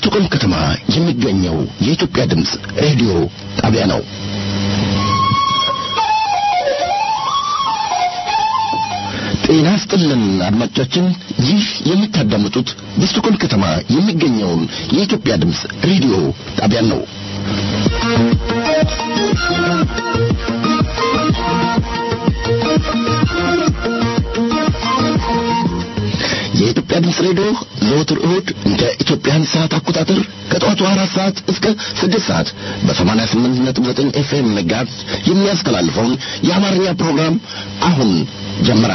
በስቱቆልም ከተማ የሚገኘው የኢትዮጵያ ድምፅ ሬዲዮ ጣቢያ ነው። ጤና ስጥልን አድማጮቻችን፣ ይህ የምታዳምጡት በስቱቆልም ከተማ የሚገኘውን የኢትዮጵያ ድምፅ ሬዲዮ ጣቢያ ነው። የኢትዮጵያ ድምፅ ሬዲዮ ዘወትር እሁድ እንደ ኢትዮጵያን ሰዓት አቆጣጠር ከጠዋቱ አራት ሰዓት እስከ ስድስት ሰዓት በሰማንያ ስምንት ነጥብ ዘጠኝ ኤፍኤም መጋዝ የሚያስተላልፈውን የአማርኛ ፕሮግራም አሁን ጀመረ።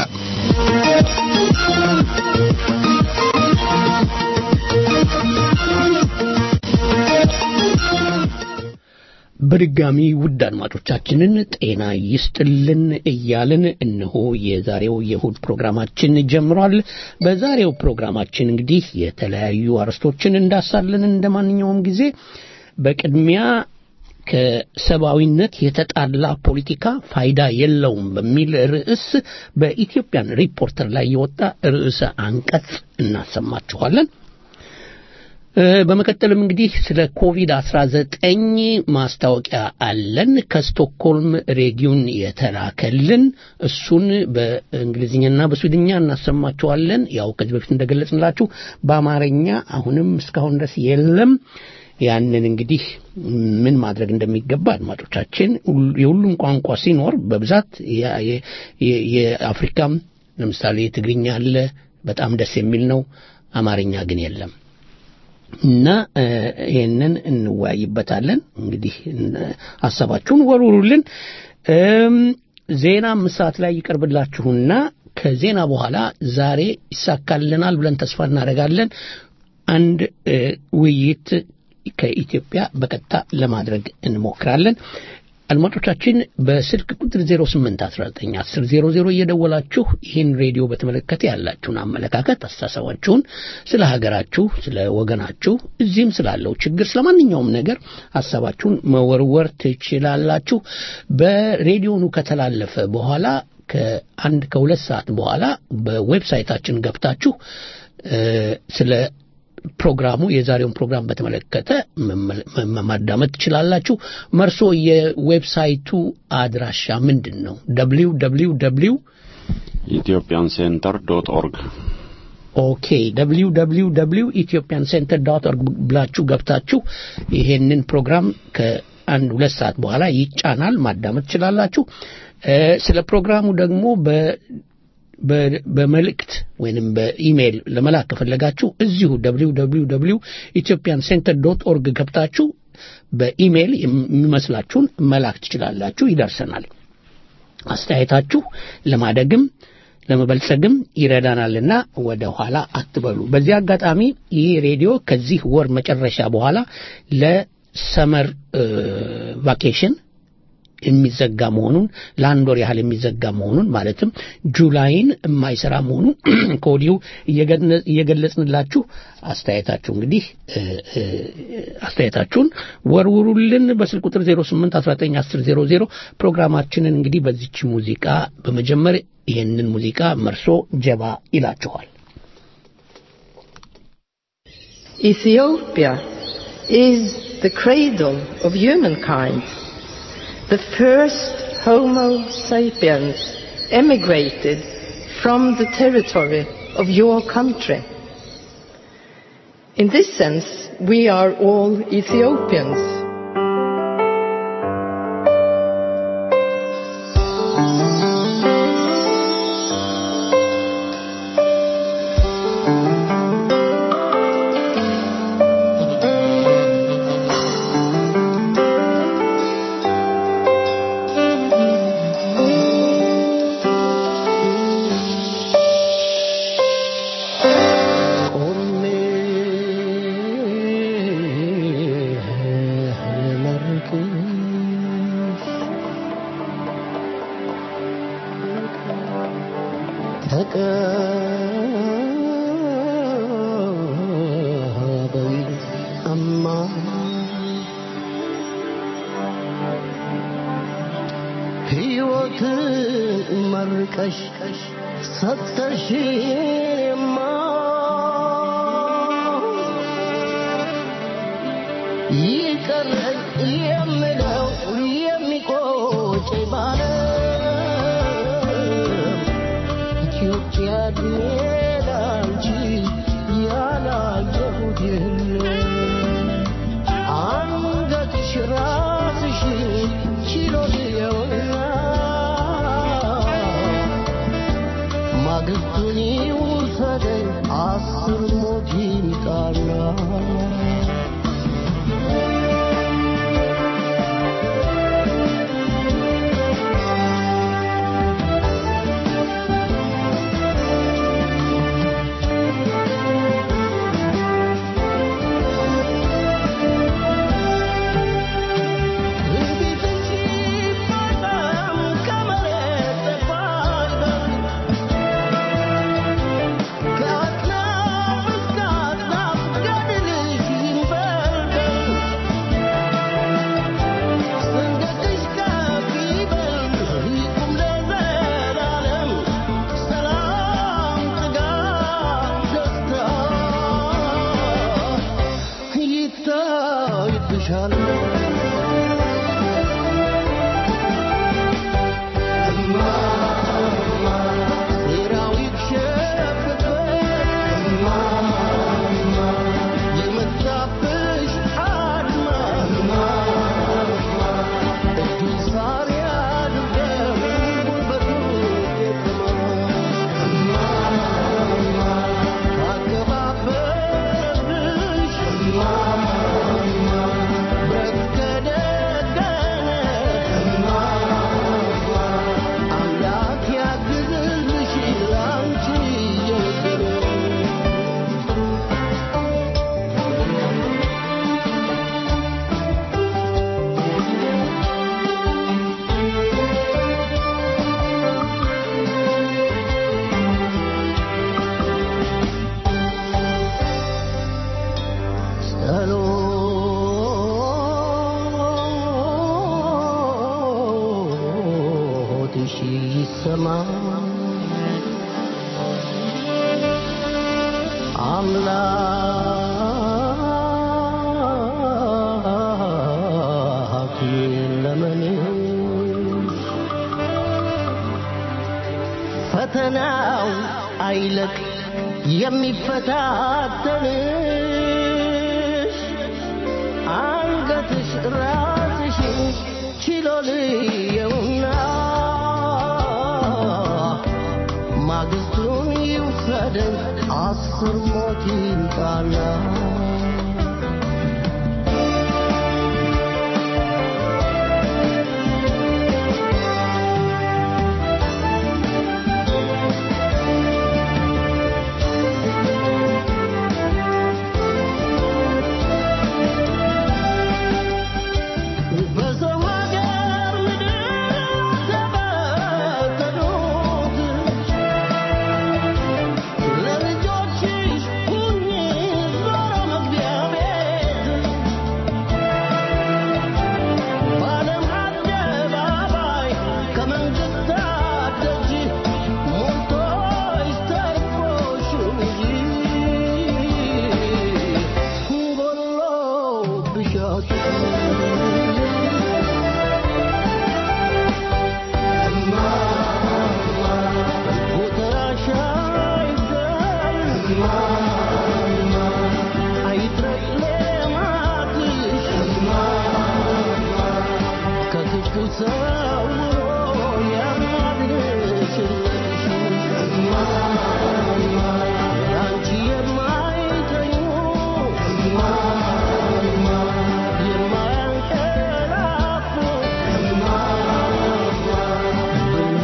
በድጋሚ ውድ አድማጮቻችንን ጤና ይስጥልን እያልን እነሆ የዛሬው የእሁድ ፕሮግራማችን ጀምሯል። በዛሬው ፕሮግራማችን እንግዲህ የተለያዩ አርዕስቶችን እንዳሳለን እንደ ማንኛውም ጊዜ በቅድሚያ ከሰብአዊነት የተጣላ ፖለቲካ ፋይዳ የለውም በሚል ርዕስ በኢትዮጵያን ሪፖርተር ላይ የወጣ ርዕሰ አንቀጽ እናሰማችኋለን። በመቀጠልም እንግዲህ ስለ ኮቪድ 19 ማስታወቂያ አለን። ከስቶክሆልም ሬዲዮን የተላከልን እሱን በእንግሊዝኛና በስዊድኛ እናሰማችኋለን። ያው ከዚህ በፊት እንደገለጽንላችሁ በአማርኛ አሁንም እስካሁን ድረስ የለም። ያንን እንግዲህ ምን ማድረግ እንደሚገባ አድማጮቻችን የሁሉም ቋንቋ ሲኖር በብዛት የአፍሪካም ለምሳሌ ትግርኛ አለ፣ በጣም ደስ የሚል ነው። አማርኛ ግን የለም። እና ይህንን እንወያይበታለን። እንግዲህ ሀሳባችሁን ወርውሩልን። ዜና አምስት ሰዓት ላይ ይቀርብላችሁና ከዜና በኋላ ዛሬ ይሳካልናል ብለን ተስፋ እናደርጋለን አንድ ውይይት ከኢትዮጵያ በቀጥታ ለማድረግ እንሞክራለን። አድማጮቻችን በስልክ ቁጥር 08191000 እየደወላችሁ ይህን ሬዲዮ በተመለከተ ያላችሁን አመለካከት፣ አስተሳሰባችሁን ስለ ሀገራችሁ፣ ስለ ወገናችሁ፣ እዚህም ስላለው ችግር፣ ስለ ማንኛውም ነገር ሀሳባችሁን መወርወር ትችላላችሁ። በሬዲዮኑ ከተላለፈ በኋላ ከአንድ ከሁለት ሰዓት በኋላ በዌብሳይታችን ገብታችሁ ስለ ፕሮግራሙ የዛሬውን ፕሮግራም በተመለከተ ማዳመጥ ትችላላችሁ። መርሶ የዌብሳይቱ አድራሻ ምንድን ነው? ደብሊው ደብሊው ደብሊው ኢትዮጵያን ሴንተር ዶት ኦርግ ኦኬ ደብሊው ደብሊው ደብሊው ኢትዮጵያን ሴንተር ዶት ኦርግ ብላችሁ ገብታችሁ ይሄንን ፕሮግራም ከአንድ ሁለት ሰዓት በኋላ ይጫናል፣ ማዳመጥ ትችላላችሁ። ስለ ፕሮግራሙ ደግሞ በ በመልእክት ወይንም በኢሜይል ለመላክ ከፈለጋችሁ እዚሁ ደብሊው ደብሊው ደብሊው ኢትዮጵያን ሴንተር ዶት ኦርግ ገብታችሁ በኢሜይል የሚመስላችሁን መላክ ትችላላችሁ፣ ይደርሰናል። አስተያየታችሁ ለማደግም ለመበልጸግም ይረዳናልና ወደ ኋላ አትበሉ። በዚህ አጋጣሚ ይህ ሬዲዮ ከዚህ ወር መጨረሻ በኋላ ለሰመር ቫኬሽን የሚዘጋ መሆኑን ለአንድ ወር ያህል የሚዘጋ መሆኑን ማለትም ጁላይን የማይሰራ መሆኑን ከወዲሁ እየገለጽንላችሁ አስተያየታችሁ እንግዲህ አስተያየታችሁን ወርውሩልን በስልክ ቁጥር 08191000 ፕሮግራማችንን እንግዲህ በዚች ሙዚቃ በመጀመር ይህንን ሙዚቃ መርሶ ጀባ ይላችኋል። Ethiopia is the cradle of humankind. The first Homo sapiens emigrated from the territory of your country. In this sense, we are all Ethiopians. መርቀሽ ሰተሽማ ይቀረኝ የምለው የሚቆጭ ባለም ኢትዮጵያ እድሜ ላንቺ ያላየሁት የለም አንገትሽ ራስሽ ችሎ ልየውና ማግስቱን ይውሰደኝ አስር ሞት ይምጣና አምላክ ያግዝልሽ ላንቺ የነገረው ጸሎትሽ ይሰማ አምላክ ለመንሽ ፈተናው አይለቅ የሚፈታተንሽ አንገትሽ ራስሽ ችሎ ልየውና ማግስቱን ይውሰደኝ አስር ሞት ይምጣና በሰው ሀገር ምድር ተበተኑት ለልጆችሽ ሁኚ ዞሮ መግቢያ ቤት በዓለም አደባባይ ከመንግስታት ደጅ ሞልቶሽ ተርፎሽ እንጂ ጎሎብሻል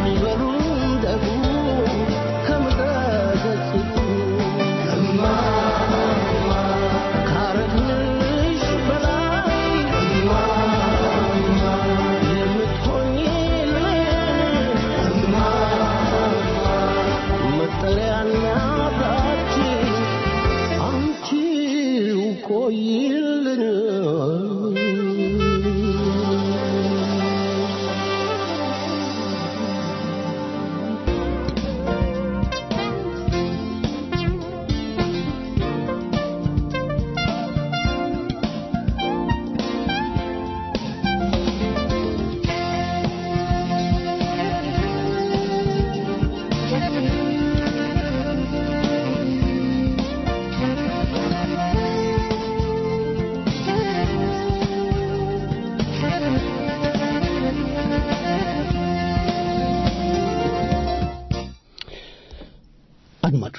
በሚበሉም ደግሞ ከምድረ ገጽ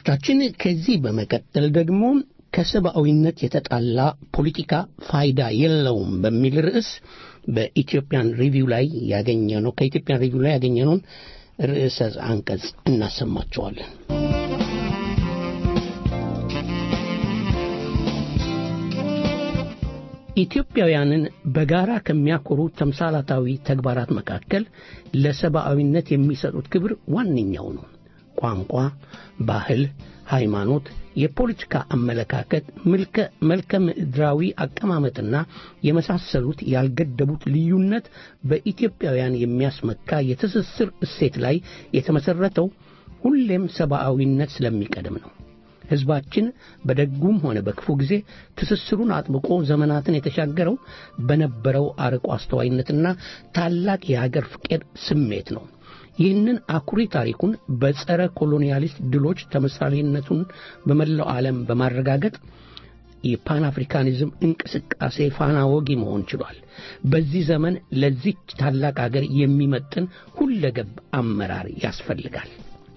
አድማጮቻችን ከዚህ በመቀጠል ደግሞ ከሰብአዊነት የተጣላ ፖለቲካ ፋይዳ የለውም በሚል ርዕስ በኢትዮጵያን ሪቪው ላይ ያገኘ ነው ከኢትዮጵያን ሪቪው ላይ ያገኘነውን ርዕሰ አንቀጽ እናሰማቸዋለን። ኢትዮጵያውያንን በጋራ ከሚያኮሩ ተምሳላታዊ ተግባራት መካከል ለሰብአዊነት የሚሰጡት ክብር ዋነኛው ነው። ቋንቋ፣ ባህል፣ ሃይማኖት፣ የፖለቲካ አመለካከት፣ መልከ ምድራዊ አቀማመጥና የመሳሰሉት ያልገደቡት ልዩነት በኢትዮጵያውያን የሚያስመካ የትስስር እሴት ላይ የተመሠረተው ሁሌም ሰብአዊነት ስለሚቀድም ነው። ሕዝባችን በደጉም ሆነ በክፉ ጊዜ ትስስሩን አጥብቆ ዘመናትን የተሻገረው በነበረው አርቆ አስተዋይነትና ታላቅ የሀገር ፍቅር ስሜት ነው። ይህንን አኩሪ ታሪኩን በጸረ ኮሎኒያሊስት ድሎች ተምሳሌነቱን በመላው ዓለም በማረጋገጥ የፓን አፍሪካኒዝም እንቅስቃሴ ፋና ወጊ መሆን ችሏል። በዚህ ዘመን ለዚች ታላቅ አገር የሚመጥን ሁለገብ አመራር ያስፈልጋል።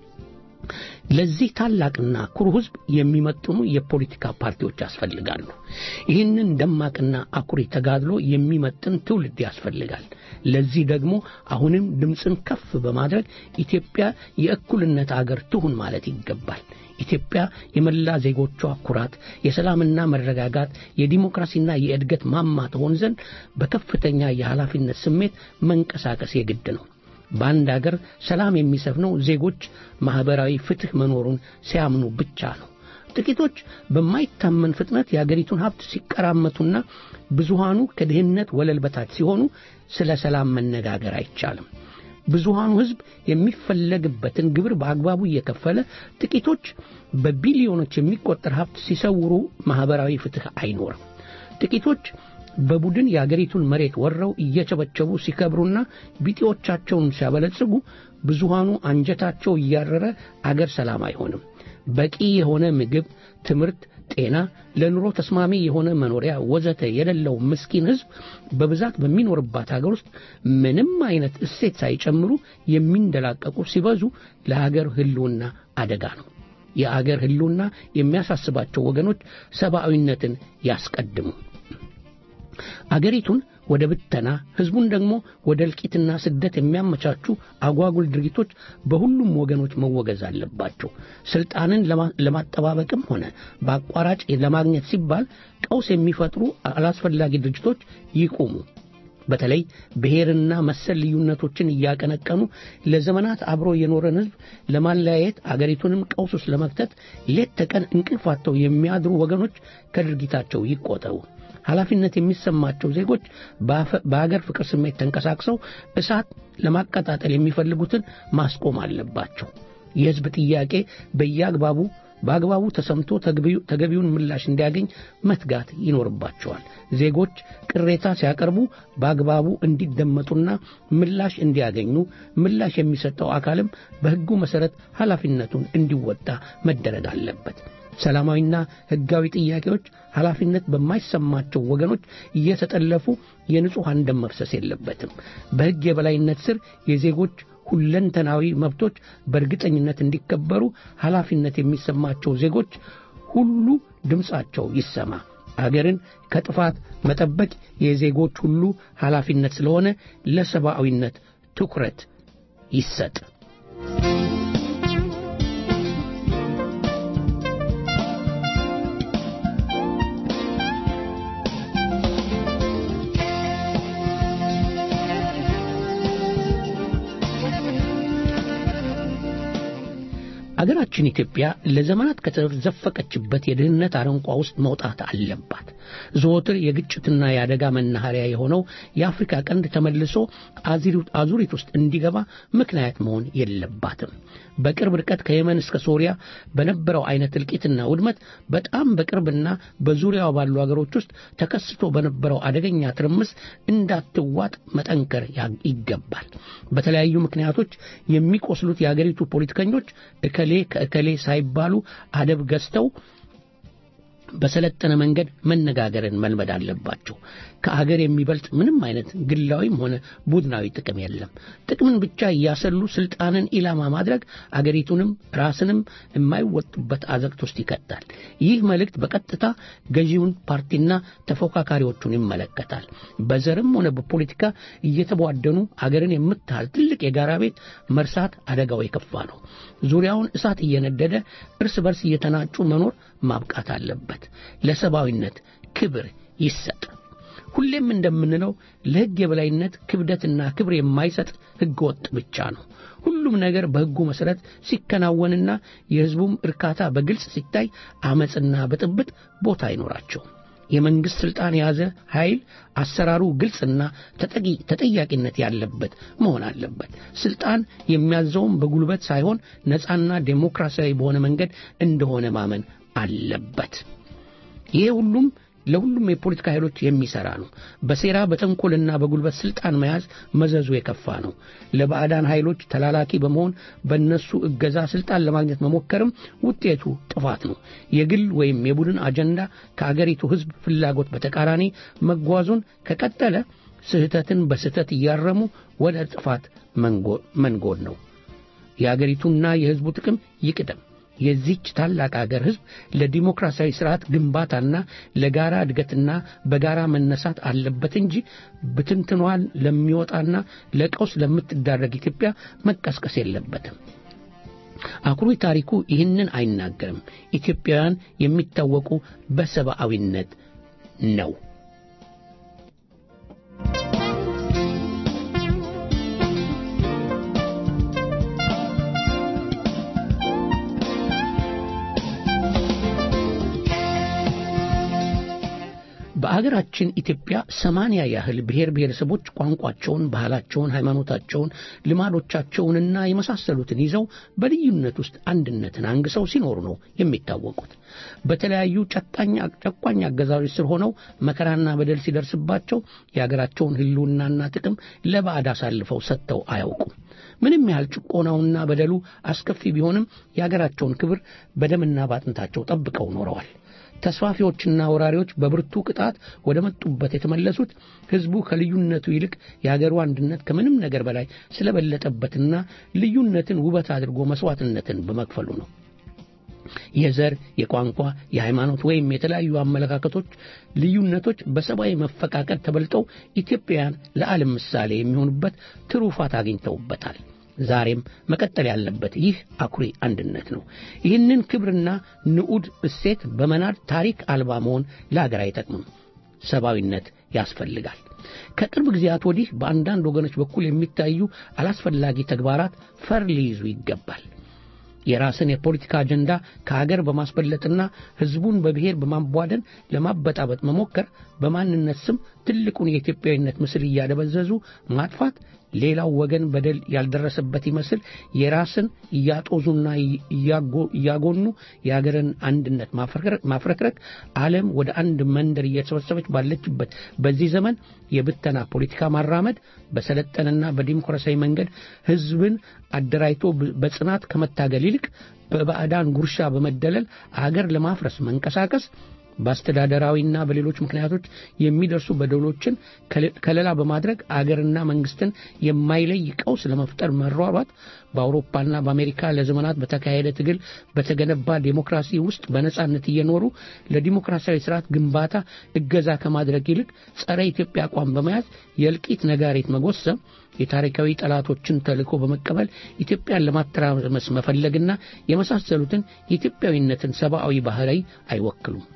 ለዚህ ታላቅና ኩሩ ሕዝብ የሚመጥኑ የፖለቲካ ፓርቲዎች ያስፈልጋሉ። ይህንን ደማቅና አኩሪ ተጋድሎ የሚመጥን ትውልድ ያስፈልጋል። ለዚህ ደግሞ አሁንም ድምፅን ከፍ በማድረግ ኢትዮጵያ የእኩልነት አገር ትሁን ማለት ይገባል። ኢትዮጵያ የመላ ዜጎቿ ኩራት፣ የሰላምና መረጋጋት፣ የዲሞክራሲና የእድገት ማማ ትሆን ዘንድ በከፍተኛ የኃላፊነት ስሜት መንቀሳቀስ የግድ ነው። በአንድ አገር ሰላም የሚሰፍነው ዜጎች ማኅበራዊ ፍትሕ መኖሩን ሲያምኑ ብቻ ነው። ጥቂቶች በማይታመን ፍጥነት የአገሪቱን ሀብት ሲቀራመቱና ብዙሃኑ ከድህነት ወለል በታች ሲሆኑ ስለ ሰላም መነጋገር አይቻልም። ብዙሃኑ ሕዝብ የሚፈለግበትን ግብር በአግባቡ እየከፈለ ጥቂቶች በቢሊዮኖች የሚቆጠር ሀብት ሲሰውሩ ማኅበራዊ ፍትሕ አይኖርም። ጥቂቶች በቡድን የአገሪቱን መሬት ወረው እየቸበቸቡ ሲከብሩና ቢጤዎቻቸውን ሲያበለጽጉ ብዙሃኑ አንጀታቸው እያረረ አገር ሰላም አይሆንም። በቂ የሆነ ምግብ፣ ትምህርት፣ ጤና፣ ለኑሮ ተስማሚ የሆነ መኖሪያ ወዘተ የሌለው ምስኪን ሕዝብ በብዛት በሚኖርባት አገር ውስጥ ምንም አይነት እሴት ሳይጨምሩ የሚንደላቀቁ ሲበዙ ለሀገር ሕልውና አደጋ ነው። የአገር ሕልውና የሚያሳስባቸው ወገኖች ሰብአዊነትን ያስቀድሙ። አገሪቱን ወደ ብተና ሕዝቡን ደግሞ ወደ እልቂትና ስደት የሚያመቻቹ አጓጉል ድርጊቶች በሁሉም ወገኖች መወገዝ አለባቸው። ስልጣንን ለማጠባበቅም ሆነ በአቋራጭ ለማግኘት ሲባል ቀውስ የሚፈጥሩ አላስፈላጊ ድርጅቶች ይቁሙ። በተለይ ብሔርና መሰል ልዩነቶችን እያቀነቀኑ ለዘመናት አብሮ የኖረን ሕዝብ ለማለያየት አገሪቱንም ቀውስ ውስጥ ለመክተት ሌት ተቀን እንቅልፋተው የሚያድሩ ወገኖች ከድርጊታቸው ይቆጠቡ። ኃላፊነት የሚሰማቸው ዜጎች በአገር ፍቅር ስሜት ተንቀሳቅሰው እሳት ለማቀጣጠል የሚፈልጉትን ማስቆም አለባቸው። የሕዝብ ጥያቄ በየአግባቡ በአግባቡ ተሰምቶ ተገቢውን ምላሽ እንዲያገኝ መትጋት ይኖርባቸዋል። ዜጎች ቅሬታ ሲያቀርቡ በአግባቡ እንዲደመጡና ምላሽ እንዲያገኙ ምላሽ የሚሰጠው አካልም በሕጉ መሠረት ኃላፊነቱን እንዲወጣ መደረግ አለበት። ሰላማዊና ሕጋዊ ጥያቄዎች ኃላፊነት በማይሰማቸው ወገኖች እየተጠለፉ የንጹሐን ደም መፍሰስ የለበትም። በሕግ የበላይነት ስር የዜጎች ሁለንተናዊ መብቶች በእርግጠኝነት እንዲከበሩ ኃላፊነት የሚሰማቸው ዜጎች ሁሉ ድምፃቸው ይሰማ። አገርን ከጥፋት መጠበቅ የዜጎች ሁሉ ኃላፊነት ስለሆነ ለሰብአዊነት ትኩረት ይሰጥ። አገራችን ኢትዮጵያ ለዘመናት ከተዘፈቀችበት የድህነት አረንቋ ውስጥ መውጣት አለባት። ዘወትር የግጭትና የአደጋ መናኸሪያ የሆነው የአፍሪካ ቀንድ ተመልሶ አዙሪት ውስጥ እንዲገባ ምክንያት መሆን የለባትም። በቅርብ ርቀት ከየመን እስከ ሶሪያ በነበረው አይነት እልቂትና ውድመት በጣም በቅርብና በዙሪያው ባሉ አገሮች ውስጥ ተከስቶ በነበረው አደገኛ ትርምስ እንዳትዋጥ መጠንከር ይገባል። በተለያዩ ምክንያቶች የሚቆስሉት የአገሪቱ ፖለቲከኞች እከሌ ከእከሌ ሳይባሉ አደብ ገዝተው በሰለጠነ መንገድ መነጋገርን መልመድ አለባቸው። ከአገር የሚበልጥ ምንም አይነት ግላዊም ሆነ ቡድናዊ ጥቅም የለም። ጥቅምን ብቻ እያሰሉ ስልጣንን ኢላማ ማድረግ አገሪቱንም ራስንም የማይወጡበት አዘቅት ውስጥ ይከታል። ይህ መልእክት በቀጥታ ገዢውን ፓርቲና ተፎካካሪዎቹን ይመለከታል። በዘርም ሆነ በፖለቲካ እየተቧደኑ አገርን የምታህል ትልቅ የጋራ ቤት መርሳት አደጋው የከፋ ነው። ዙሪያውን እሳት እየነደደ እርስ በርስ እየተናጩ መኖር ማብቃት አለበት። ለሰብአዊነት ክብር ይሰጥ። ሁሌም እንደምንለው ለሕግ የበላይነት ክብደትና ክብር የማይሰጥ ሕገ ወጥ ብቻ ነው። ሁሉም ነገር በሕጉ መሠረት ሲከናወንና የሕዝቡም እርካታ በግልጽ ሲታይ አመፅና ብጥብጥ ቦታ አይኖራቸውም። የመንግሥት ሥልጣን የያዘ ኃይል አሰራሩ ግልጽና ተጠቂ- ተጠያቂነት ያለበት መሆን አለበት። ሥልጣን የሚያዘውም በጉልበት ሳይሆን ነፃና ዴሞክራሲያዊ በሆነ መንገድ እንደሆነ ማመን አለበት። ይሄ ሁሉም ለሁሉም የፖለቲካ ኃይሎች የሚሰራ ነው። በሴራ በተንኮልና በጉልበት ስልጣን መያዝ መዘዙ የከፋ ነው። ለባዕዳን ኃይሎች ተላላኪ በመሆን በእነሱ እገዛ ስልጣን ለማግኘት መሞከርም ውጤቱ ጥፋት ነው። የግል ወይም የቡድን አጀንዳ ከአገሪቱ ሕዝብ ፍላጎት በተቃራኒ መጓዙን ከቀጠለ ስህተትን በስህተት እያረሙ ወደ ጥፋት መንጎ- መንጎድ ነው። የአገሪቱና የሕዝቡ ጥቅም ይቅደም። የዚች ታላቅ አገር ሕዝብ ለዲሞክራሲያዊ ስርዓት ግንባታና ለጋራ እድገትና በጋራ መነሳት አለበት እንጂ ብትንትኗን ለሚወጣና ለቀውስ ለምትዳረግ ኢትዮጵያ መቀስቀስ የለበትም። አኩሪ ታሪኩ ይህንን አይናገርም። ኢትዮጵያውያን የሚታወቁ በሰብአዊነት ነው። በአገራችን ኢትዮጵያ ሰማንያ ያህል ብሔር ብሔረሰቦች ቋንቋቸውን፣ ባህላቸውን፣ ሃይማኖታቸውን፣ ልማዶቻቸውንና የመሳሰሉትን ይዘው በልዩነት ውስጥ አንድነትን አንግሰው ሲኖሩ ነው የሚታወቁት። በተለያዩ ጨቃኝ ጨቋኝ አገዛዞች ስር ሆነው መከራና በደል ሲደርስባቸው የአገራቸውን ሕልውናና ጥቅም ለባዕድ አሳልፈው ሰጥተው አያውቁም። ምንም ያህል ጭቆናውና በደሉ አስከፊ ቢሆንም የአገራቸውን ክብር በደምና ባጥንታቸው ጠብቀው ኖረዋል። ተስፋፊዎችና ወራሪዎች በብርቱ ቅጣት ወደ መጡበት የተመለሱት ሕዝቡ ከልዩነቱ ይልቅ የአገሩ አንድነት ከምንም ነገር በላይ ስለበለጠበትና ልዩነትን ውበት አድርጎ መስዋዕትነትን በመክፈሉ ነው። የዘር፣ የቋንቋ፣ የሃይማኖት ወይም የተለያዩ አመለካከቶች ልዩነቶች በሰብአዊ መፈቃቀር ተበልጠው ኢትዮጵያውያን ለዓለም ምሳሌ የሚሆኑበት ትሩፋት አግኝተውበታል። ዛሬም መቀጠል ያለበት ይህ አኩሪ አንድነት ነው። ይህንን ክብርና ንዑድ እሴት በመናድ ታሪክ አልባ መሆን ለሀገር አይጠቅምም። ሰብአዊነት ያስፈልጋል። ከቅርብ ጊዜያት ወዲህ በአንዳንድ ወገኖች በኩል የሚታዩ አላስፈላጊ ተግባራት ፈር ሊይዙ ይገባል። የራስን የፖለቲካ አጀንዳ ከሀገር በማስበለጥና ሕዝቡን በብሔር በማቧደን ለማበጣበጥ መሞከር፣ በማንነት ስም ትልቁን የኢትዮጵያዊነት ምስል እያደበዘዙ ማጥፋት፣ ሌላው ወገን በደል ያልደረሰበት ይመስል የራስን እያጦዙና እያጎኑ የሀገርን አንድነት ማፍረክረክ ዓለም ወደ አንድ መንደር እየተሰበሰበች ባለችበት በዚህ ዘመን የብተና ፖለቲካ ማራመድ በሰለጠነና በዲሞክራሲያዊ መንገድ ሕዝብን አደራጅቶ በጽናት ከመታገል ይልቅ በባዕዳን ጉርሻ በመደለል አገር ለማፍረስ መንቀሳቀስ በአስተዳደራዊና በሌሎች ምክንያቶች የሚደርሱ በደሎችን ከለላ በማድረግ አገርና መንግስትን የማይለይ ቀውስ ለመፍጠር መሯሯጥ በአውሮፓና በአሜሪካ ለዘመናት በተካሄደ ትግል በተገነባ ዴሞክራሲ ውስጥ በነጻነት እየኖሩ ለዲሞክራሲያዊ ስርዓት ግንባታ እገዛ ከማድረግ ይልቅ ጸረ ኢትዮጵያ አቋም በመያዝ የእልቂት ነጋሪት መጎሰም የታሪካዊ ጠላቶችን ተልእኮ በመቀበል ኢትዮጵያን ለማተራመስ መፈለግና የመሳሰሉትን የኢትዮጵያዊነትን ሰብአዊ ባህሪ አይወክሉም።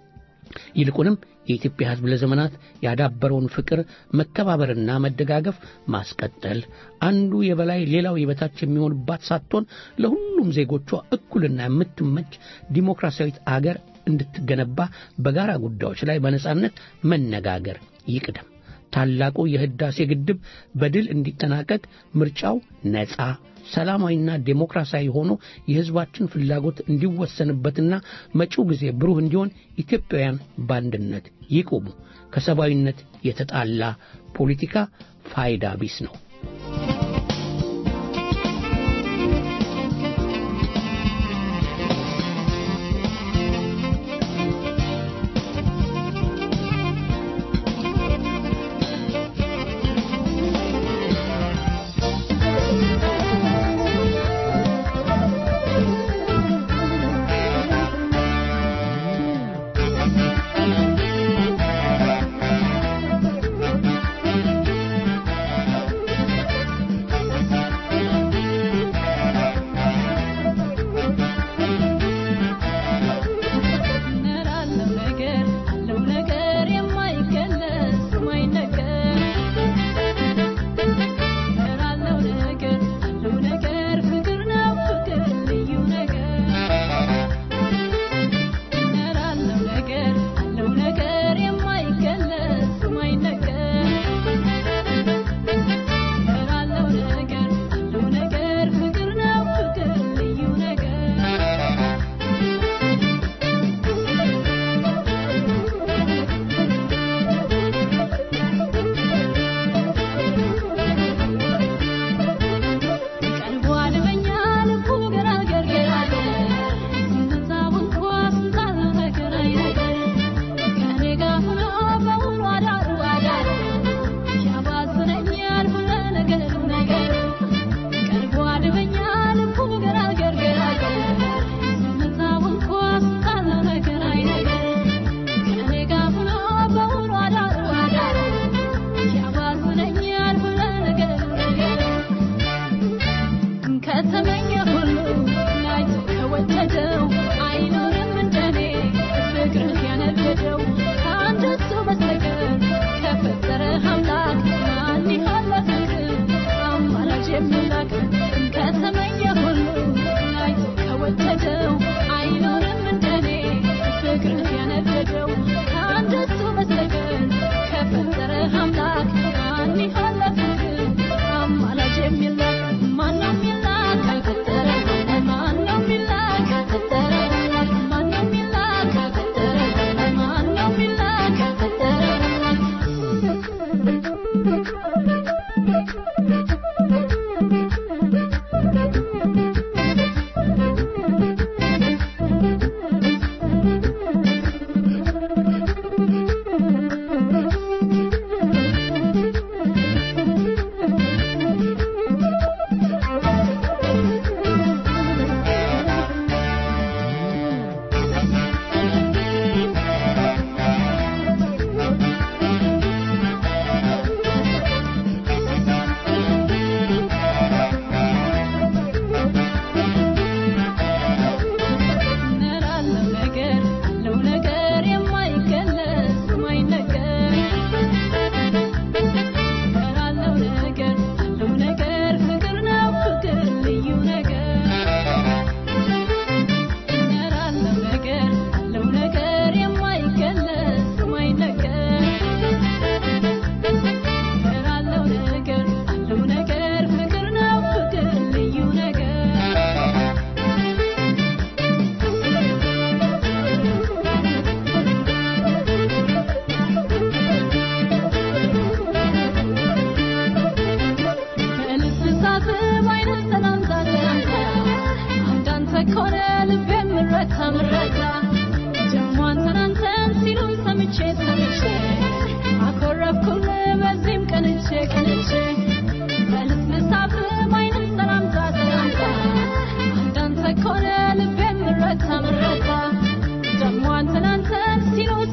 ይልቁንም የኢትዮጵያ ሕዝብ ለዘመናት ያዳበረውን ፍቅር፣ መከባበርና መደጋገፍ ማስቀጠል አንዱ የበላይ ሌላው የበታች የሚሆንባት ሳትሆን ለሁሉም ዜጎቿ እኩልና የምትመች ዲሞክራሲያዊት አገር እንድትገነባ በጋራ ጉዳዮች ላይ በነጻነት መነጋገር ይቅደም። ታላቁ የህዳሴ ግድብ በድል እንዲጠናቀቅ ምርጫው ነጻ ሰላማዊና ዴሞክራሲያዊ ሆኖ የህዝባችን ፍላጎት እንዲወሰንበትና መጪው ጊዜ ብሩህ እንዲሆን ኢትዮጵያውያን በአንድነት ይቁሙ። ከሰብአዊነት የተጣላ ፖለቲካ ፋይዳ ቢስ ነው።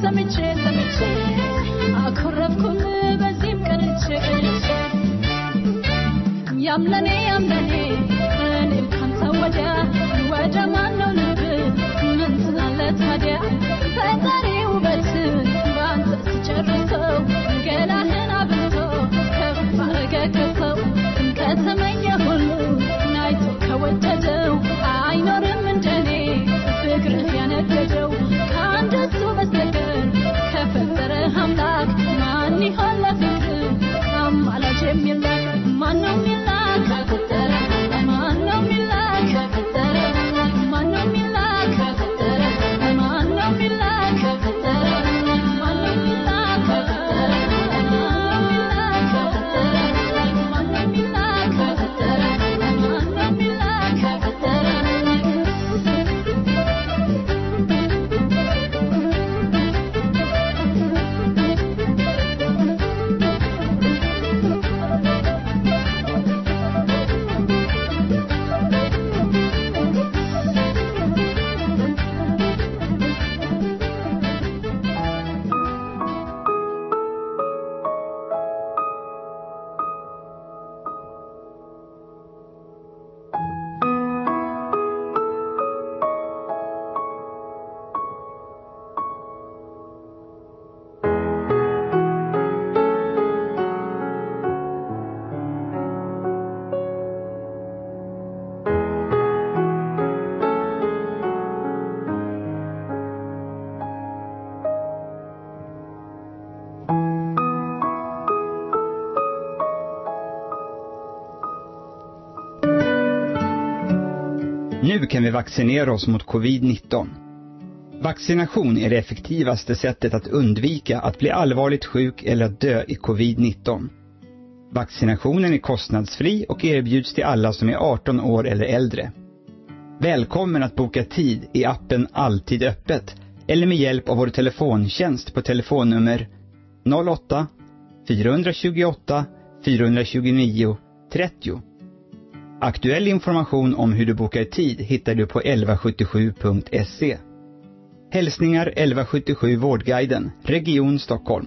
ሰምቼ ሰምቼ አኮረፍኩኝ በዚህም ቀንቼ ቀንቼ ያምለኔ ያምለኔ እኔም ካንተ ወዲያ ወደ ማነው ልብ ምን ትላለ ታዲያ ፈጣሪ ውበትን በአንተ ሲጨርሰው ገላህን አብዝቶ ከፍ አረገ ከሰው ከተመኘ ሁሉ ናይቶ ከወደደው አይኖርም እንደኔ ፍቅርህ ያነደደው ከአንደሱ በስተቀር ከፈጠረ አምላክ ማን ይሆን ለፍቅር አማላጅ የሚላክ ማነው የሚላክ ከፈጠረ ማነው የሚላክ ከፈጠረ ማነው የሚላክ ከፈጠረ ማነው የሚላክ ከፈጠረ ማነው የሚላክ ከፈጠረ ማነው የሚላክ ከፈጠረ ማነው የሚላክ ከፈጠረ ማነው የሚላክ ከፈጠረ Nu kan vi vaccinera oss mot covid-19. Vaccination är det effektivaste sättet att undvika att bli allvarligt sjuk eller att dö i covid-19. Vaccinationen är kostnadsfri och erbjuds till alla som är 18 år eller äldre. Välkommen att boka tid i appen Alltid öppet eller med hjälp av vår telefontjänst på telefonnummer 08 428 429 30. Aktuell information om hur du bokar tid hittar du på 1177.se. Hälsningar 1177 Vårdguiden, Region Stockholm.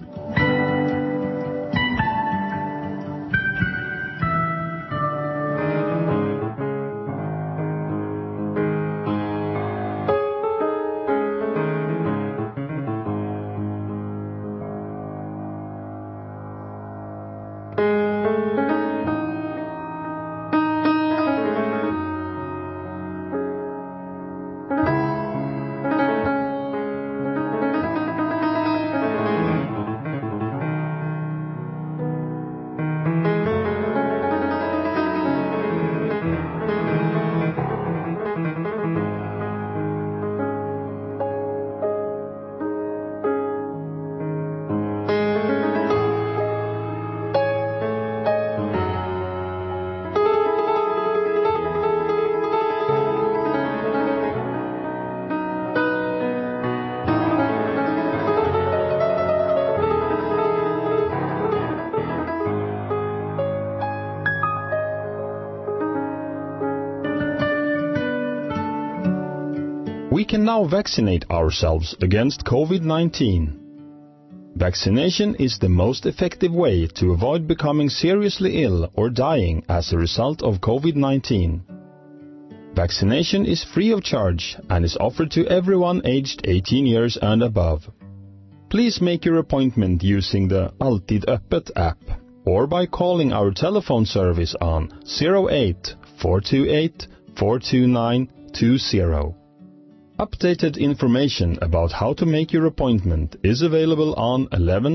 We can now vaccinate ourselves against COVID-19. Vaccination is the most effective way to avoid becoming seriously ill or dying as a result of COVID-19. Vaccination is free of charge and is offered to everyone aged 18 years and above. Please make your appointment using the Alltid Öppet app or by calling our telephone service on 08 428 429 20. Updated information about how to make your appointment is available on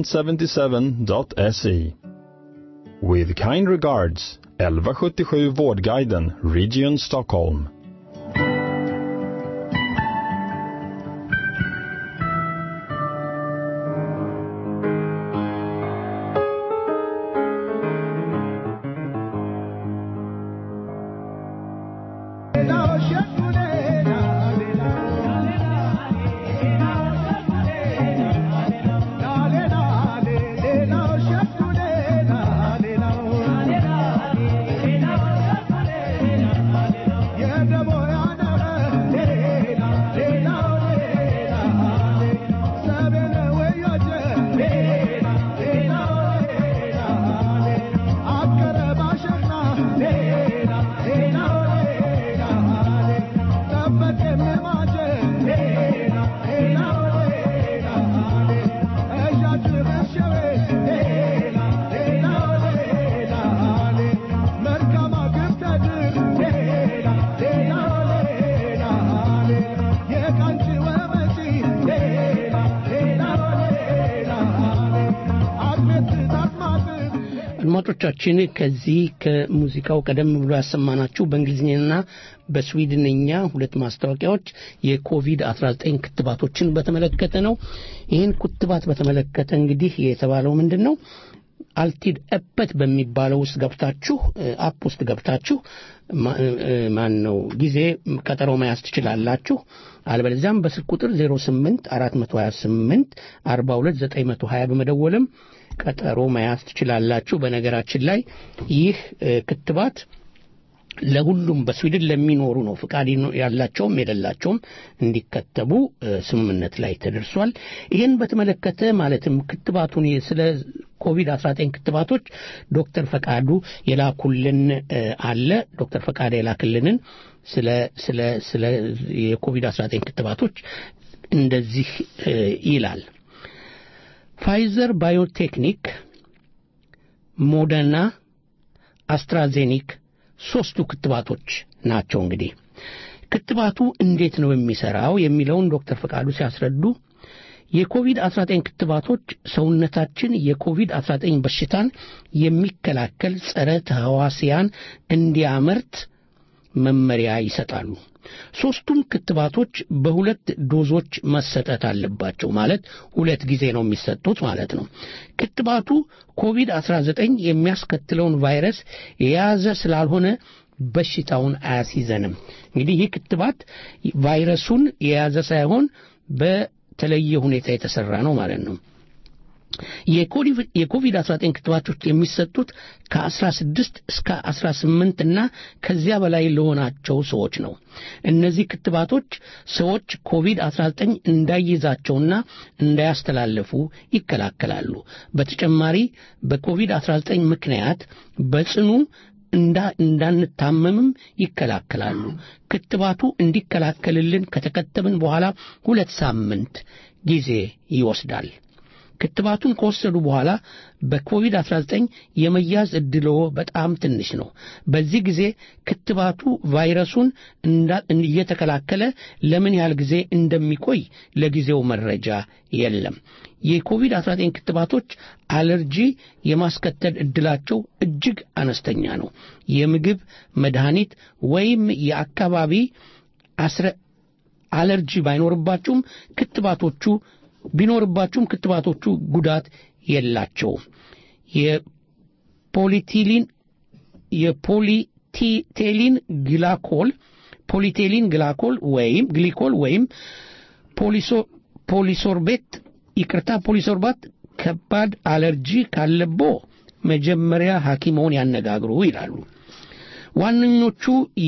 1177.se. With kind regards, 1177 Vårdguiden, Region Stockholm. Yeah. አድማጮቻችን ከዚህ ከሙዚቃው ቀደም ብሎ ያሰማናችሁ በእንግሊዝኛና በስዊድንኛ ሁለት ማስታወቂያዎች የኮቪድ-19 ክትባቶችን በተመለከተ ነው። ይህን ክትባት በተመለከተ እንግዲህ የተባለው ምንድን ነው? አልቲድ እበት በሚባለው ውስጥ ገብታችሁ አፕ ውስጥ ገብታችሁ ማን ነው ጊዜ ቀጠሮ መያዝ ትችላላችሁ። አልበለዚያም በስልክ ቁጥር 08 428 42 920 በመደወልም ቀጠሮ መያዝ ትችላላችሁ። በነገራችን ላይ ይህ ክትባት ለሁሉም በስዊድን ለሚኖሩ ነው። ፍቃድ ያላቸውም የሌላቸውም እንዲከተቡ ስምምነት ላይ ተደርሷል። ይህን በተመለከተ ማለትም ክትባቱን ስለ ኮቪድ-19 ክትባቶች ዶክተር ፈቃዱ የላኩልን አለ። ዶክተር ፈቃዱ የላክልንን ስለ ስለ ስለ የኮቪድ-19 ክትባቶች እንደዚህ ይላል። ፋይዘር ባዮቴክኒክ፣ ሞደርና፣ አስትራዜኒክ ሶስቱ ክትባቶች ናቸው። እንግዲህ ክትባቱ እንዴት ነው የሚሰራው የሚለውን ዶክተር ፈቃዱ ሲያስረዱ የኮቪድ-19 ክትባቶች ሰውነታችን የኮቪድ-19 በሽታን የሚከላከል ጸረ ተህዋሲያን እንዲያመርት መመሪያ ይሰጣሉ። ሶስቱም ክትባቶች በሁለት ዶዞች መሰጠት አለባቸው። ማለት ሁለት ጊዜ ነው የሚሰጡት ማለት ነው። ክትባቱ ኮቪድ-19 የሚያስከትለውን ቫይረስ የያዘ ስላልሆነ በሽታውን አያስይዘንም። እንግዲህ ይህ ክትባት ቫይረሱን የያዘ ሳይሆን በተለየ ሁኔታ የተሰራ ነው ማለት ነው። የኮቪድ-19 ክትባቶች የሚሰጡት ከ16 እስከ 18 እና ከዚያ በላይ ለሆናቸው ሰዎች ነው። እነዚህ ክትባቶች ሰዎች ኮቪድ-19 እንዳይይዛቸውና እንዳያስተላለፉ ይከላከላሉ። በተጨማሪ በኮቪድ-19 ምክንያት በጽኑ እንዳንታመምም ይከላከላሉ። ክትባቱ እንዲከላከልልን ከተከተብን በኋላ ሁለት ሳምንት ጊዜ ይወስዳል። ክትባቱን ከወሰዱ በኋላ በኮቪድ-19 የመያዝ ዕድልዎ በጣም ትንሽ ነው። በዚህ ጊዜ ክትባቱ ቫይረሱን እየተከላከለ ለምን ያህል ጊዜ እንደሚቆይ ለጊዜው መረጃ የለም። የኮቪድ-19 ክትባቶች አለርጂ የማስከተል ዕድላቸው እጅግ አነስተኛ ነው። የምግብ መድኃኒት ወይም የአካባቢ አለርጂ ባይኖርባችሁም ክትባቶቹ ቢኖርባችሁም ክትባቶቹ ጉዳት የላቸውም። የፖሊቲሊን የፖሊቴሊን ግላኮል ፖሊቴሊን ግላኮል ወይም ግሊኮል ወይም ፖሊሶርቤት ይቅርታ ፖሊሶርባት ከባድ አለርጂ ካለቦ መጀመሪያ ሐኪሞን ያነጋግሩ ይላሉ። ዋነኞቹ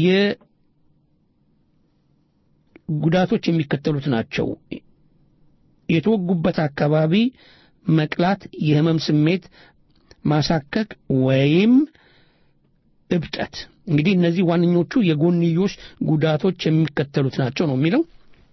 የጉዳቶች የሚከተሉት ናቸው። የተወጉበት አካባቢ መቅላት፣ የህመም ስሜት፣ ማሳከክ ወይም እብጠት። እንግዲህ እነዚህ ዋነኞቹ የጎንዮሽ ጉዳቶች የሚከተሉት ናቸው ነው የሚለው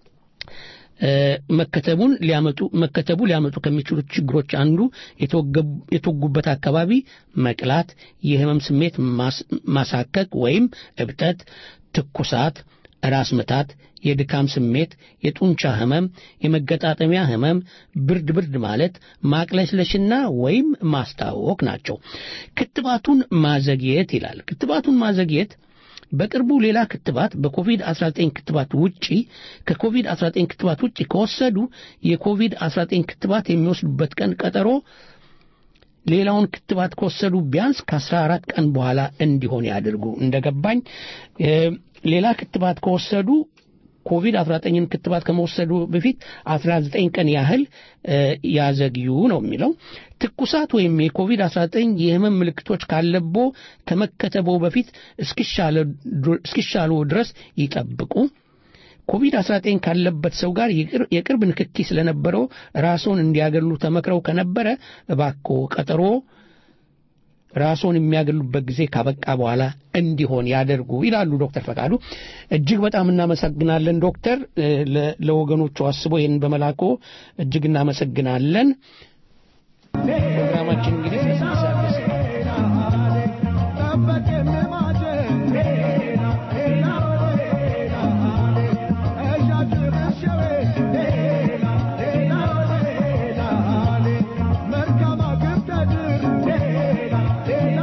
መከተቡን ሊያመጡ መከተቡ ሊያመጡ ከሚችሉት ችግሮች አንዱ የተወጉበት አካባቢ መቅላት፣ የህመም ስሜት ማሳከክ ወይም እብጠት፣ ትኩሳት፣ ራስ ምታት፣ የድካም ስሜት፣ የጡንቻ ህመም፣ የመገጣጠሚያ ህመም፣ ብርድ ብርድ ማለት፣ ማቅለሽለሽና ወይም ማስታወክ ናቸው። ክትባቱን ማዘግየት ይላል። ክትባቱን ማዘግየት በቅርቡ ሌላ ክትባት በኮቪድ-19 ክትባት ውጪ ከኮቪድ-19 ክትባት ውጪ ከወሰዱ የኮቪድ-19 ክትባት የሚወስዱበት ቀን ቀጠሮ ሌላውን ክትባት ከወሰዱ ቢያንስ ከ14 ቀን በኋላ እንዲሆን ያድርጉ። እንደገባኝ ሌላ ክትባት ከወሰዱ ኮቪድ-19ን ክትባት ከመወሰዱ በፊት 19 ቀን ያህል ያዘግዩ ነው የሚለው። ትኩሳት ወይም የኮቪድ-19 የህመም ምልክቶች ካለቦ ከመከተቦ በፊት እስኪሻሉ ድረስ ይጠብቁ። ኮቪድ-19 ካለበት ሰው ጋር የቅርብ ንክኪ ስለነበረው ራስዎን እንዲያገሉ ተመክረው ከነበረ እባክዎ ቀጠሮ ራስዎን የሚያገሉበት ጊዜ ካበቃ በኋላ እንዲሆን ያደርጉ ይላሉ ዶክተር ፈቃዱ። እጅግ በጣም እናመሰግናለን ዶክተር፣ ለወገኖቹ አስቦ ይህን በመላኮ እጅግ እናመሰግናለን። ፕሮግራማችን እንግዲህ Merkaba gıptadır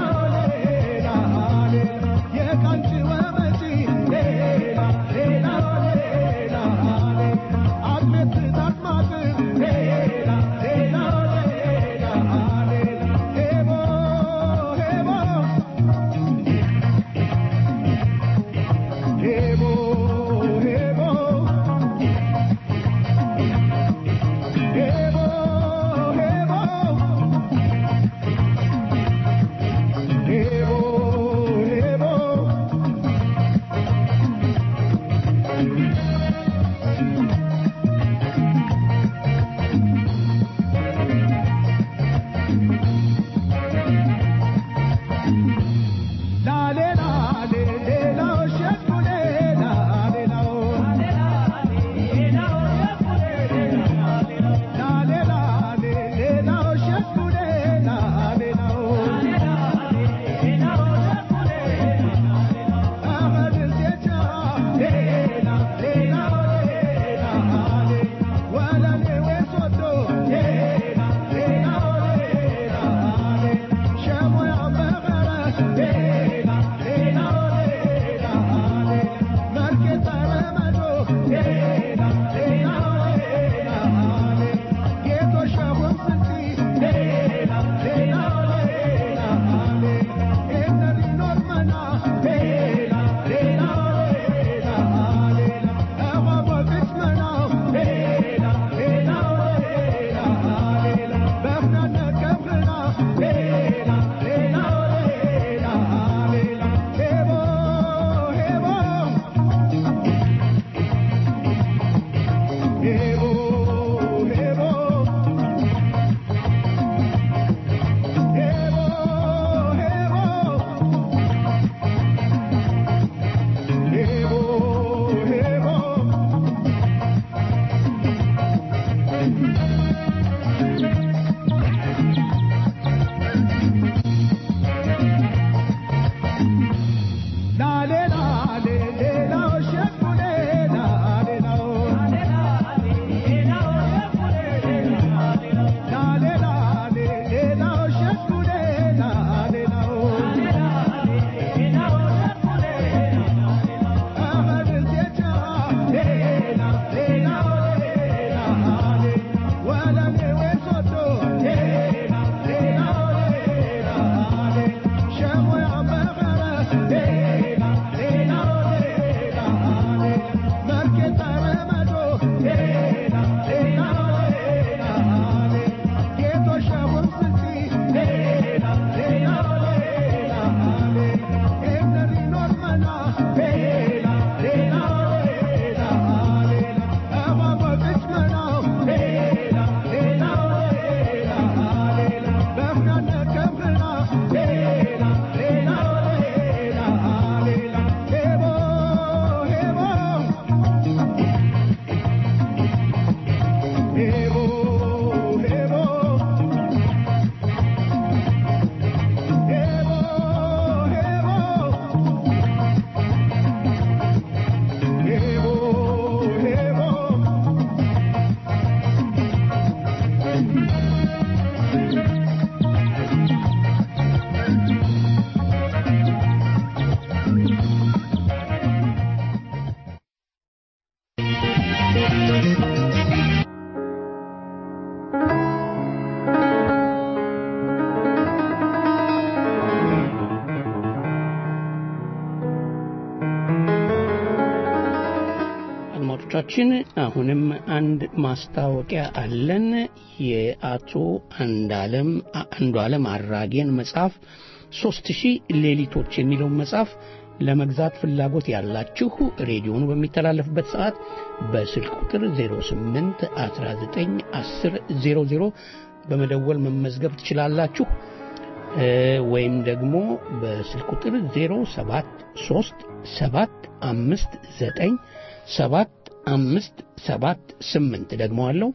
አድማጮቻችን አሁንም አንድ ማስታወቂያ አለን። የአቶ አንዳለም አንዱ ዓለም አራጌን መጽሐፍ ሶስት ሺህ ሌሊቶች የሚለውን መጽሐፍ ለመግዛት ፍላጎት ያላችሁ ሬዲዮኑ በሚተላለፍበት ሰዓት በስልክ ቁጥር 08 19 10 00 በመደወል መመዝገብ ትችላላችሁ። እ፣ ወይም ደግሞ በስልክ ቁጥር 073 7 5 9 7 5 7 8 ደግሞ አለው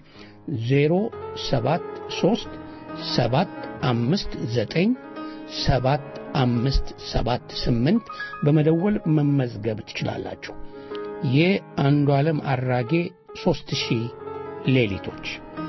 073 7 5 9 7 5 7 8 በመደወል መመዝገብ ትችላላችሁ። የአንዱ ዓለም አራጌ 3000 ሌሊቶች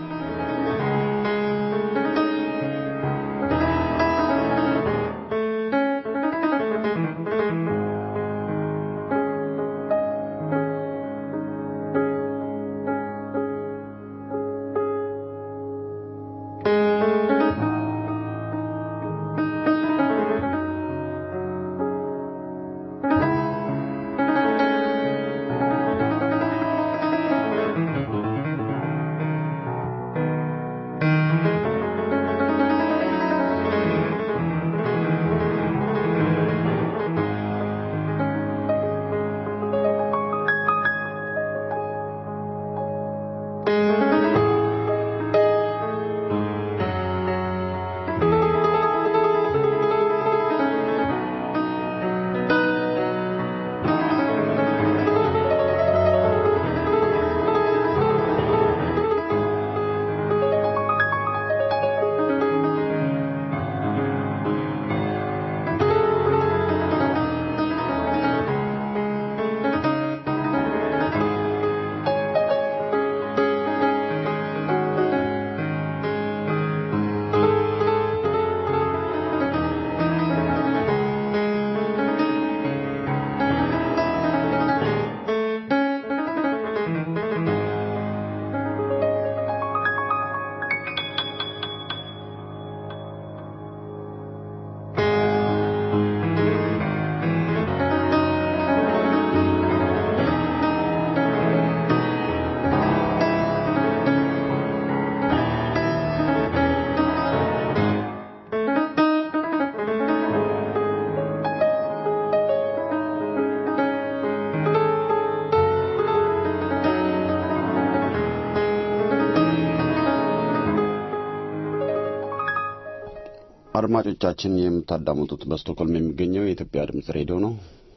አድማጮቻችን የምታዳምጡት በስቶክሆልም የሚገኘው የኢትዮጵያ ድምጽ ሬዲዮ ነው።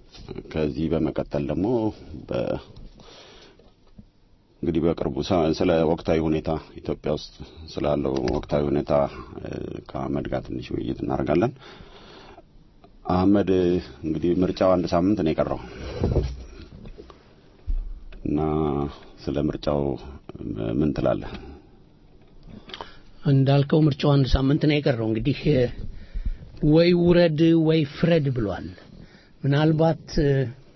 ከዚህ በመቀጠል ደግሞ በ እንግዲህ በቅርቡ ሰ- ስለ ወቅታዊ ሁኔታ ኢትዮጵያ ውስጥ ስላለው ወቅታዊ ሁኔታ እ፣ ከአህመድ ጋር ትንሽ ውይይት እናደርጋለን። አህመድ እንግዲህ ምርጫው አንድ ሳምንት ነው የቀረው እና ስለ ምርጫው ምን ትላለህ? እንዳልከው ምርጫው አንድ ሳምንት ነው የቀረው። እንግዲህ እ፣ ወይ ውረድ ወይ ፍረድ ብሏል። ምናልባት እ፣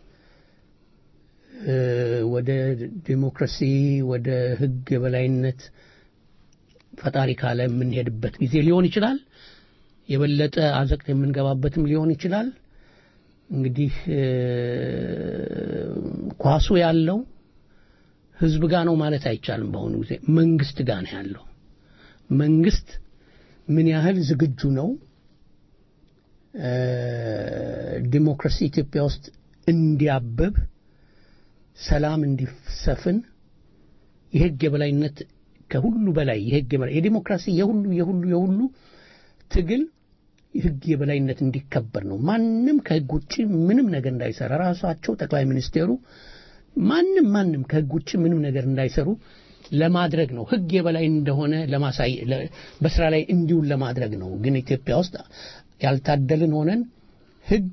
እ፣ ወደ ዲሞክራሲ ወደ ሕግ የበላይነት ፈጣሪ ካለ የምንሄድበት ጊዜ ሊሆን ይችላል። የበለጠ አዘቅት የምንገባበትም ሊሆን ይችላል። እንግዲህ እ፣ ኳሱ ያለው ህዝብ ጋር ነው ማለት አይቻልም። በአሁኑ ጊዜ መንግስት ጋር ነው ያለው። መንግስት ምን ያህል ዝግጁ ነው እ፣ ዲሞክራሲ ኢትዮጵያ ውስጥ እንዲያብብ፣ ሰላም እንዲሰፍን፣ የህግ የበላይነት ከሁሉ በላይ የህግ የበላይ የዲሞክራሲ የሁሉ የሁሉ የሁሉ ትግል የህግ የበላይነት እንዲከበር ነው። ማንም ከህግ ውጭ ምንም ነገር እንዳይሰራ ራሳቸው ጠቅላይ ሚኒስቴሩ ማንም ማንም ከህግ ውጭ ምንም ነገር እንዳይሰሩ ለማድረግ ነው። ህግ የበላይ እንደሆነ ለማሳይ ለ- በስራ ላይ እንዲውል ለማድረግ ነው። ግን ኢትዮጵያ ውስጥ ያልታደልን ሆነን ህግ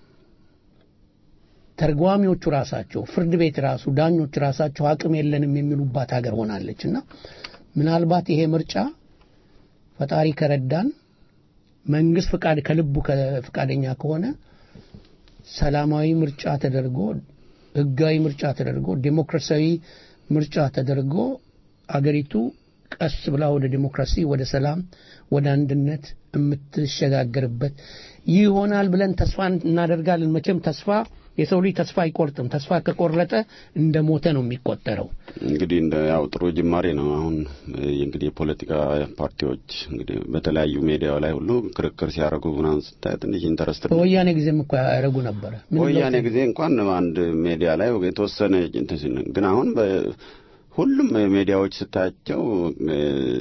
ተርጓሚዎቹ ራሳቸው ፍርድ ቤት ራሱ ዳኞች ራሳቸው አቅም የለንም የሚሉባት ሀገር ሆናለች እና ምናልባት ይሄ ምርጫ ፈጣሪ ከረዳን መንግስት ፍቃድ ከልቡ ከ- ፍቃደኛ ከሆነ ሰላማዊ ምርጫ ተደርጎ ህጋዊ ምርጫ ተደርጎ ዴሞክራሲያዊ ምርጫ ተደርጎ አገሪቱ ቀስ ብላ ወደ ዴሞክራሲ፣ ወደ ሰላም፣ ወደ አንድነት የምትሸጋገርበት ይሆናል ብለን ተስፋ እናደርጋለን። መቼም ተስፋ የሰው ልጅ ተስፋ አይቆርጥም። ተስፋ ከቆረጠ እንደ ሞተ ነው የሚቆጠረው። እንግዲህ እንደ ያው ጥሩ ጅማሬ ነው። አሁን እ፣ እንግዲህ የፖለቲካ ፓርቲዎች እንግዲህ በተለያዩ ሚዲያው ላይ ሁሉ ክርክር ሲያደርጉ ምናምን ስታይ ትንሽ ኢንተረስት በወያኔ ጊዜም እኮ ያደረጉ ነበረ። ምንም ወያኔ ለውጥ ጊዜ እንኳን አንድ ሜዲያ ላይ የተወሰነ እንትን ሲል ነው። ግን አሁን በ- ሁሉም ሜዲያዎች ስታያቸው እ፣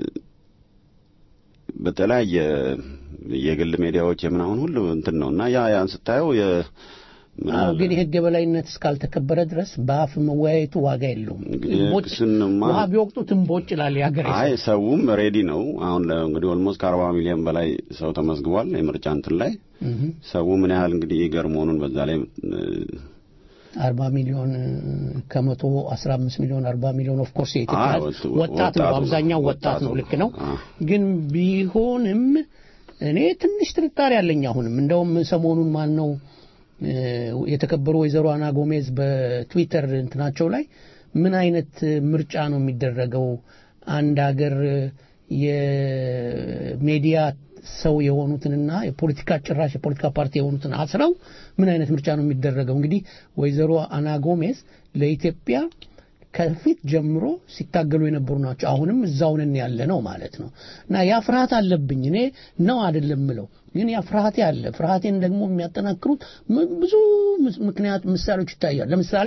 በተለያየ የግል ሜዲያዎች የምናምን ሁሉ እንትን ነው እና ያ ያን ስታየው የ ምን አዎ አለ? ግን የህግ የበላይነት እስካልተከበረ ድረስ በአፍ መወያየቱ ዋጋ የለውም። እንግዲህ እምቦጭ እሱንማ- ውሃ ቢወቅጡት እምቦጭ ይላል የሀገሬ ሰው። አይ ሰውም ሬዲ ነው። አሁን ለ- እንግዲህ ኦልሞስት ከአርባ ሚሊዮን በላይ ሰው ተመዝግቧል የምርጫ እንትን ላይ እህ ሰው ምን ያህል እንግዲህ ይገር መሆኑን በዛ ላይ እ፣ አርባ ሚሊዮን ከመቶ አስራ አምስት ሚሊዮን አርባ ሚሊዮን ኦፍ ኮርስ የኢትዮጵያ አዎ፣ ህዝብ ወጣቱ ወጣት ነው፣ ነው። አብዛኛው ወጣት ነው። ወጣቱ ልክ ነው። አዎ። ግን ቢሆንም እኔ ትንሽ ጥርጣሬ አለኝ። አሁንም እንደውም ሰሞኑን ማን ነው እ፣ የተከበሩ ወይዘሮ አና ጎሜዝ በትዊተር እንትናቸው ላይ ምን አይነት ምርጫ ነው የሚደረገው አንድ ሀገር የሚዲያ ሰው የሆኑትንና የፖለቲካ ጭራሽ የፖለቲካ ፓርቲ የሆኑትን አስረው ምን አይነት ምርጫ ነው የሚደረገው? እንግዲህ ወይዘሮ አና ጎሜዝ ለኢትዮጵያ ከፊት ጀምሮ ሲታገሉ የነበሩ ናቸው። አሁንም እዛው ነን ያለ ነው ማለት ነው። እና ያ ፍርሃት አለብኝ እኔ ነው አይደለም ምለው፣ ግን ያ ፍርሃቴ አለ። ፍርሃቴን ደግሞ የሚያጠናክሩት ም- ብዙ ምስ- ምክንያት ምሳሌዎች ይታያል። ለምሳሌ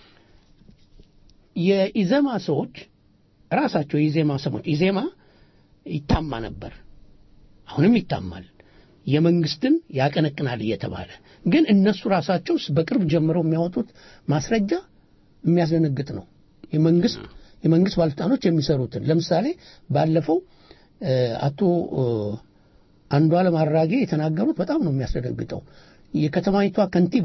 የኢዘማ ሰዎች ራሳቸው የኢዜማ ሰዎች ኢዜማ ይታማ ነበር፣ አሁንም ይታማል። የመንግስትን ያቀነቅናል እየተባለ ግን እነሱ ራሳቸው በቅርብ ጀምረው የሚያወጡት ማስረጃ የሚያስደነግጥ ነው። የመንግስት የመንግስት ባለስልጣኖች የሚሰሩትን ለምሳሌ ባለፈው እ፣ አቶ እ፣ አንዱዓለም አራጌ የተናገሩት በጣም ነው የሚያስደነግጠው። የከተማይቷ ከንቲባ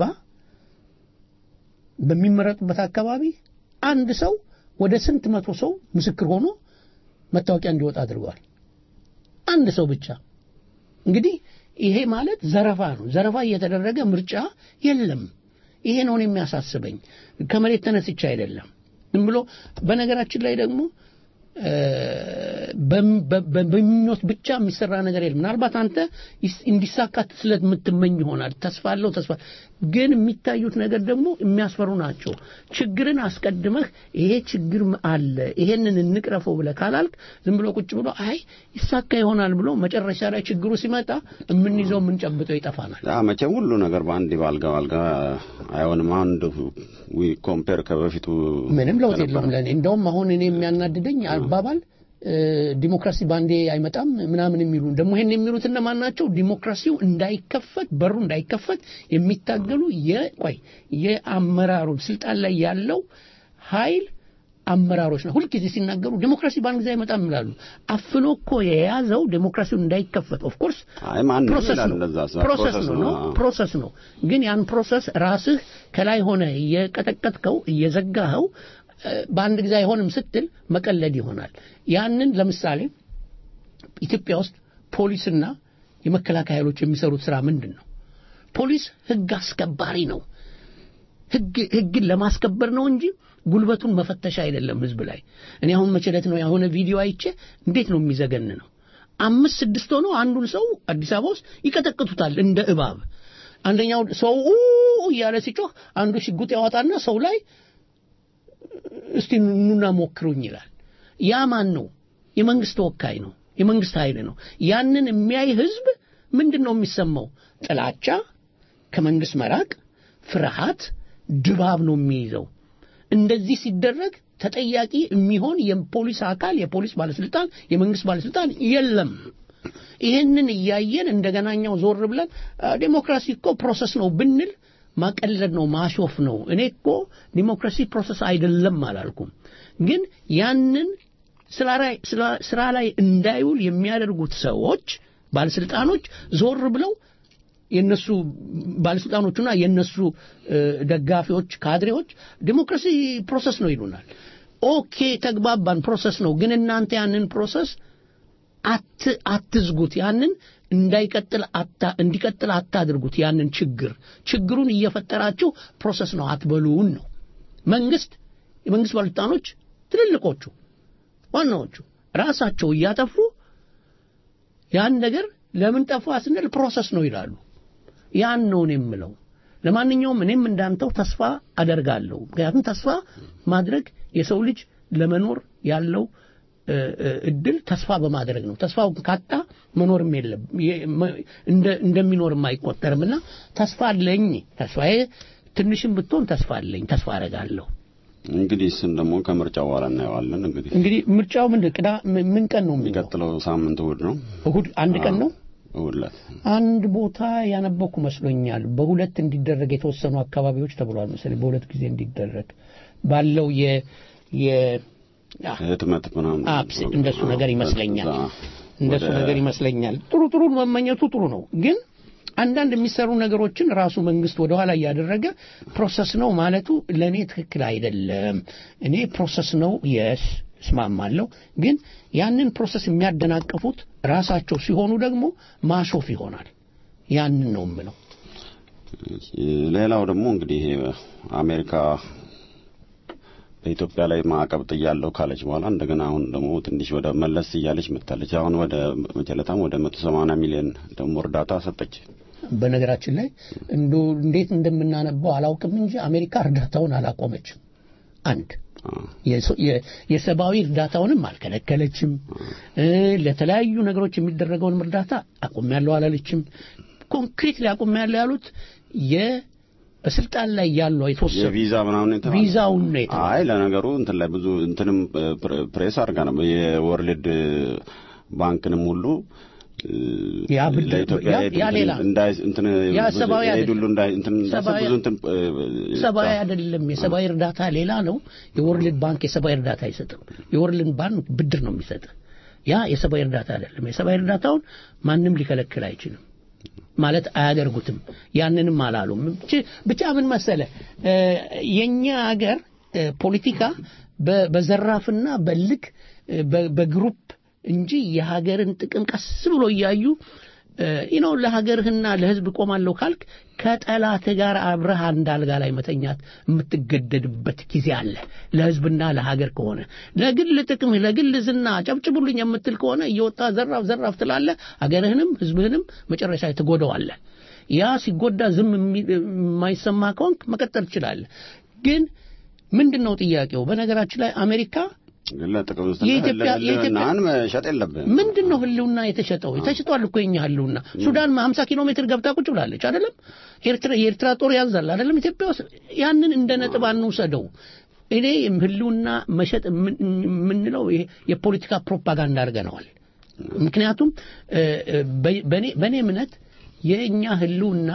በሚመረጡበት አካባቢ አንድ ሰው ወደ ስንት መቶ ሰው ምስክር ሆኖ መታወቂያ እንዲወጣ አድርገዋል። አንድ ሰው ብቻ። እንግዲህ ይሄ ማለት ዘረፋ ነው። ዘረፋ እየተደረገ ምርጫ የለም። ይሄ ነው እኔ የሚያሳስበኝ። ከመሬት ተነስቼ አይደለም። ዝም ብሎ በነገራችን ላይ ደግሞ እ፣ በም- በ- በ- በምኞት ብቻ የሚሰራ ነገር የለም። ምናልባት አንተ ይስ- እንዲሳካ ስለምትመኝ ይሆናል። ተስፋ አለው ተስፋ ግን የሚታዩት ነገር ደግሞ የሚያስፈሩ ናቸው። ችግርን አስቀድመህ ይሄ ችግር አለ ይሄንን እንቅረፈው ብለህ ካላልክ ዝም ብሎ ቁጭ ብሎ አይ ይሳካ ይሆናል ብሎ መጨረሻ ላይ ችግሩ ሲመጣ የምንይዘው የምንጨብጠው ይጠፋናል። ያ መቼም ሁሉ ነገር በአንድ ባልጋ ባልጋ አይሆንም። አንድ ዊ ኮምፔር ከበፊቱ ምንም ለውጥ ከነበረ- የለውም ለእኔ እንደውም አሁን እኔ የሚያናድደኝ አባባል እ፣ ዲሞክራሲ ባንዴ አይመጣም ምናምን የሚሉ ደግሞ ይሄን የሚሉት እነማን ናቸው? ዲሞክራሲው እንዳይከፈት በሩ እንዳይከፈት የሚታገሉ የቆይ የአመራሩ ስልጣን ላይ ያለው ኃይል አመራሮች ነው። ሁልጊዜ ሲናገሩ ዲሞክራሲ በአንድ ጊዜ አይመጣም ይላሉ። አፍኖ እኮ የያዘው ዲሞክራሲው እንዳይከፈት ኦፍ ኮርስ አይ ማንም ፕሮሰስ ይላል ነው እንደዛ ሰ- ፕሮሰስ ነው ነው አዎ። ፕሮሰስ ነው። ግን ያን ፕሮሰስ ራስህ ከላይ ሆነ እየቀጠቀጥከው እየዘጋኸው እ፣ በአንድ ጊዜ አይሆንም ስትል መቀለድ ይሆናል። ያንን ለምሳሌ ኢትዮጵያ ውስጥ ፖሊስና የመከላከያ ኃይሎች የሚሰሩት ስራ ምንድን ነው? ፖሊስ ህግ አስከባሪ ነው። ህግ ህግን ለማስከበር ነው እንጂ ጉልበቱን መፈተሽ አይደለም ህዝብ ላይ። እኔ አሁን መቸለት ነው የሆነ ቪዲዮ አይቼ እንዴት ነው የሚዘገን ነው። አምስት ስድስት ሆነው አንዱን ሰው አዲስ አበባ ውስጥ ይቀጠቅጡታል እንደ እባብ። አንደኛው ሰው ኡ እያለ ሲጮህ አንዱ ሽጉጥ ያወጣና ሰው ላይ እስቲ ኑና ሞክሩኝ ይላል። ያ ማን ነው? የመንግስት ተወካይ ነው። የመንግስት ኃይል ነው። ያንን የሚያይ ህዝብ ምንድን ነው የሚሰማው? ጥላቻ፣ ከመንግስት መራቅ፣ ፍርሃት፣ ድባብ ነው የሚይዘው። እንደዚህ ሲደረግ ተጠያቂ የሚሆን የፖሊስ አካል፣ የፖሊስ ባለስልጣን፣ የመንግስት ባለስልጣን የለም። ይህንን እያየን እንደገናኛው ዞር ብለን አ፣ ዴሞክራሲ እኮ ፕሮሰስ ነው ብንል ማቀለድ ነው፣ ማሾፍ ነው። እኔ እኮ ዲሞክራሲ ፕሮሰስ አይደለም አላልኩም። ግን ያንን ስራ ላይ- ስራ- ስራ ላይ እንዳይውል የሚያደርጉት ሰዎች ባለስልጣኖች ዞር ብለው የነሱ ባለስልጣኖቹና የነሱ እ፣ ደጋፊዎች ካድሬዎች ዲሞክራሲ ፕሮሰስ ነው ይሉናል። ኦኬ ተግባባን፣ ፕሮሰስ ነው። ግን እናንተ ያንን ፕሮሰስ አት አትዝጉት። ያንን እንዳይቀጥል አታ እንዲቀጥል አታድርጉት። ያንን ችግር ችግሩን እየፈጠራችሁ ፕሮሰስ ነው አትበሉን ነው። መንግስት የመንግስት ባለስልጣኖች ትልልቆቹ ዋናዎቹ ራሳቸው እያጠፉ ያን ነገር ለምን ጠፋ ስንል ፕሮሰስ ነው ይላሉ። ያን ነው እኔ የምለው። ለማንኛውም እኔም እንዳንተው ተስፋ አደርጋለሁ። ምክንያቱም ተስፋ ማድረግ የሰው ልጅ ለመኖር ያለው እ፣ እ፣ እድል ተስፋ በማድረግ ነው። ተስፋው ካጣ መኖርም የለም የ- መ- እንደ- እንደሚኖርም አይቆጠርምና ተስፋ አለኝ። ተስፋዬ ትንሽም ብትሆን ተስፋ አለኝ። ተስፋ አደርጋለሁ። እንግዲህ እሱን ደግሞ ከምርጫው በኋላ እናየዋለን። እንግዲህ እንግዲህ ምርጫው ምንድን ቅዳ ምን ምን ቀን ነው የሚለው? የሚቀጥለው ሳምንት እሑድ ነው። እሁድ አንድ ቀን ነው። እሑድ ዕለት አንድ ቦታ ያነበኩ መስሎኛል። በሁለት እንዲደረግ የተወሰኑ አካባቢዎች ተብሏል መሰለኝ። በሁለት ጊዜ እንዲደረግ ባለው የ የ አ- ህትመት ምናምን አፕስ እንደሱ ነገር ይመስለኛል። እዛ እንደሱ ወደ- ነገር ይመስለኛል። ጥሩ ጥሩ መመኘቱ ጥሩ ነው፣ ግን አንዳንድ የሚሰሩ ነገሮችን ራሱ መንግስት ወደኋላ እያደረገ ፕሮሰስ ነው ማለቱ ለእኔ ትክክል አይደለም። እኔ ፕሮሰስ ነው የስ እስማማለሁ፣ ግን ያንን ፕሮሰስ የሚያደናቅፉት ራሳቸው ሲሆኑ ደግሞ ማሾፍ ይሆናል። ያንን ነው የምለው። ሌላው ደግሞ እንግዲህ ይሄ አሜሪካ በኢትዮጵያ ላይ ማዕቀብ ጥያለሁ ካለች በኋላ እንደገና አሁን ደግሞ ትንሽ ወደ መለስ እያለች መጥታለች። አሁን ወደ መጨለታም ወደ መቶ ሰማንያ ሚሊዮን ደግሞ እርዳታ ሰጠች። በነገራችን ላይ እንዶ እንዴት እንደምናነባው አላውቅም እንጂ አሜሪካ እርዳታውን አላቆመችም። አንድ የሰ- የ- የሰብአዊ እርዳታውንም አልከለከለችም። እ፣ ለተለያዩ ነገሮች የሚደረገውንም እርዳታ አቁሜያለሁ አላለችም። ኮንክሪት ላይ አቁሜያለሁ ያሉት የ በስልጣን ላይ ያሉ የተወሰኑ የቪዛ ምናምን የተባለ ቪዛውን ነው የተባለው። አይ ለነገሩ እንትን ላይ ብዙ እንትንም ፕሬ- ፕሬስ አድርጋ ነው የወርልድ ባንክንም ሁሉ እ፣ ያ ብድር- ለኢትዮጵያ ያ- ሄድ ያ እንትን- ሌላ እንዳይ እንትን ያ ብዙ ሰብአዊ ሄድ አይደለም። ሁሉ እንዳይ እንትን እንዳይሰጥ ሰብአዊ- ብዙ እንትን እ፣ ሰብአዊ አይደለም። የሰብአዊ እርዳታ ሌላ ነው። የወርልድ ባንክ የሰብአዊ እርዳታ አይሰጥም። የወርልድ ባንክ ብድር ነው የሚሰጥ። ያ የሰብአዊ እርዳታ አይደለም። የሰብአዊ እርዳታውን ማንም ሊከለክል አይችልም ማለት አያደርጉትም። ያንንም አላሉም። ብቻ- ብቻ ምን መሰለ እ፣ የኛ ሀገር እ፣ ፖለቲካ በ- በዘራፍና በልክ እ፣ በ- በግሩፕ እንጂ የሀገርን ጥቅም ቀስ ብሎ እያዩ ነው ለሀገርህና ለሕዝብ ቆማለሁ ካልክ ከጠላት ጋር አብረህ አንድ አልጋ ላይ መተኛት የምትገደድበት ጊዜ አለ። ለሕዝብና ለሀገር ከሆነ ለግል ጥቅምህ ለግል ዝና ጨብጭቡልኝ የምትል ከሆነ እየወጣ ዘራፍ ዘራፍ ትላለህ። ሀገርህንም ሕዝብህንም መጨረሻ ላይ ትጎዳዋለህ። ያ ሲጎዳ ዝም የሚ- የማይሰማ ከሆንክ መቀጠል ትችላለህ። ግን ምንድን ነው ጥያቄው? በነገራችን ላይ አሜሪካ ለጥቅም የኢትዮጵያ- ህልውናህን መሸጥ የለብህም። ምንድን ነው ህልውና የተሸጠው? ተሽጧል እኮ የኛ ህልውና። ሱዳን 50 ኪሎ ሜትር ገብታ ቁጭ ብላለች አይደለም? ኤርትራ የኤርትራ ጦር ያዛል አይደለም? ኢትዮጵያ ውስጥ ያንን እንደ ነጥብ አንውሰደው። እኔ ህልውና መሸጥ የምን- የምንለው ይሄ የፖለቲካ ፕሮፓጋንዳ አድርገነዋል። ምክንያቱም እ፣ እ፣ በ- በእኔ በእኔ እምነት የእኛ ህልውና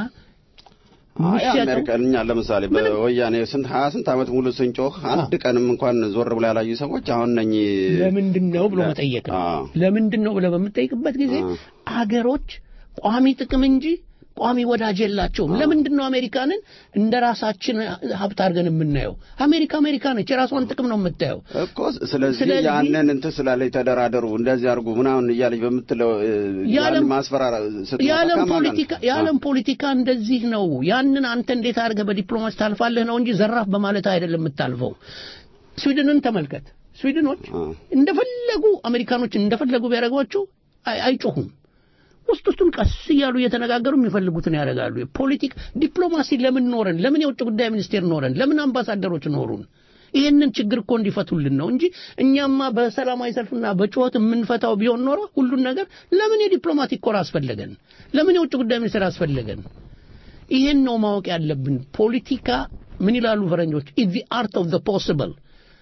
አይ የሚሸጠው አሜሪካ እኛ ለምሳሌ በወያኔ ስንት ሀያ ስንት ዓመት ሙሉ ስንጮህ አንድ ቀንም እንኳን ዞር ብላ ያላዩ ሰዎች አሁን ነኝ ለምንድን ነው ብሎ መጠየቅ ነው። አዎ። ለምንድን ነው ብለህ በምጠይቅበት ጊዜ አዎ። አገሮች ቋሚ ጥቅም እንጂ ቋሚ ወዳጅ የላቸውም። ለምንድን ነው አሜሪካንን እንደ ራሳችን ሀብት አድርገን የምናየው? አሜሪካ አሜሪካ ነች፣ የራሷን ጥቅም ነው የምታየው። እኮ ስለዚህ ስለዚህ- ያንን እንትን ስላለች ተደራደሩ እንደዚህ አድርጉ ምናምን እያለች በምትለው እ፣ የዓለም- ያን ማስፈራራ ስትመጣ የዓለም ከማን ጋር ነው? ፖለቲካ የዓለም ፖለቲካ እንደዚህ ነው። ያንን አንተ እንዴት አድርገህ በዲፕሎማሲ ታልፋለህ ነው እንጂ ዘራፍ በማለት አይደለም የምታልፈው። ስዊድንን ተመልከት። ስዊድኖች አ። እንደፈለጉ አሜሪካኖች እንደፈለጉ ቢያደርጓቸው አይ- አይጮሁም። ውስጥ ውስጡን ቀስ እያሉ እየተነጋገሩ የሚፈልጉትን ያደርጋሉ። ፖለቲክ ዲፕሎማሲ ለምን ኖረን? ለምን የውጭ ጉዳይ ሚኒስቴር ኖረን? ለምን አምባሳደሮች ኖሩን? ይህንን ችግር እኮ እንዲፈቱልን ነው እንጂ እኛማ በሰላማዊ ሰልፍና በጩኸት የምንፈታው ቢሆን ኖሮ ሁሉን ነገር ለምን የዲፕሎማቲክ ኮር አስፈለገን? ለምን የውጭ ጉዳይ ሚኒስቴር አስፈለገን? ይህን ነው ማወቅ ያለብን። ፖለቲካ ምን ይላሉ ፈረንጆች? ኢዝ ዘ አርት ኦፍ ዘ ፖሲብል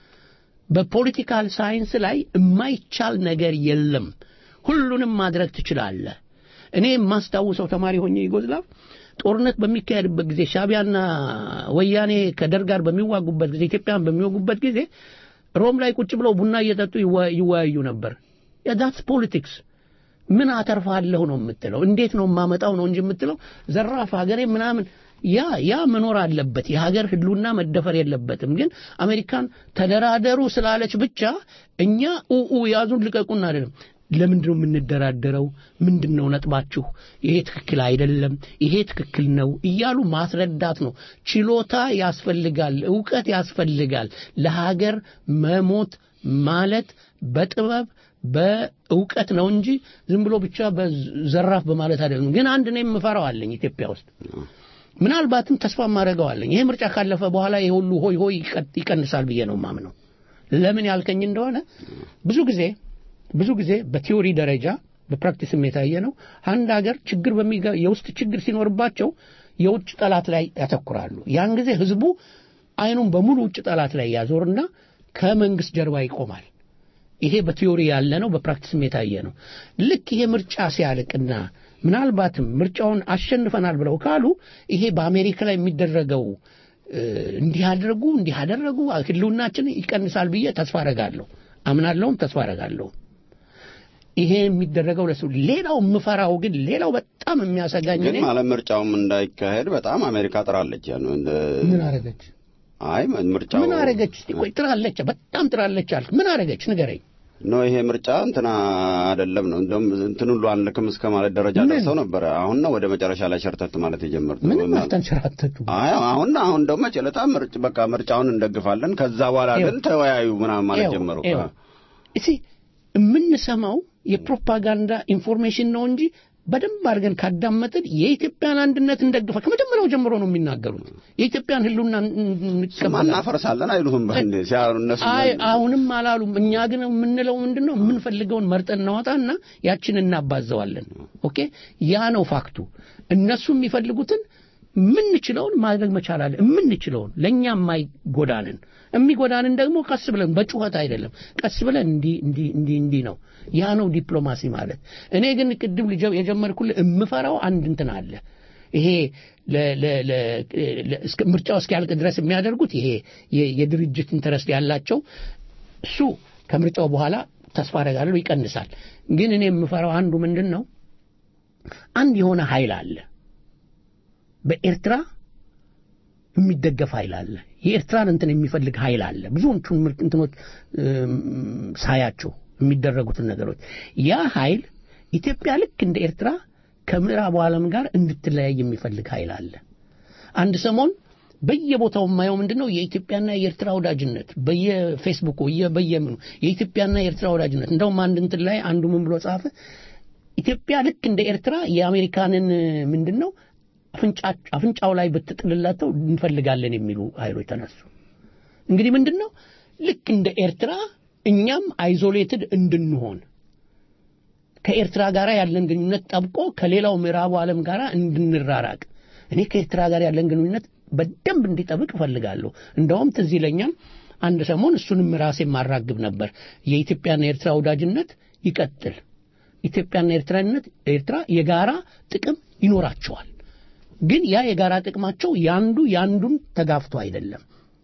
በፖለቲካል ሳይንስ ላይ የማይቻል ነገር የለም። ሁሉንም ማድረግ ትችላለህ። እኔ የማስታውሰው ተማሪ ሆኜ ዩጎዝላቭ ጦርነት በሚካሄድበት ጊዜ ሻቢያና ወያኔ ከደርግ ጋር በሚዋጉበት ጊዜ ኢትዮጵያን በሚወጉበት ጊዜ ሮም ላይ ቁጭ ብለው ቡና እየጠጡ ይወ- ይወያዩ ነበር። ዳትስ ፖለቲክስ ምን አተርፋለሁ ነው የምትለው። እንዴት ነው የማመጣው ነው እንጂ የምትለው ዘራፍ ሀገሬ ምናምን ያ ያ መኖር አለበት። የሀገር ህልውና መደፈር የለበትም። ግን አሜሪካን ተደራደሩ ስላለች ብቻ እኛ ኡኡ ያዙን ልቀቁን አይደለም። ለምንድን ነው የምንደራደረው? ምንድን ነው ነጥባችሁ? ይሄ ትክክል አይደለም፣ ይሄ ትክክል ነው እያሉ ማስረዳት ነው። ችሎታ ያስፈልጋል፣ እውቀት ያስፈልጋል። ለሀገር መሞት ማለት በጥበብ በእውቀት ነው እንጂ ዝም ብሎ ብቻ በዘራፍ በማለት አይደለም። ግን አንድ ነው የምፈራው አለኝ ኢትዮጵያ ውስጥ ምናልባትም ተስፋ ማድረገዋለኝ ይሄ ምርጫ ካለፈ በኋላ ይሄ ሁሉ ሆይ ሆይ ይቀ- ይቀንሳል ብዬ ነው ማምነው። ለምን ያልከኝ እንደሆነ ብዙ ጊዜ ብዙ ጊዜ በቲዮሪ ደረጃ በፕራክቲስም የታየ ነው። አንድ ሀገር ችግር በሚገ የውስጥ ችግር ሲኖርባቸው የውጭ ጠላት ላይ ያተኩራሉ። ያን ጊዜ ህዝቡ አይኑን በሙሉ ውጭ ጠላት ላይ ያዞርና ከመንግስት ጀርባ ይቆማል። ይሄ በቲዮሪ ያለ ነው፣ በፕራክቲስም የታየ ነው። ልክ ይሄ ምርጫ ሲያልቅና ምናልባትም ምርጫውን አሸንፈናል ብለው ካሉ ይሄ በአሜሪካ ላይ የሚደረገው እ፣ እንዲህ አደረጉ እንዲህ አደረጉ ህልውናችን ይቀንሳል ብዬ ተስፋ አረጋለሁ፣ አምናለሁም ተስፋ አረጋለሁ። ይሄ የሚደረገው ለሱ ሌላው የምፈራው ግን ሌላው በጣም የሚያሰጋኝ ግን እኔ ማለት ምርጫውም እንዳይካሄድ በጣም አሜሪካ ጥራለች። ያን እንደ ምን አረገች አይ ምርጫው ምን አረገች? እስቲ ቆይ ጥራለች፣ በጣም ጥራለች አልክ። ምን አረገች ንገረኝ። ነው ይሄ ምርጫ እንትና አይደለም ነው እንደውም እንትን ሁሉ አንልክም እስከ ማለት ደረጃ ምን? ደርሰው ነበረ። አሁን ነው ወደ መጨረሻ ላይ ሸርተት ማለት የጀመሩት። ምንም እና- አልተንሸራተቱ። አይ አሁን አሁን ደግሞ መጨለጣ ምርጭ በቃ ምርጫውን እንደግፋለን ከዛ በኋላ ግን ይኸው። ተወያዩ ምናምን ማለት ይኸው፣ ጀመሩ። ይኸው። እስቲ የምንሰማው የፕሮፓጋንዳ ኢንፎርሜሽን ነው እንጂ በደንብ አድርገን ካዳመጥን የኢትዮጵያን አንድነት እንደግፋ ከመጀመሪያው ጀምሮ ነው የሚናገሩት። የኢትዮጵያን ህልውና እንቀበላለን። እናፈርሳለን አይሉትም በእንዴ ሲያሩ እነሱ አይ አሁንም አላሉም። እኛ ግን የምንለው ምንድን ነው? የምንፈልገውን መርጠን እናወጣና ያችን እናባዘዋለን። ኦኬ፣ ያ ነው ፋክቱ። እነሱ የሚፈልጉትን የምንችለውን ማድረግ መቻል አለ። የምንችለውን ለእኛ የማይጎዳንን የሚጎዳንን ደግሞ ቀስ ብለን በጩኸት አይደለም፣ ቀስ ብለን እንዲህ እንዲህ እንዲህ እንዲህ ነው። ያ ነው ዲፕሎማሲ ማለት። እኔ ግን ቅድም ልጀ- የጀመርኩልህ የምፈራው አንድ እንትን አለ። ይሄ ለ- ለ- ለ- ለ- እስከ ምርጫው እስኪያልቅ ድረስ የሚያደርጉት ይሄ የ- የድርጅት ኢንተረስት ያላቸው እሱ ከምርጫው በኋላ ተስፋ አደርጋለሁ ይቀንሳል። ግን እኔ የምፈራው አንዱ ምንድን ነው አንድ የሆነ ኃይል አለ በኤርትራ የሚደገፍ ኃይል አለ። የኤርትራን እንትን የሚፈልግ ኃይል አለ። ብዙዎቹን ምርጥ እንትኖች እም፣ ሳያቸው የሚደረጉትን ነገሮች ያ ኃይል ኢትዮጵያ ልክ እንደ ኤርትራ ከምዕራቡ ዓለም ጋር እንድትለያይ የሚፈልግ ኃይል አለ። አንድ ሰሞን በየቦታው የማየው ምንድን ነው የኢትዮጵያና የኤርትራ ወዳጅነት በየፌስቡኩ በየ- በየምኑ የኢትዮጵያና የኤርትራ ወዳጅነት እንደውም አንድ እንትን ላይ አንዱ ምን ብሎ ጻፈ ኢትዮጵያ ልክ እንደ ኤርትራ የአሜሪካንን ምንድን ነው አፍንጫ- አፍንጫው ላይ ብትጥልላቸው እንፈልጋለን የሚሉ ኃይሎች ተነሱ። እንግዲህ ምንድን ነው ልክ እንደ ኤርትራ እኛም አይዞሌትድ እንድንሆን ከኤርትራ ጋር ያለን ግንኙነት ጠብቆ ከሌላው ምዕራቡ ዓለም ጋር እንድንራራቅ እኔ ከኤርትራ ጋር ያለን ግንኙነት በደንብ እንዲጠብቅ እፈልጋለሁ። እንደውም ትዝ ይለኛል አንድ ሰሞን እሱንም ራሴ ማራግብ ነበር። የኢትዮጵያና የኤርትራ ወዳጅነት ይቀጥል። ኢትዮጵያና ኤርትራነት ኤርትራ የጋራ ጥቅም ይኖራቸዋል። ግን ያ የጋራ ጥቅማቸው ያንዱ ያንዱን ተጋፍቶ አይደለም።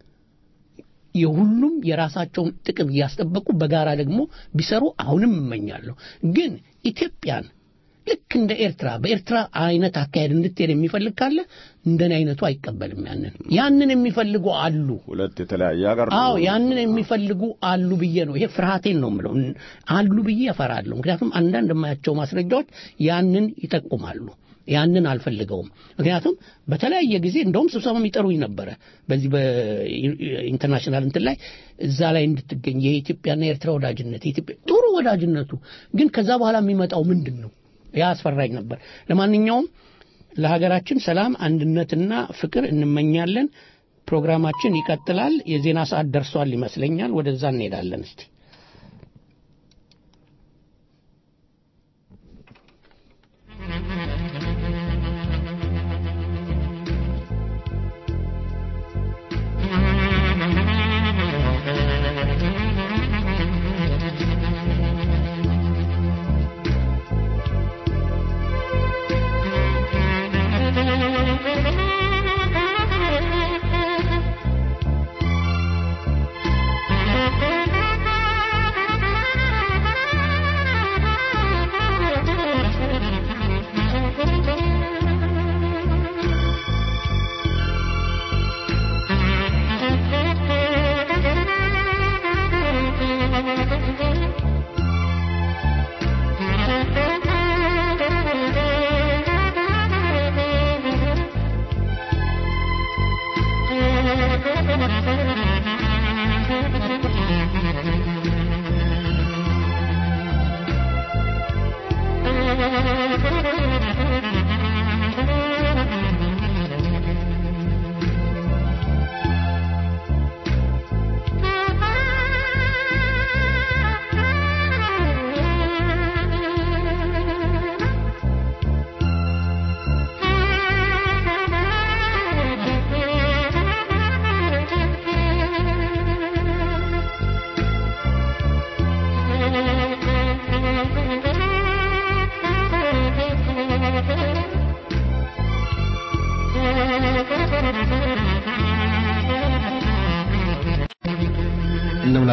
የሁሉም የራሳቸውን ጥቅም እያስጠበቁ በጋራ ደግሞ ቢሰሩ አሁንም እመኛለሁ። ግን ኢትዮጵያን ልክ እንደ ኤርትራ በኤርትራ አይነት አካሄድ እንድትሄድ የሚፈልግ ካለ እንደኔ አይነቱ አይቀበልም። ያንን ያንን የሚፈልጉ አሉ። ሁለት የተለያየ ሀገር ነው። አዎ ያንን የሚፈልጉ አሉ ብዬ ነው። ይሄ ፍርሃቴን ነው የምለው። አሉ ብዬ እፈራለሁ። ምክንያቱም አንዳንድ የማያቸው ማስረጃዎች ያንን ይጠቁማሉ። ያንን አልፈልገውም። ምክንያቱም በተለያየ ጊዜ እንደውም ስብሰባም ይጠሩኝ ነበረ በዚህ በኢንተርናሽናል እንትን ላይ እዛ ላይ እንድትገኝ የኢትዮጵያና የኤርትራ ወዳጅነት የኢትዮጵያ ጥሩ ወዳጅነቱ ግን ከዛ በኋላ የሚመጣው ምንድን ነው? ያ አስፈራኝ ነበር። ለማንኛውም ለሀገራችን ሰላም፣ አንድነትና ፍቅር እንመኛለን። ፕሮግራማችን ይቀጥላል። የዜና ሰዓት ደርሷል ይመስለኛል። ወደዛ እንሄዳለን እስቲ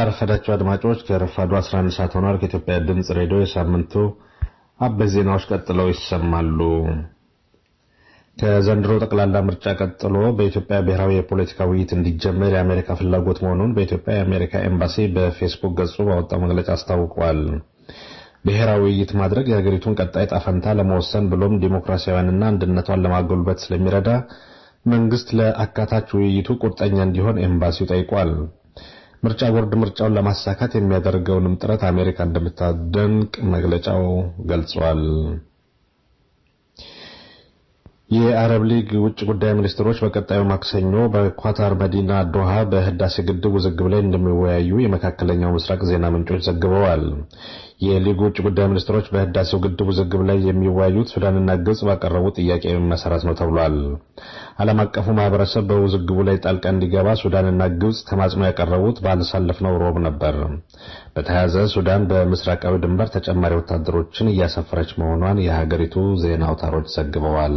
እንደምናረፈዳቸው አድማጮች ከረፋዱ 11 ሰዓት ሆኗል። ከኢትዮጵያ ድምፅ ሬዲዮ የሳምንቱ አበይት ዜናዎች ቀጥለው ይሰማሉ። ከዘንድሮ ጠቅላላ ምርጫ ቀጥሎ በኢትዮጵያ ብሔራዊ የፖለቲካ ውይይት እንዲጀመር የአሜሪካ ፍላጎት መሆኑን በኢትዮጵያ የአሜሪካ ኤምባሲ በፌስቡክ ገጹ ባወጣው መግለጫ አስታውቋል። ብሔራዊ ውይይት ማድረግ የሀገሪቱን ቀጣይ ጣፈንታ ለመወሰን ብሎም ዲሞክራሲያዊንና አንድነቷን ለማጎልበት ስለሚረዳ መንግስት ለአካታች ውይይቱ ቁርጠኛ እንዲሆን ኤምባሲው ጠይቋል። ምርጫ ቦርድ ምርጫውን ለማሳካት የሚያደርገውንም ጥረት አሜሪካ እንደምታደንቅ መግለጫው ገልጿል። የአረብ ሊግ ውጭ ጉዳይ ሚኒስትሮች በቀጣዩ ማክሰኞ በኳታር መዲና ዶሃ በህዳሴ ግድብ ውዝግብ ላይ እንደሚወያዩ የመካከለኛው ምስራቅ ዜና ምንጮች ዘግበዋል። የሊጉ ውጭ ጉዳይ ሚኒስትሮች በህዳሴው ግድብ ውዝግብ ላይ የሚወያዩት ሱዳንና ግብጽ ባቀረቡት ጥያቄ መሰረት ነው ተብሏል። ዓለም አቀፉ ማህበረሰብ በውዝግቡ ላይ ጣልቃ እንዲገባ ሱዳንና ግብጽ ተማጽኖ ያቀረቡት ባለሳለፍነው ሮብ ነበር። በተያያዘ ሱዳን በምስራቃዊ ድንበር ተጨማሪ ወታደሮችን እያሰፈረች መሆኗን የሀገሪቱ ዜና አውታሮች ዘግበዋል።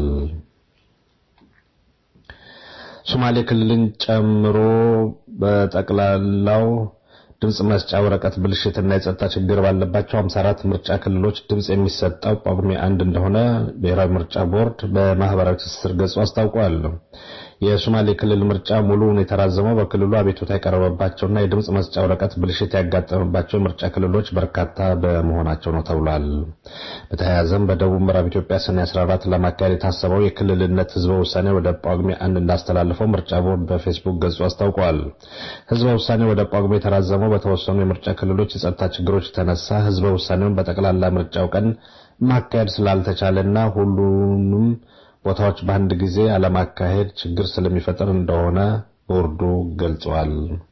ሶማሌ ክልልን ጨምሮ በጠቅላላው ድምፅ መስጫ ወረቀት ብልሽትና የጸጥታ ችግር ባለባቸው 54 ምርጫ ክልሎች ድምፅ የሚሰጠው ጳጉሜ አንድ እንደሆነ ብሔራዊ ምርጫ ቦርድ በማህበራዊ ትስስር ገጹ አስታውቋል። የሶማሌ ክልል ምርጫ ሙሉውን የተራዘመው በክልሉ አቤቱታ የቀረበባቸውና የድምፅ መስጫ ወረቀት ብልሽት ያጋጠመባቸው ምርጫ ክልሎች በርካታ በመሆናቸው ነው ተብሏል። በተያያዘም በደቡብ ምዕራብ ኢትዮጵያ ሰኔ 14 ለማካሄድ የታሰበው የክልልነት ህዝበ ውሳኔ ወደ ጳጉሜ አንድ እንዳስተላለፈው ምርጫ ቦርድ በፌስቡክ ገጹ አስታውቋል። ህዝበ ውሳኔ ወደ ጳጉሜ የተራዘመው በተወሰኑ የምርጫ ክልሎች የጸጥታ ችግሮች የተነሳ ህዝበ ውሳኔውን በጠቅላላ ምርጫው ቀን ማካሄድ ስላልተቻለና ሁሉንም ቦታዎች በአንድ ጊዜ አለማካሄድ ችግር ስለሚፈጥር እንደሆነ ቦርዱ ገልጿል።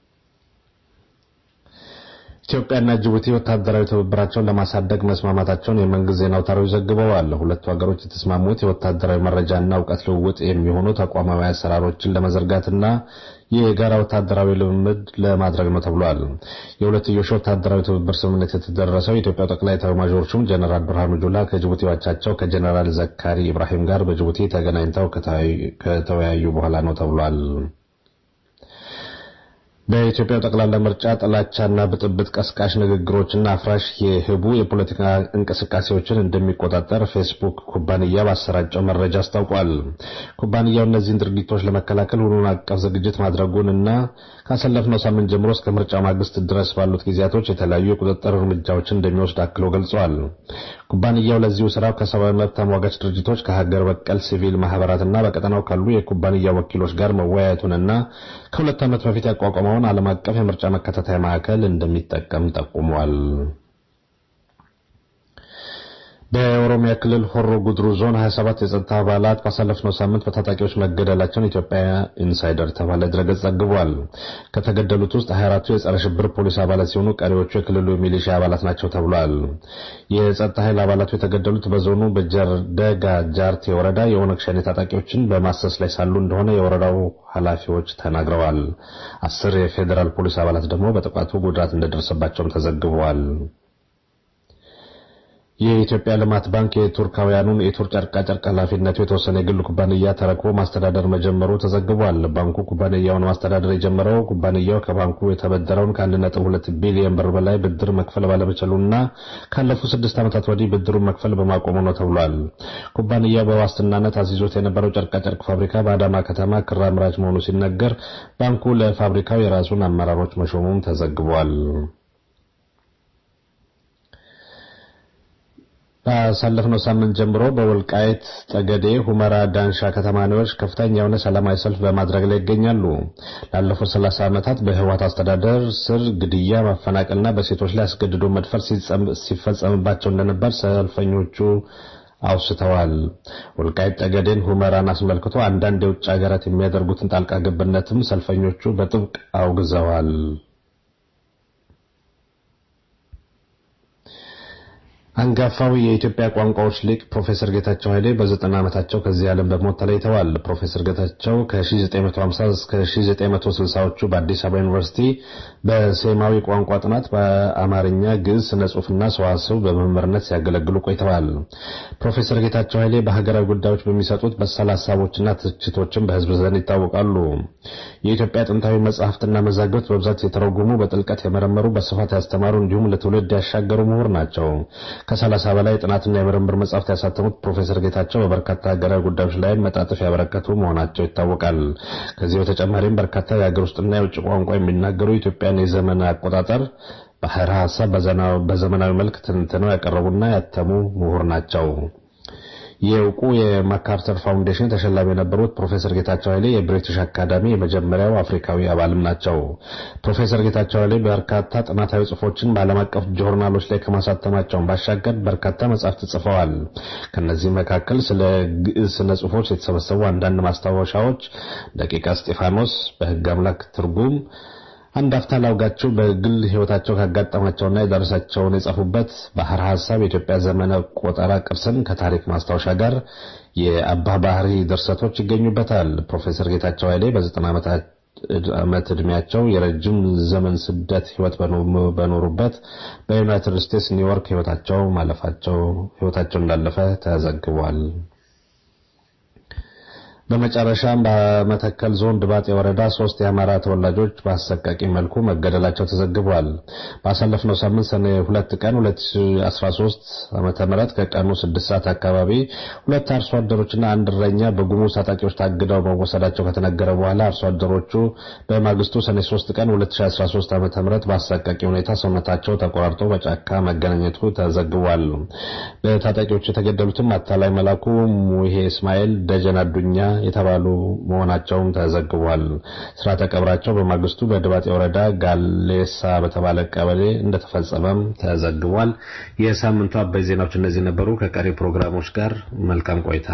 ኢትዮጵያና ጅቡቲ ወታደራዊ ትብብራቸውን ለማሳደግ መስማማታቸውን የመንግስት ዜና አውታሮች ዘግበዋል። ሁለቱ ሀገሮች የተስማሙት የወታደራዊ መረጃና እውቀት ልውውጥ የሚሆኑ ተቋማዊ አሰራሮችን ለመዘርጋትና የጋራ ወታደራዊ ልምምድ ለማድረግ ነው ተብሏል። የሁለትዮሽ ወታደራዊ ትብብር ስምምነት የተደረሰው የኢትዮጵያ ጠቅላይ ኤታማዦር ሹም ጀነራል ብርሃኑ ጁላ ከጅቡቲ አቻቸው ከጀነራል ዘካሪ ኢብራሂም ጋር በጅቡቲ ተገናኝተው ከተወያዩ በኋላ ነው ተብሏል። በኢትዮጵያ ጠቅላላ ምርጫ ጥላቻና ብጥብጥ ቀስቃሽ ንግግሮችና አፍራሽ የህቡ የፖለቲካ እንቅስቃሴዎችን እንደሚቆጣጠር ፌስቡክ ኩባንያ ባሰራጨው መረጃ አስታውቋል። ኩባንያው እነዚህን ድርጊቶች ለመከላከል ሁሉን አቀፍ ዝግጅት ማድረጉንና ካሳለፍነው ሳምንት ጀምሮ እስከ ምርጫ ማግስት ድረስ ባሉት ጊዜያቶች የተለያዩ የቁጥጥር እርምጃዎችን እንደሚወስድ አክሎ ገልጿል። ኩባንያው ለዚሁ ስራው ከሰብአዊ መብት ተሟጋች ድርጅቶች ከሀገር በቀል ሲቪል ማህበራትና በቀጠናው ካሉ የኩባንያ ወኪሎች ጋር መወያየቱንና ከሁለት ዓመት በፊት ያቋቋመውን ዓለም አቀፍ የምርጫ መከታተያ ማዕከል እንደሚጠቀም ጠቁሟል። በኦሮሚያ ክልል ሆሮ ጉድሩ ዞን 27 የጸጥታ አባላት ባሳለፍነው ሳምንት በታጣቂዎች መገደላቸውን ኢትዮጵያ ኢንሳይደር ተባለ ድረገጽ ዘግቧል። ከተገደሉት ውስጥ 24ቱ የጸረ ሽብር ፖሊስ አባላት ሲሆኑ ቀሪዎቹ የክልሉ ሚሊሻ አባላት ናቸው ተብሏል። የጸጥታ ኃይል አባላቱ የተገደሉት በዞኑ በጀርደጋ ጃርቴ ወረዳ የኦነግ ሸኔ ታጣቂዎችን በማሰስ ላይ ሳሉ እንደሆነ የወረዳው ኃላፊዎች ተናግረዋል። አስር የፌዴራል ፖሊስ አባላት ደግሞ በጥቃቱ ጉዳት እንደደረሰባቸውም ተዘግበዋል። የኢትዮጵያ ልማት ባንክ የቱርካውያኑን የቱር ጨርቃጨርቅ ኃላፊነቱ የተወሰነ የግል ኩባንያ ተረክቦ ማስተዳደር መጀመሩ ተዘግቧል። ባንኩ ኩባንያውን ማስተዳደር የጀመረው ኩባንያው ከባንኩ የተበደረውን ከ1.2 ቢሊዮን ብር በላይ ብድር መክፈል ባለመቻሉና ካለፉት ስድስት ዓመታት ወዲህ ብድሩን መክፈል በማቆሙ ነው ተብሏል። ኩባንያው በዋስትናነት አስይዞት የነበረው ጨርቃጨርቅ ፋብሪካ በአዳማ ከተማ ክር አምራች መሆኑ ሲነገር ባንኩ ለፋብሪካው የራሱን አመራሮች መሾሙም ተዘግቧል። ባሳለፍነው ሳምንት ጀምሮ በወልቃይት ጠገዴ፣ ሁመራ፣ ዳንሻ ከተማ ነዋሪዎች ከፍተኛ የሆነ ሰላማዊ ሰልፍ በማድረግ ላይ ይገኛሉ። ላለፉት 30 ዓመታት በህወሓት አስተዳደር ስር ግድያ፣ ማፈናቀልና በሴቶች ላይ አስገድዶ መድፈር ሲፈጸምባቸው እንደነበር ሰልፈኞቹ አውስተዋል። ወልቃይት ጠገዴን፣ ሁመራን አስመልክቶ አንዳንድ የውጭ ሀገራት የሚያደርጉትን ጣልቃ ገብነትም ሰልፈኞቹ በጥብቅ አውግዘዋል። አንጋፋው የኢትዮጵያ ቋንቋዎች ሊቅ ፕሮፌሰር ጌታቸው ኃይሌ በዘጠና ዓመታቸው ከዚህ ዓለም በሞት ተለይተዋል። ፕሮፌሰር ጌታቸው ከ1950 እስከ 1960ዎቹ በአዲስ አበባ ዩኒቨርሲቲ በሴማዊ ቋንቋ ጥናት በአማርኛ፣ ግዕዝ፣ ስነ ጽሑፍና ሰዋስው በመምህርነት ሲያገለግሉ ቆይተዋል። ፕሮፌሰር ጌታቸው ኃይሌ በሀገራዊ ጉዳዮች በሚሰጡት በሳል ሀሳቦችና ትችቶችን በሕዝብ ዘንድ ይታወቃሉ። የኢትዮጵያ ጥንታዊ መጻሕፍትና መዛግብት በብዛት የተረጎሙ፣ በጥልቀት የመረመሩ፣ በስፋት ያስተማሩ እንዲሁም ለትውልድ ያሻገሩ ምሁር ናቸው። ከሰላሳ በላይ ጥናትና የምርምር መጻሕፍት ያሳተሙት ፕሮፌሰር ጌታቸው በበርካታ ሀገራዊ ጉዳዮች ላይ መጣጥፍ ያበረከቱ መሆናቸው ይታወቃል። ከዚህ በተጨማሪም በርካታ የሀገር ውስጥና የውጭ ቋንቋ የሚናገሩ ኢትዮጵያን የዘመን አቆጣጠር ባህረ ሀሳብ በዘመናዊ መልክ ትንትነው ያቀረቡና ያተሙ ምሁር ናቸው። የእውቁ የማካርተር ፋውንዴሽን ተሸላሚ የነበሩት ፕሮፌሰር ጌታቸው ኃይሌ የብሪቲሽ አካዳሚ የመጀመሪያው አፍሪካዊ አባልም ናቸው። ፕሮፌሰር ጌታቸው ኃይሌ በርካታ ጥናታዊ ጽሑፎችን በዓለም አቀፍ ጆርናሎች ላይ ከማሳተማቸውን ባሻገር በርካታ መጻሕፍት ጽፈዋል። ከነዚህ መካከል ስለ ግዕዝ ስነ ጽሑፎች የተሰበሰቡ አንዳንድ ማስታወሻዎች፣ ደቂቀ እስጢፋኖስ፣ በሕግ አምላክ ትርጉም አንድ አፍታ ላውጋችሁ በግል ሕይወታቸው ካጋጠማቸውና የደረሳቸውን የጻፉበት ባህር ሐሳብ የኢትዮጵያ ዘመነ ቆጠራ ቅርስን ከታሪክ ማስታወሻ ጋር የአባ ባህሪ ድርሰቶች ይገኙበታል። ፕሮፌሰር ጌታቸው ኃይሌ በዘጠና ዓመት ዕድሜያቸው የረጅም ዘመን ስደት ሕይወት በኖሩበት በዩናይትድ ስቴትስ ኒውዮርክ ሕይወታቸው ማለፋቸው ሕይወታቸው እንዳለፈ ተዘግቧል። በመጨረሻም በመተከል ዞን ድባጤ ወረዳ ሶስት የአማራ ተወላጆች በአሰቃቂ መልኩ መገደላቸው ተዘግቧል። ባሳለፍነው ሳምንት ሰኔ ሁለት ቀን 2013 ዓመተ ምህረት ከቀኑ ስድስት ሰዓት አካባቢ ሁለት አርሶ አደሮችና አንድ እረኛ በጉሙዝ ታጣቂዎች ታግደው መወሰዳቸው ከተነገረ በኋላ አርሶ አደሮቹ በማግስቱ ሰኔ 3 ቀን 2013 ዓመተ ምህረት በአሰቃቂ ሁኔታ ሰውነታቸው ተቆራርጦ በጫካ መገናኘቱ ተዘግቧል። በታጣቂዎቹ የተገደሉትም አታላይ መላኩ፣ ሙሄ እስማኤል፣ ደጀን አዱኛ የተባሉ መሆናቸውም ተዘግቧል። ስርዓተ ቀብራቸው በማግስቱ በድባጤ ወረዳ ጋሌሳ በተባለ ቀበሌ እንደተፈጸመም ተዘግቧል። የሳምንቱ አበይ ዜናዎች እነዚህ ነበሩ። ከቀሪ ፕሮግራሞች ጋር መልካም ቆይታ።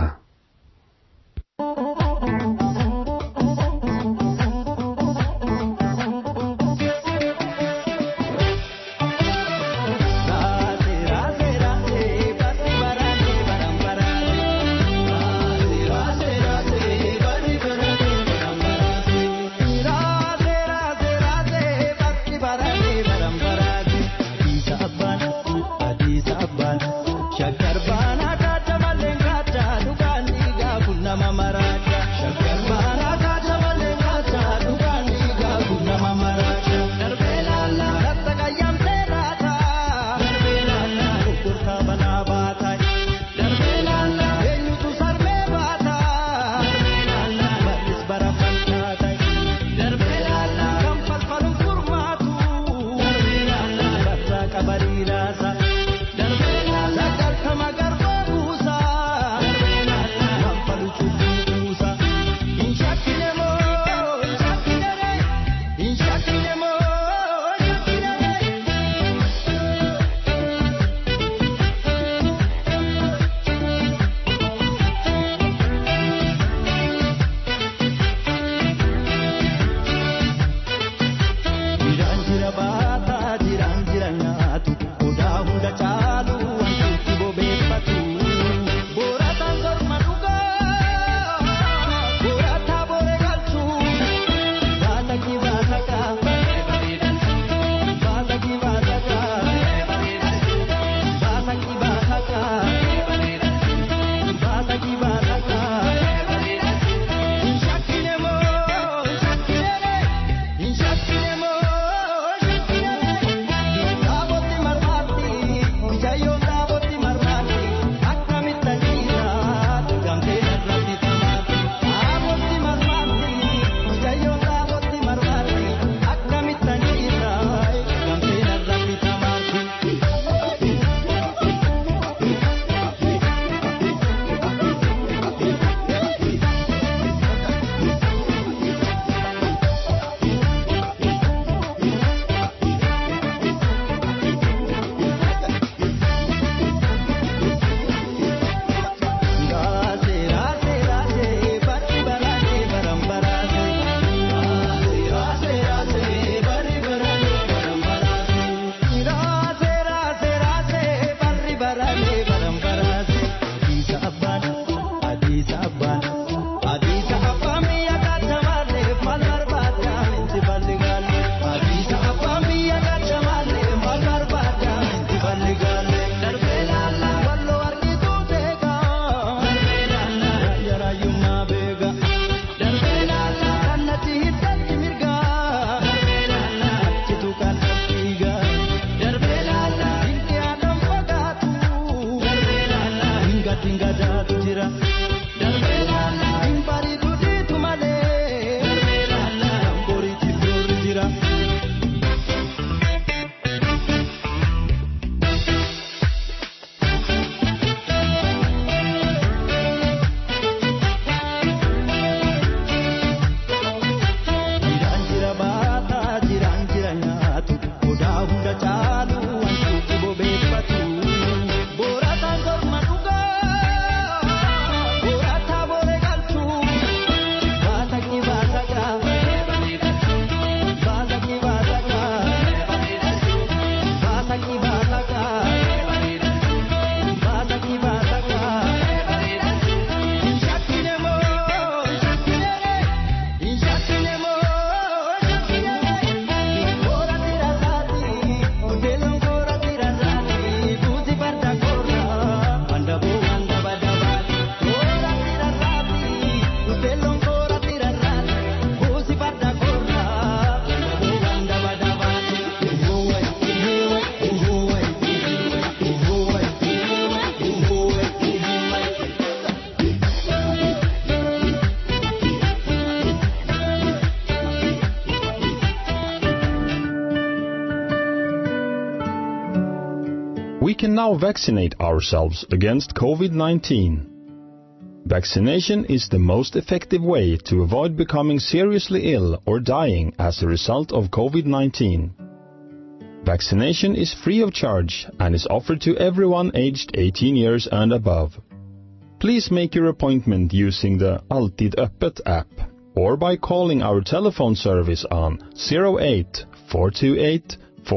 We can now vaccinate ourselves against COVID-19. Vaccination is the most effective way to avoid becoming seriously ill or dying as a result of COVID-19. Vaccination is free of charge and is offered to everyone aged 18 years and above. Please make your appointment using the Alltid Öppet app or by calling our telephone service on 08 428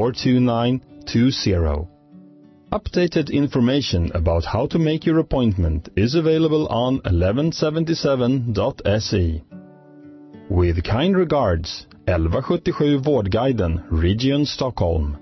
429 20. Updated information about how to make your appointment is available on 1177.se. With kind regards, 1177 Vårdguiden, Region Stockholm.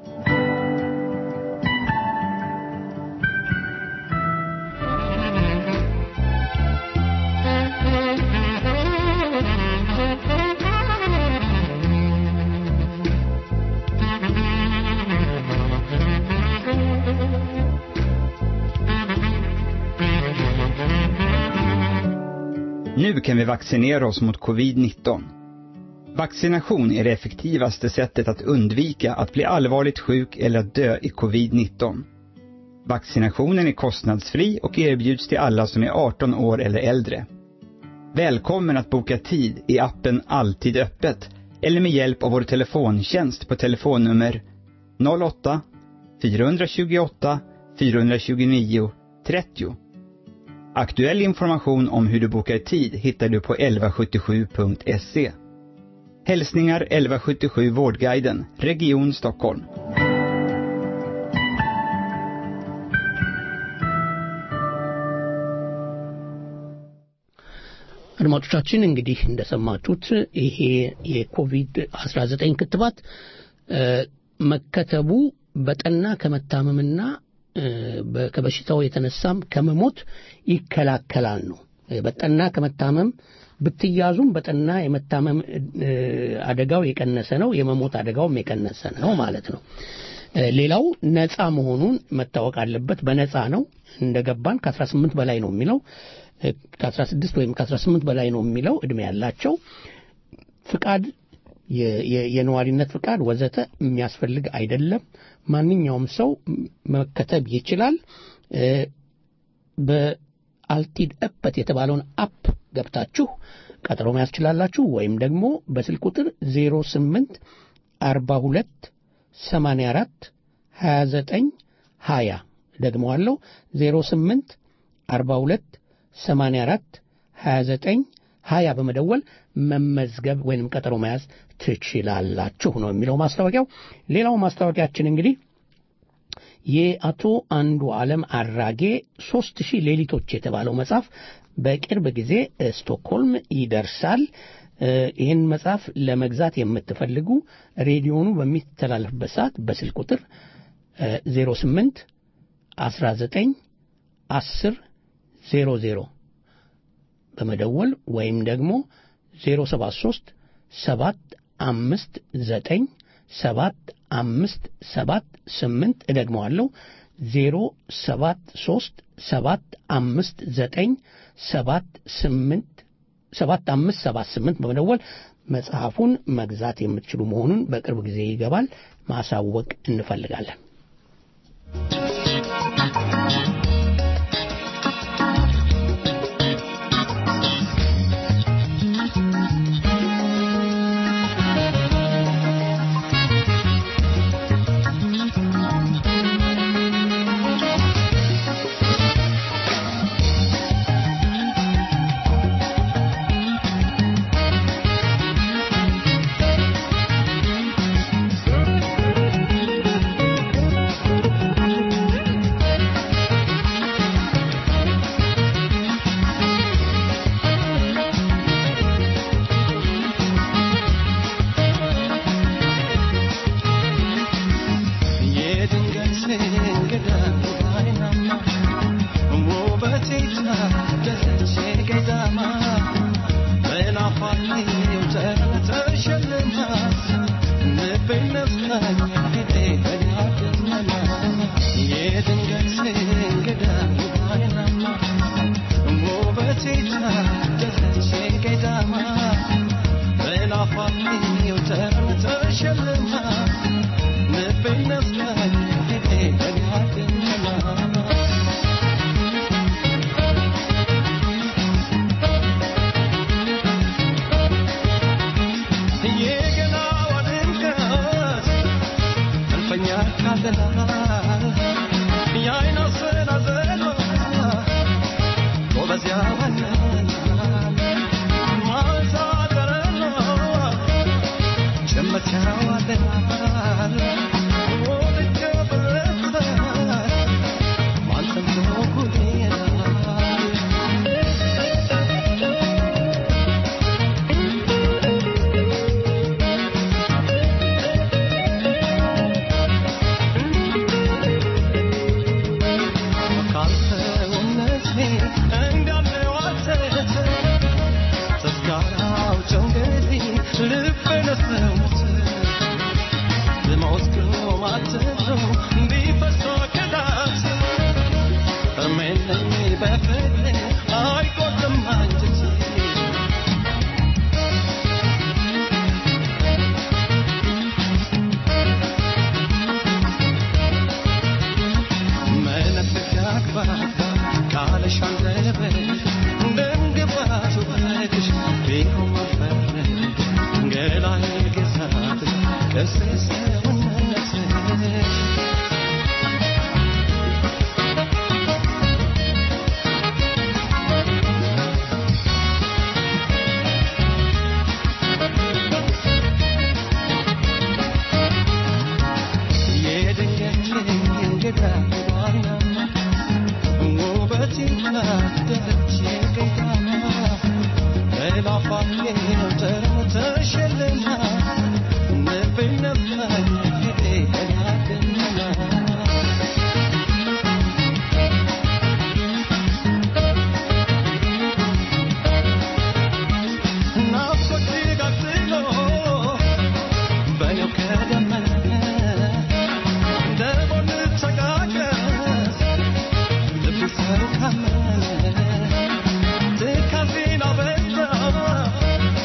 Nu kan vi vaccinera oss mot covid-19. Vaccination är det effektivaste sättet att undvika att bli allvarligt sjuk eller att dö i covid-19. Vaccinationen är kostnadsfri och erbjuds till alla som är 18 år eller äldre. Välkommen att boka tid i appen Alltid öppet eller med hjälp av vår telefontjänst på telefonnummer 08 428 429 30. Aktuell information om hur du bokar tid hittar du på 1177.se. Hälsningar 1177 Vårdguiden, Region Stockholm. አድማጮቻችን እንግዲህ እንደሰማችሁት ይሄ የኮቪድ 19 ክትባት መከተቡ በጠና ከመታመምና በ- ከበሽታው የተነሳም ከመሞት ይከላከላል ነው። በጠና ከመታመም ብትያዙም በጠና የመታመም እ፣ አደጋው የቀነሰ ነው፣ የመሞት አደጋውም የቀነሰ ነው ማለት ነው። እ፣ ሌላው ነፃ መሆኑን መታወቅ አለበት። በነፃ ነው እንደገባን ከ18 በላይ ነው የሚለው እ፣ ከ16 ወይም ከ18 በላይ ነው የሚለው እድሜ ያላቸው ፍቃድ የ- የ- የነዋሪነት ፍቃድ ወዘተ የሚያስፈልግ አይደለም። ማንኛውም ሰው መከተብ ይችላል። እ፣ በአልቲድ እበት የተባለውን አፕ ገብታችሁ ቀጠሮ መያዝ ትችላላችሁ። ወይም ደግሞ በስልክ ቁጥር 08 42 84 29 20 ደግመዋለሁ 08 42 84 29 ሀያ በመደወል መመዝገብ ወይንም ቀጠሮ መያዝ ትችላላችሁ ነው የሚለው ማስታወቂያው። ሌላው ማስታወቂያችን እንግዲህ የአቶ አንዱ ዓለም አራጌ ሶስት ሺህ ሌሊቶች የተባለው መጽሐፍ በቅርብ ጊዜ እ፣ ስቶክሆልም ይደርሳል። እ፣ ይህን መጽሐፍ ለመግዛት የምትፈልጉ ሬዲዮኑ በሚተላለፍበት ሰዓት በስልክ ቁጥር እ፣ 08 19 10 00 በመደወል ወይም ደግሞ 073 759 7578 እደግመዋለሁ ዜሮ ሰባት ሶስት ሰባት አምስት ዘጠኝ ሰባት ስምንት ሰባት አምስት ሰባት ስምንት በመደወል መጽሐፉን መግዛት የምትችሉ መሆኑን በቅርብ ጊዜ ይገባል ማሳወቅ እንፈልጋለን። Thank you.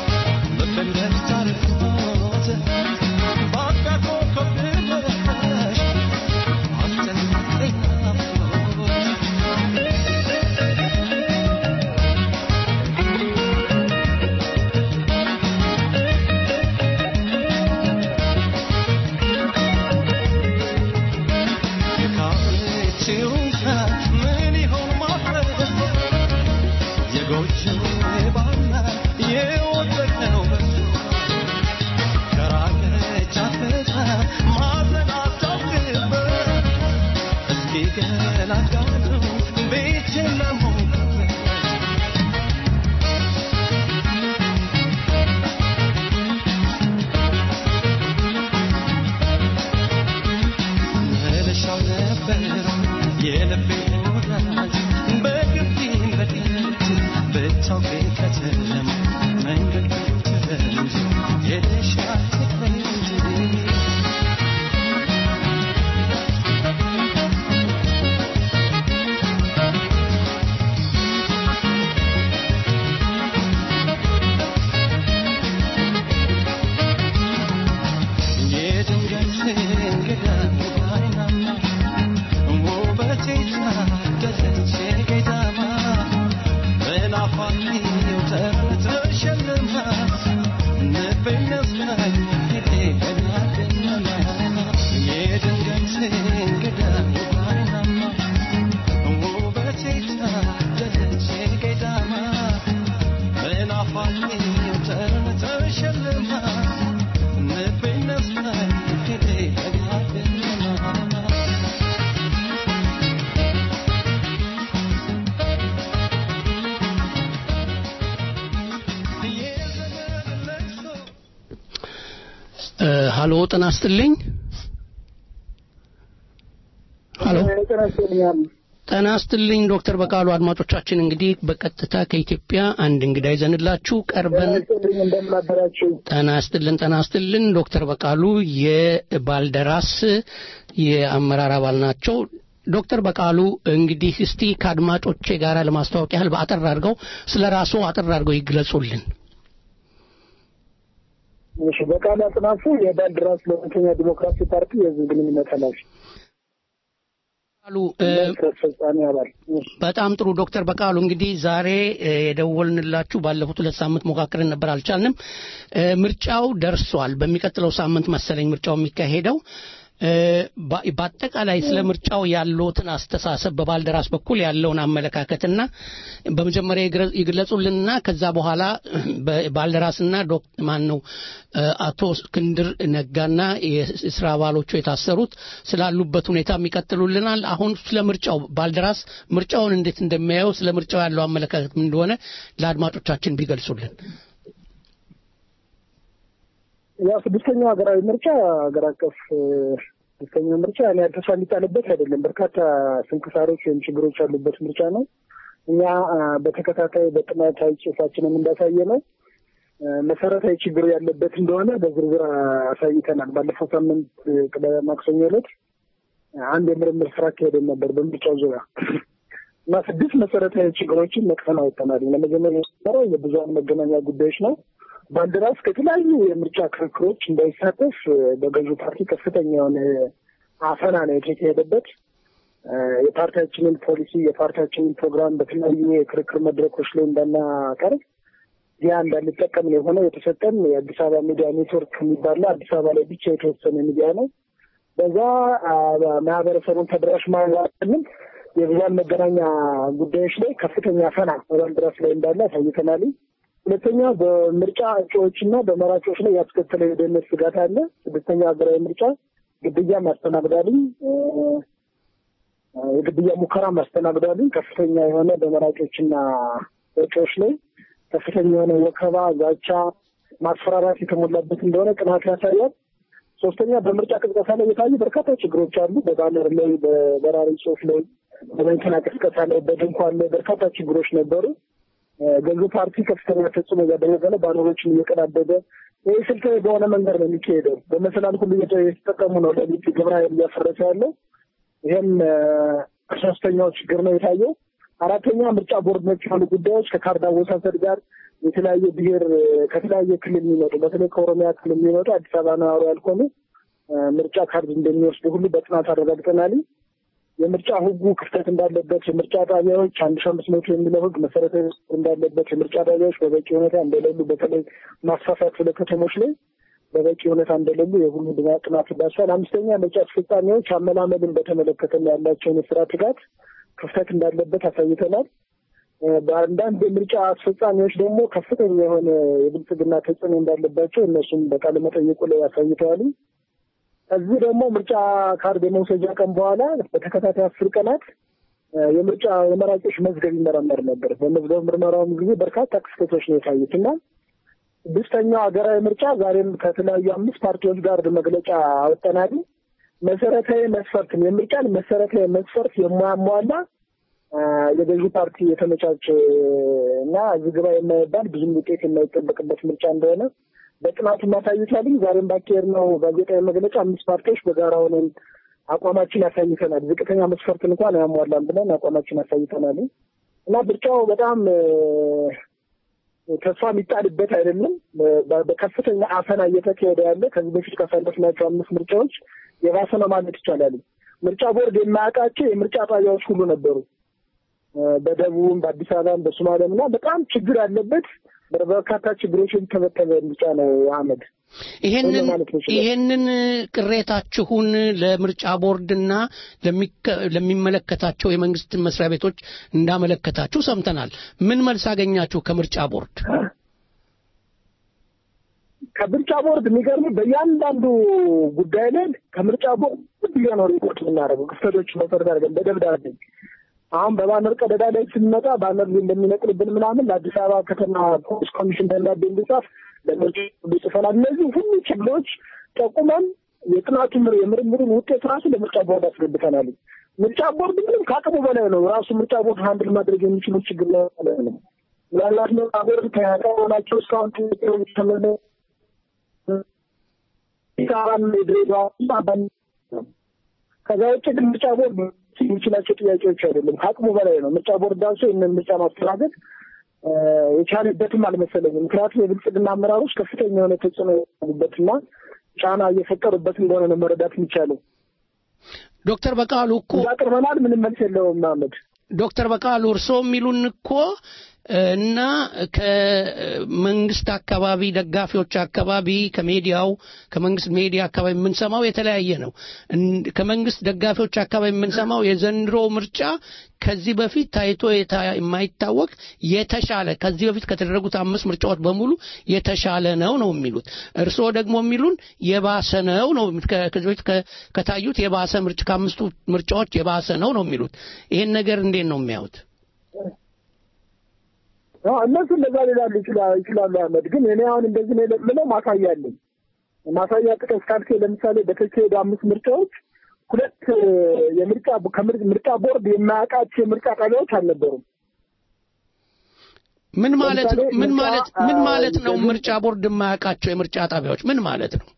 ሀሎ ጤና ይስጥልኝ ሀሎ ጤና ይስጥልኝ ዶክተር በቃሉ አድማጮቻችን እንግዲህ በቀጥታ ከኢትዮጵያ አንድ እንግዳ ይዘንላችሁ ቀርበን እንደምናደራችሁ ጤና ይስጥልን ጤና ይስጥልን ዶክተር በቃሉ የባልደራስ የአመራር አባል ናቸው ዶክተር በቃሉ እንግዲህ እስቲ ከአድማጮቼ ጋር ለማስተዋወቅ ያህል በአጠር አድርገው ስለ ራስዎ አጠር አድርገው ይግለጹልን እሺ በቃሉ አጥናፉ የባልደራስ ለእውነተኛ ዲሞክራሲ ፓርቲ የህዝብ ግንኙነት ኃላፊ በቃሉ አስፈጻሚ አባል በጣም ጥሩ ዶክተር በቃሉ እንግዲህ ዛሬ እ፣ የደወልንላችሁ ባለፉት ሁለት ሳምንት ሞካክረን ነበር አልቻልንም እ፣ ምርጫው ደርሷል በሚቀጥለው ሳምንት መሰለኝ ምርጫው የሚካሄደው እ፣ በ- በአጠቃላይ ስለ ምርጫው ያለውትን አስተሳሰብ በባልደራስ በኩል ያለውን አመለካከትና በመጀመሪያ ይግረ- ይግለጹልንና ከዛ በኋላ ባልደራስና ዶክ ማን ነው እ፣ አቶ እስክንድር ነጋና የስራ አባሎቹ የታሰሩት ስላሉበት ሁኔታ የሚቀጥሉልናል። አሁን ስለ ምርጫው ባልደራስ ምርጫውን እንዴት እንደሚያየው ስለ ምርጫው ያለው አመለካከት ምን እንደሆነ ለአድማጮቻችን ቢገልጹልን። ያው ስድስተኛው ሀገራዊ ምርጫ ሀገር አቀፍ እ፣ ስድስተኛው ምርጫ እኔ ተስፋ የሚጣልበት አይደለም። በርካታ ስንክሳሮች ወይም ችግሮች ያሉበት ምርጫ ነው። እኛ አ፣ በተከታታይ በጥናታዊ ጽሑፋችንም እንዳሳየ ነው እ፣ መሰረታዊ ችግር ያለበት እንደሆነ በዝርዝር አሳይተናል። ባለፈው ሳምንት እ፣ ቅዳሜ ማክሰኞ ዕለት አንድ የምርምር ስራ አካሄደን ነበር በምርጫው ዙሪያ እና ስድስት መሰረታዊ ችግሮችን ነቅፈን አውጥተናል። ለመጀመሪያ የነበረው የብዙሀን መገናኛ ጉዳዮች ነው። ባልደራስ ከተለያዩ የምርጫ ክርክሮች እንዳይሳተፍ እ፣ በገዢው ፓርቲ ከፍተኛ የሆነ አፈና ነው የተካሄደበት። እ፣ የፓርቲያችንን ፖሊሲ የፓርቲያችንን ፕሮግራም በተለያዩ የክርክር መድረኮች ላይ እንዳናቀርብ ያ እንዳንጠቀም ነው የሆነው። የተሰጠን የአዲስ አበባ ሚዲያ ኔትወርክ የሚባል አዲስ አበባ ላይ ብቻ የተወሰነ ሚዲያ ነው። በዛ አ፣ ማህበረሰቡን ተደራሽ ማለትንም የብዙሀን መገናኛ ጉዳዮች ላይ ከፍተኛ አፈና በባልደራስ ላይ እንዳለ አሳይተናል። ሁለተኛ በምርጫ እጩዎችና በመራጮች ላይ ያስከተለው የደህንነት ስጋት አለ። ስድስተኛ ሀገራዊ ምርጫ ግድያ ማስተናግዳልኝ የግድያ ሙከራ ማስተናግዳልኝ ከፍተኛ የሆነ በመራጮችና እጩዎች ላይ ከፍተኛ የሆነ ወከባ፣ ዛቻ፣ ማስፈራራት የተሞላበት እንደሆነ ጥናት ያሳያል። ሶስተኛ በምርጫ ቅስቀሳ ላይ የታዩ በርካታ ችግሮች አሉ። በባነር ላይ፣ በበራሪ ጽሑፍ ላይ፣ በመኪና ቅስቀሳ ላይ፣ በድንኳን ላይ በርካታ ችግሮች ነበሩ። ገዢው ፓርቲ ከፍተኛ ተጽዕኖ እያደረገ ነው። ባነሮችን እየቀዳደደ ይህ ስልታዊ በሆነ መንገድ ነው የሚካሄደው። በመሰላል ሁሉ እየተ- የተጠቀሙ ነው ለሊት ግብረ ኃይል እያፈረሰ ያለው። ይህም እ፣ ሶስተኛው ችግር ነው የታየው። አራተኛ ምርጫ ቦርድ ነክ የሆኑ ጉዳዮች ከካርድ አወሳሰድ ጋር የተለያየ ብሔር እ፣ ከተለያየ ክልል የሚመጡ በተለይ ከኦሮሚያ ክልል የሚመጡ አዲስ አበባ ነዋሪ ያልሆኑ እ፣ ምርጫ ካርድ እንደሚወስዱ ሁሉ በጥናት አረጋግጠናል። የምርጫ ሕጉ ክፍተት እንዳለበት የምርጫ ጣቢያዎች አንድ ሺ አምስት መቶ የሚለው ሕግ መሰረታዊ እንዳለበት የምርጫ ጣቢያዎች በበቂ ሁኔታ እንደሌሉ በተለይ ማስፋፋት ስለ ከተሞች ላይ በበቂ ሁኔታ እንደሌሉ የሁሉ ድና- ጥናት ዳሷል። አምስተኛ ምርጫ አስፈጻሚዎች አመላመልን በተመለከተ ያላቸውን የስራ ትጋት ክፍተት እንዳለበት አሳይተናል። እ፣ በአንዳንድ የምርጫ አስፈጻሚዎች ደግሞ ከፍተኛ የሆነ የብልጽግና ተጽዕኖ እንዳለባቸው እነሱም በቃለ መጠየቁ ላይ አሳይተዋል። እዚህ ደግሞ ምርጫ ካርድ የመውሰጃ ቀን በኋላ በተከታታይ አስር ቀናት እ፣ የምርጫ የመራጮች መዝገብ ይመረመር ነበር። በመዝገብ ምርመራውም ጊዜ በርካታ ክስተቶች ነው የታዩት እና ስድስተኛው ሀገራዊ ምርጫ ዛሬም ከተለያዩ አምስት ፓርቲዎች ጋር መግለጫ አወጠናል። መሰረታዊ መስፈርትን የምርጫን መሰረታዊ መስፈርት የማያሟላ አ፣ የገዢ ፓርቲ የተመቻቸ እና እዚህ ግባ የማይባል ብዙም ውጤት የማይጠበቅበት ምርጫ እንደሆነ በጥናቱ ማሳይታልኝ። ዛሬም ባካሄድ ነው ጋዜጣዊ መግለጫ አምስት ፓርቲዎች በጋራ ሆነን አቋማችን ያሳይተናል። ዝቅተኛ መስፈርትን እንኳን አያሟላም ብለን አቋማችን ያሳይተናል እና ምርጫው በጣም እ፣ ተስፋ የሚጣልበት አይደለም። በ- በከፍተኛ አፈና እየተካሄደ ያለ ከዚህ በፊት ካሳለፍናቸው አምስት ምርጫዎች የባሰ ነው ማለት ይቻላል። ምርጫ ቦርድ የማያውቃቸው የምርጫ ጣቢያዎች ሁሉ ነበሩ። እ፣ በደቡብም በአዲስ አበባም በሶማሊያም እና በጣም ችግር ያለበት በርካታ ችግሮች የተበተበ ምርጫ ነው አህመድ። ይሄንን ማለት ነው ይችላል። ይሄንን ቅሬታችሁን ለምርጫ ቦርድና ለሚከ- ለሚመለከታቸው የመንግስት መስሪያ ቤቶች እንዳመለከታችሁ ሰምተናል። ምን መልስ አገኛችሁ ከምርጫ ቦርድ? ከምርጫ ቦርድ የሚገርም በእያንዳንዱ ጉዳይ ላይ ከምርጫ ቦርድ ብዬ ነው ሪፖርት የምናደርገው ክፍተቶች መሰረት አድርገን በደብዳቤ አሁን በባነር ቀደዳ ላይ ስንመጣ ባነር እንደሚነቅልብን ምናምን ለአዲስ አበባ ከተማ ፖሊስ ኮሚሽን ደብዳቤ እንዲጻፍ ለምርጫ ቦርድ ጽፈናል። እነዚህ ሁሉ ችግሮች ጠቁመን የጥናቱን የምርምሩን ውጤት ራሱ ለምርጫ ቦርድ አስገብተናል። ምርጫ ቦርድ ምንም ከአቅሙ በላይ ነው። ራሱ ምርጫ ቦርድ ሀንድል ማድረግ የሚችሉ ችግር ላይ ነው። ምናልባት ምርጫ ቦርድ ከያቀናቸው እስካሁን ተመለ ኢሳራን የድሬዳዋ አባል ከዛ ውጭ ግን ምርጫ ቦርድ የሚችላቸው ጥያቄዎች አይደለም፣ ከአቅሙ በላይ ነው። ምርጫ ቦርድ ዳንሶ ይህንን ምርጫ ማስተናገድ የቻለበትም አልመሰለኝም። ምክንያቱም የብልጽግና አመራሮች ከፍተኛ የሆነ ተጽዕኖ ያሉበትና ጫና እየፈጠሩበት እንደሆነ ነው መረዳት የሚቻለው። ዶክተር በቃሉ እኮ አቅርበናል፣ ምንም መልስ የለውም መሀመድ። ዶክተር በቃሉ እርስዎ የሚሉን እኮ እና ከመንግስት አካባቢ ደጋፊዎች አካባቢ ከሜዲያው ከመንግስት ሜዲያ አካባቢ የምንሰማው የተለያየ ነው። ከመንግስት ደጋፊዎች አካባቢ የምንሰማው የዘንድሮ ምርጫ ከዚህ በፊት ታይቶ የማይታወቅ የተሻለ ከዚህ በፊት ከተደረጉት አምስት ምርጫዎች በሙሉ የተሻለ ነው ነው የሚሉት። እርስዎ ደግሞ የሚሉን የባሰ ነው ነው ከዚህ በፊት ከታዩት የባሰ ምርጫ ከአምስቱ ምርጫዎች የባሰ ነው ነው የሚሉት። ይሄን ነገር እንዴት ነው የሚያዩት? እነሱ እንደዛ ሊላሉ ይችላሉ። አህመድ ግን እኔ አሁን እንደዚህ ነው የምለው ማሳያ አለኝ። ማሳያ ጥቀስ ካልክ ለምሳሌ በተካሄዱ አምስት ምርጫዎች ሁለት የምርጫ ምርጫ ቦርድ የማያውቃቸው የምርጫ ጣቢያዎች አልነበሩም። ምን ማለት ነው? ምን ማለት ምን ማለት ነው? ምርጫ ቦርድ የማያውቃቸው የምርጫ ጣቢያዎች ምን ማለት ነው?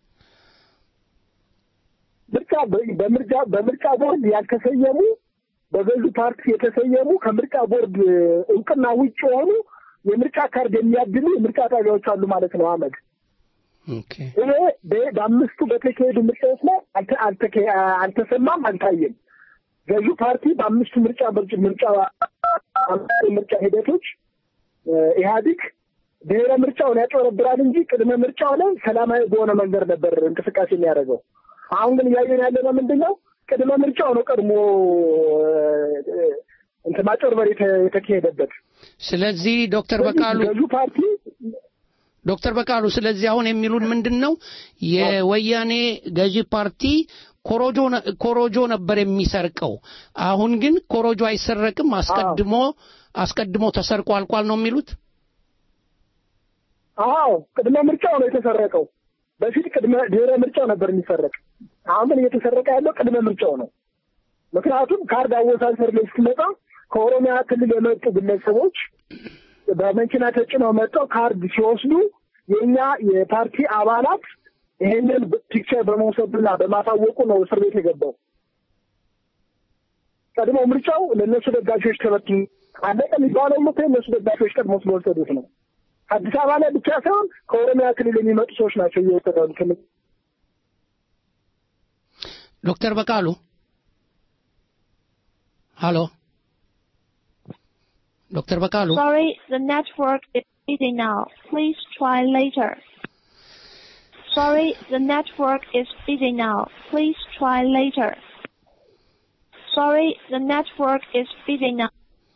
ምርጫ በምርጫ በምርጫ ቦርድ ያልተሰየሙ በገዢ ፓርቲ የተሰየሙ ከምርጫ ቦርድ እውቅና ውጭ የሆኑ የምርጫ ካርድ የሚያድሉ የምርጫ ጣቢያዎች አሉ ማለት ነው። አመድ ይሄ በአምስቱ በተካሄዱ ምርጫዎች ላይ አልተሰማም፣ አልታየም። ገዢ ፓርቲ በአምስቱ ምርጫ ምርጫ ምርጫ ሂደቶች ኢህአዲግ ብሔረ ምርጫውን ያጭበረብራል እንጂ ቅድመ ምርጫው ላይ ሰላማዊ በሆነ መንገድ ነበር እንቅስቃሴ የሚያደርገው። አሁን ግን እያየን ያለ ነው ምንድን ነው ቅድመ ምርጫው ነው ቀድሞ እንትን ማጭበርበር የተካሄደበት። ስለዚህ ዶክተር በቃሉ ገዢ ፓርቲ ዶክተር በቃሉ ስለዚህ አሁን የሚሉን ምንድን ነው የወያኔ ገዢ ፓርቲ ኮሮጆ ኮሮጆ ነበር የሚሰርቀው። አሁን ግን ኮሮጆ አይሰረቅም፣ አስቀድሞ አስቀድሞ ተሰርቆ አልቋል ነው የሚሉት። አዎ ቅድመ ምርጫው ነው የተሰረቀው። በፊት ቅድመ ድህረ ምርጫው ነበር የሚሰረቅ። አሁን ግን እየተሰረቀ ያለው ቅድመ ምርጫው ነው። ምክንያቱም ካርድ አወሳሰር ላይ ስትመጣ ከኦሮሚያ ክልል የመጡ ግለሰቦች በመኪና ተጭነው መጥተው ካርድ ሲወስዱ የእኛ የፓርቲ አባላት ይሄንን ፒክቸር በመውሰዱና በማሳወቁ ነው እስር ቤት የገባው። ቀድሞ ምርጫው ለእነሱ ደጋፊዎች ተበትኑ አለቀ የሚባለው እኮ የእነሱ ደጋፊዎች ቀድሞ ስለወሰዱት ነው። አዲስ አበባ ላይ ብቻ ሳይሆን ከኦሮሚያ ክልል የሚመጡ ሰዎች ናቸው እየወሰዱ ያሉት። ዶክተር በቃሉ ሃሎ ዶክተር በቃሉ Sorry, the network is busy now. Please try later. Sorry, the network is busy now. Please try later. Sorry, the network is busy now.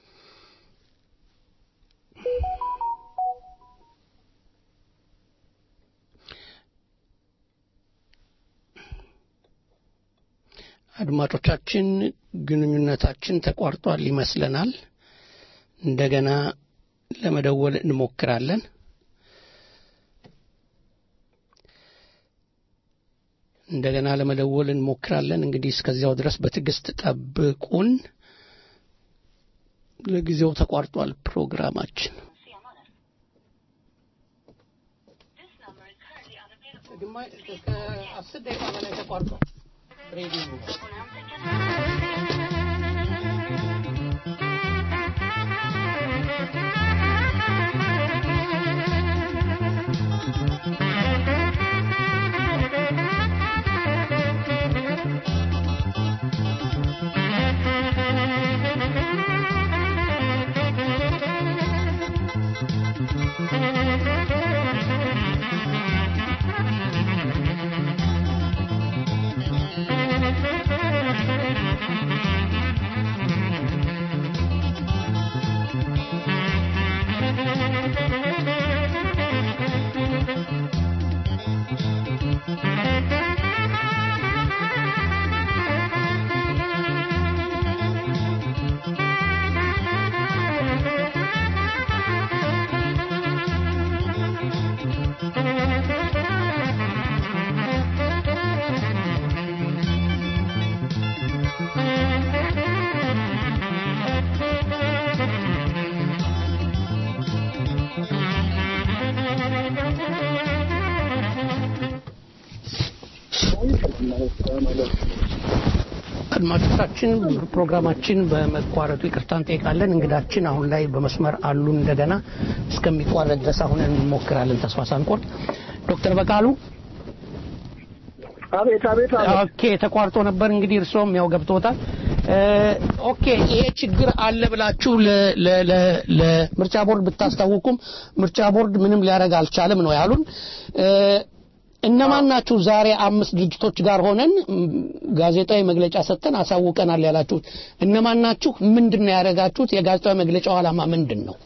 አድማጮቻችን ግንኙነታችን ተቋርጧል ይመስለናል። እንደገና ለመደወል እንሞክራለን። እንደገና ለመደወል እንሞክራለን። እንግዲህ እስከዚያው ድረስ በትዕግስት ጠብቁን። ለጊዜው ተቋርጧል ፕሮግራማችን። አስር ደቂቃ በላይ ተቋርጧል ሬዲዮ Thank you. ማለት ነው። አድማጮቻችን ፕሮግራማችን በመቋረጡ ይቅርታ እንጠይቃለን። እንግዳችን አሁን ላይ በመስመር አሉ። እንደገና እስከሚቋረጥ ድረስ አሁን እንሞክራለን ተስፋ ሳንቆርጥ። ዶክተር በቃሉ አቤት አቤት አቤት። ኦኬ፣ ተቋርጦ ነበር እንግዲህ እርስዎም ያው ገብቶታል። እ፣ ኦኬ ይሄ ችግር አለ ብላችሁ ለ- ለ- ለ- ለምርጫ ቦርድ ብታስታውቁም ምርጫ ቦርድ ምንም ሊያደርግ አልቻለም ነው ያሉን። እ፣ እነማን ናችሁ ዛሬ አምስት ድርጅቶች ጋር ሆነን ም፣ ጋዜጣዊ መግለጫ ሰጥተን አሳውቀናል ያላችሁት? እነማን ናችሁ? ምንድን ነው ያደረጋችሁት? የጋዜጣዊ መግለጫው ዓላማ ምንድን ነው?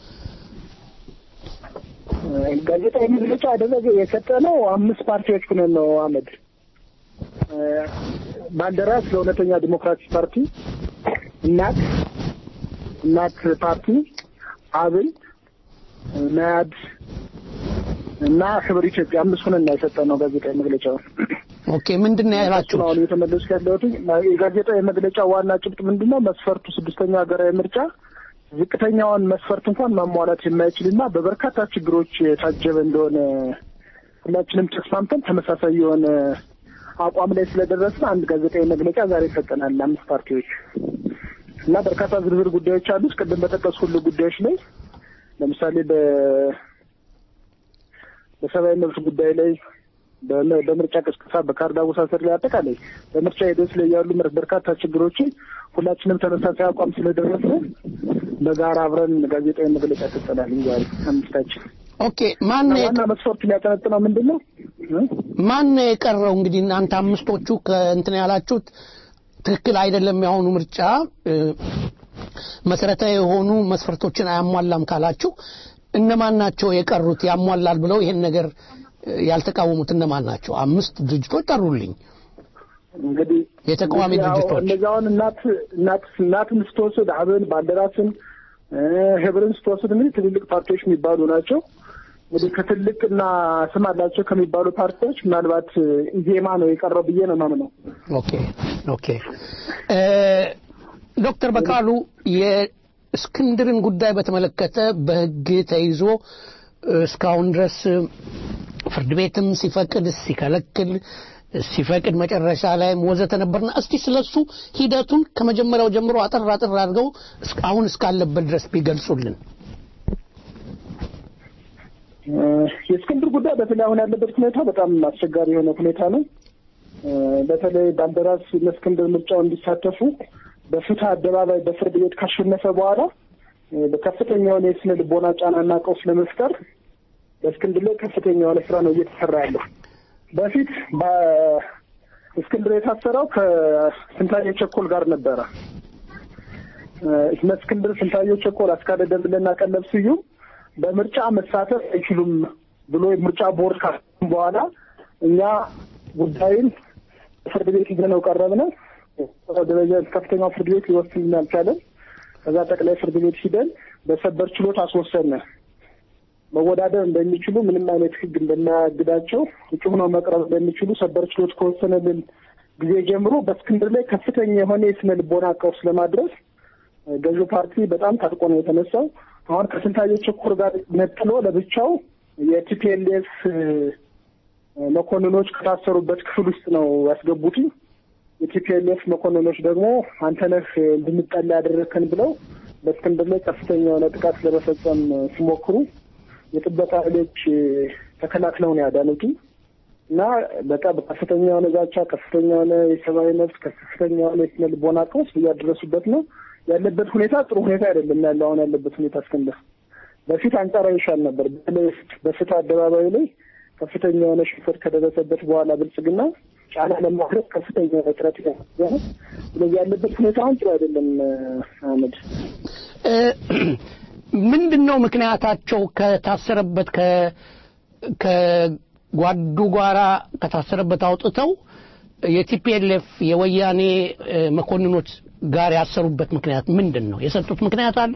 ጋዜጣዊ መግለጫ አደረገ የሰጠነው አምስት ፓርቲዎች ሆነን ነው አመድ እ፣ ባልደራስ ለእውነተኛ ዲሞክራሲ ፓርቲ፣ እናት እናት ፓርቲ፣ አብን፣ መያድ እና ህብር ኢትዮጵያ አምስት ሆነን ነው የሰጠነው ጋዜጣዊ መግለጫውን። ኦኬ ምንድን ነው ያላችሁት? አሁን እየተመለሱ ያለሁት የጋዜጣዊ መግለጫ ዋና ጭብጥ ምንድን ነው? መስፈርቱ ስድስተኛ ሀገራዊ ምርጫ ዝቅተኛውን መስፈርት እንኳን ማሟላት የማይችልና በበርካታ ችግሮች የታጀበ እንደሆነ ሁላችንም ተስማምተን ተመሳሳይ የሆነ አቋም ላይ ስለደረስን አንድ ጋዜጣዊ መግለጫ ዛሬ ሰጠናል ለአምስት ፓርቲዎች እና በርካታ ዝርዝር ጉዳዮች አሉ። ቅድም በጠቀሱ ሁሉ ጉዳዮች ላይ ለምሳሌ በ በሰብአዊ መብት ጉዳይ ላይ በም- በምርጫ ቅስቀሳ፣ በካርድ አወሳሰድ ላይ አጠቃላይ በምርጫ ሂደት ላይ ያሉ ምር- በርካታ ችግሮችን ሁላችንም ተመሳሳይ አቋም ስለደረስን በጋራ አብረን ጋዜጣዊ መግለጫ ሰጠናል ዛሬ አምስታችን። ኦኬ ማን ነው ዋና መስፈርት የሚያጠነጥነው ምንድን ነው? ማን ነው የቀረው? እንግዲህ እናንተ አምስቶቹ ከእንትን ያላችሁት ትክክል አይደለም፣ የአሁኑ ምርጫ እ፣ መሰረታዊ የሆኑ መስፈርቶችን አያሟላም ካላችሁ እነማን ናቸው የቀሩት? ያሟላል ብለው ይሄን ነገር እ፣ ያልተቃወሙት እነማን ናቸው? አምስት ድርጅቶች ጠሩልኝ። እንግዲህ የተቃዋሚ እንግዲህ አዎ፣ ድርጅቶች እነዚህ አሁን እናት እናት እናትን ስትወስድ አብን፣ ባልደራስን፣ እ፣ ህብርን ስትወስድ እንግዲህ ትልልቅ ፓርቲዎች የሚባሉ ናቸው። እንግዲህ ከትልቅና ስም አላቸው ከሚባሉ ፓርቲዎች ምናልባት እ፣ ኢዜማ ነው የቀረው ብዬ ነው የማምነው። ኦኬ ኦኬ እ፣ ዶክተር በቃሉ የእስክንድርን ጉዳይ በተመለከተ በህግ ተይዞ እ፣ እስካሁን ድረስ እ፣ ፍርድ ቤትም ሲፈቅድ ሲከለክል ሲፈቅድ መጨረሻ ላይም ወዘተ ነበርና እስቲ ስለሱ ሂደቱን ከመጀመሪያው ጀምሮ አጠር አጠር አድርገው እስከ- አሁን እስካለበት ድረስ ቢገልጹልን። እ፣ የእስክንድር ጉዳይ በተለይ አሁን ያለበት ሁኔታ በጣም አስቸጋሪ የሆነ ሁኔታ ነው። እ፣ በተለይ ባልደራስ ለእስክንድር ምርጫው እንዲሳተፉ በፍትህ አደባባይ በፍርድ ቤት ካሸነፈ በኋላ እ፣ በከፍተኛ የሆነ የስነ ልቦና ጫናና ቀውስ ለመፍጠር በእስክንድር ላይ ከፍተኛ የሆነ ስራ ነው እየተሰራ ያለው። በፊት በእስክንድር የታሰረው ከስንታየሁ ቸኮል ጋር ነበረ። እ፣ እነ እስክንድር ስንታየሁ ቸኮል፣ አስካለ ደምለና ቀለብ ስዩም በምርጫ መሳተፍ አይችሉም ብሎ የምርጫ ቦርድ ካሰም በኋላ እኛ ጉዳዩን ፍርድ ቤት ይዘነው ቀረብነ። ደረጃ ከፍተኛው ፍርድ ቤት ሊወስን አልቻለም። ከዛ ጠቅላይ ፍርድ ቤት ሂደን በሰበር ችሎት አስወሰነ። መወዳደር እንደሚችሉ ምንም አይነት ሕግ እንደማያግዳቸው እጩ ሆነው መቅረብ እንደሚችሉ ሰበር ችሎት ከወሰነልን ጊዜ ጀምሮ በእስክንድር ላይ ከፍተኛ የሆነ የስነ ልቦና ቀውስ ለማድረስ ገዢው ፓርቲ በጣም ታጥቆ ነው የተነሳው። አሁን ከስንታየሁ ቸኮል ጋር ነጥሎ ለብቻው የቲፒኤልኤፍ መኮንኖች ከታሰሩበት ክፍል ውስጥ ነው ያስገቡት። የቲፒኤልኤፍ መኮንኖች ደግሞ አንተነህ እንድንጠላ ያደረግከን ብለው በእስክንድር ላይ ከፍተኛ የሆነ ጥቃት ለመፈጸም ሲሞክሩ የጥበቃ ኃይሎች ተከላክለው ነው ያዳኑት እና በቃ በከፍተኛ የሆነ ዛቻ፣ ከፍተኛ የሆነ የሰብአዊ መብት፣ ከፍተኛ የሆነ የስነ ልቦና ቀውስ እያደረሱበት ነው ያለበት ሁኔታ ጥሩ ሁኔታ አይደለም ያለው አሁን ያለበት ሁኔታ እስክንድር በፊት አንጻራዊ ይሻል ነበር። በተለይ በፍትህ አደባባይ ላይ ከፍተኛ የሆነ ሽንፈት ከደረሰበት በኋላ ብልጽግና ጫና ለማድረግ ከፍተኛ የሆነ ጥረት እያደረገ ነው። ስለዚህ ያለበት ሁኔታ አሁን ጥሩ አይደለም። አህመድ እ፣ ምንድን ነው ምክንያታቸው ከታሰረበት ከ ከጓዱ ጋራ ከታሰረበት አውጥተው የቲፒኤልኤፍ የወያኔ እ፣ መኮንኖች ጋር ያሰሩበት ምክንያት ምንድን ነው? የሰጡት ምክንያት አለ?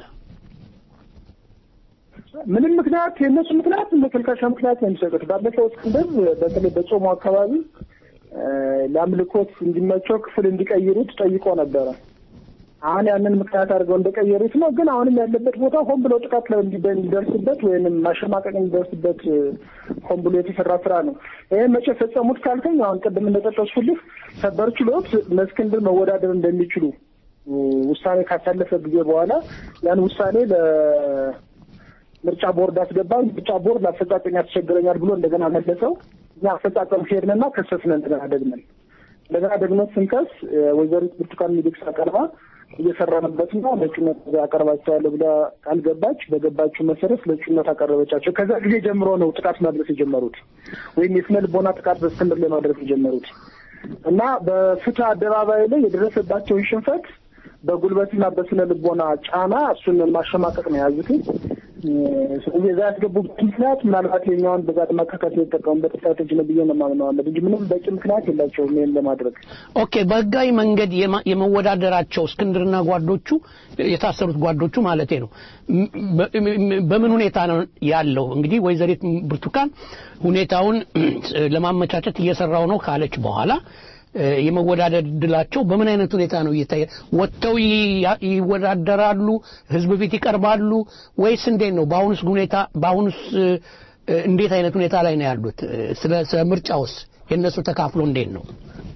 ምንም ምክንያት የእነሱ ምክንያት መከልከሻ ምክንያት ነው የሚሰጡት። ባለፈው እስክንድር በተለይ በጾሙ አካባቢ እ፣ ለአምልኮት እንዲመቸው ክፍል እንዲቀይሩት ጠይቆ ነበረ። አሁን ያንን ምክንያት አድርገው እንደቀየሩት ነው። ግን አሁንም ያለበት ቦታ ሆን ብሎ ጥቃት ላይ እንዲደ- እንዲደርስበት ወይንም ማሸማቀቅ እንዲደርስበት እ፣ ሆን ብሎ የተሰራ ስራ ነው። ይህን መቼ ፈጸሙት ካልከኝ አሁን ቅድም እንደጠቀስኩልህ ሰበር ችሎት እነ እስክንድር መወዳደር እንደሚችሉ እ፣ ውሳኔ ካሳለፈ ጊዜ በኋላ ያን ውሳኔ ለምርጫ ቦርድ አስገባን። ምርጫ ቦርድ ለአፈጻጸም ያስቸግረኛል ብሎ እንደገና መለሰው። እኛ አፈጻጸም ሄድንና ከሰስን እንደገና ደግመን እንደገና ደግሞ ስንከስ እ፣ ወይዘሪት ብርቱካን ሚደቅሳ ቀርባ እየሰራንበት ነው ለእጩነት አቀርባቸዋለሁ ብላ ቃል ገባች። በገባችው መሰረት ለእጩነት አቀረበቻቸው። ከዛ ጊዜ ጀምሮ ነው ጥቃት ማድረስ የጀመሩት ወይም የስነ ልቦና ጥቃት በእስክንድር ላይ ማድረስ የጀመሩት እና በፍትህ አደባባይ ላይ የደረሰባቸውን ሽንፈት በጉልበትና በስነ ልቦና ጫና እሱን ማሸማቀቅ ነው የያዙት። እ፣ ስለዚህ እዛ ያስገቡበት ምክንያት ምናልባት የኛውን በዛ ለማካካት የተጠቀሙበት ስትራቴጂ ነው ብዬ ነው የማምነው አለ እንጂ ምንም በቂ ምክንያት የላቸውም ይህን ለማድረግ። ኦኬ በህጋዊ መንገድ የማ- የመወዳደራቸው እስክንድርና ጓዶቹ የታሰሩት ጓዶቹ ማለቴ ነው ም- በ- ም- በምን ሁኔታ ነው ያለው? እንግዲህ ወይዘሪት ብርቱካን ሁኔታውን ለማመቻቸት እየሰራው ነው ካለች በኋላ እ፣ የመወዳደር እድላቸው በምን አይነት ሁኔታ ነው እየታየ ወጥተው ይ- ይወዳደራሉ? ህዝብ ፊት ይቀርባሉ ወይስ እንዴት ነው? በአሁኑስ ሁኔታ በአሁኑስ እ፣ እንዴት አይነት ሁኔታ ላይ ነው ያሉት? እ፣ ስለ ስለ ምርጫውስ የእነሱ ተካፍሎ እንዴት ነው?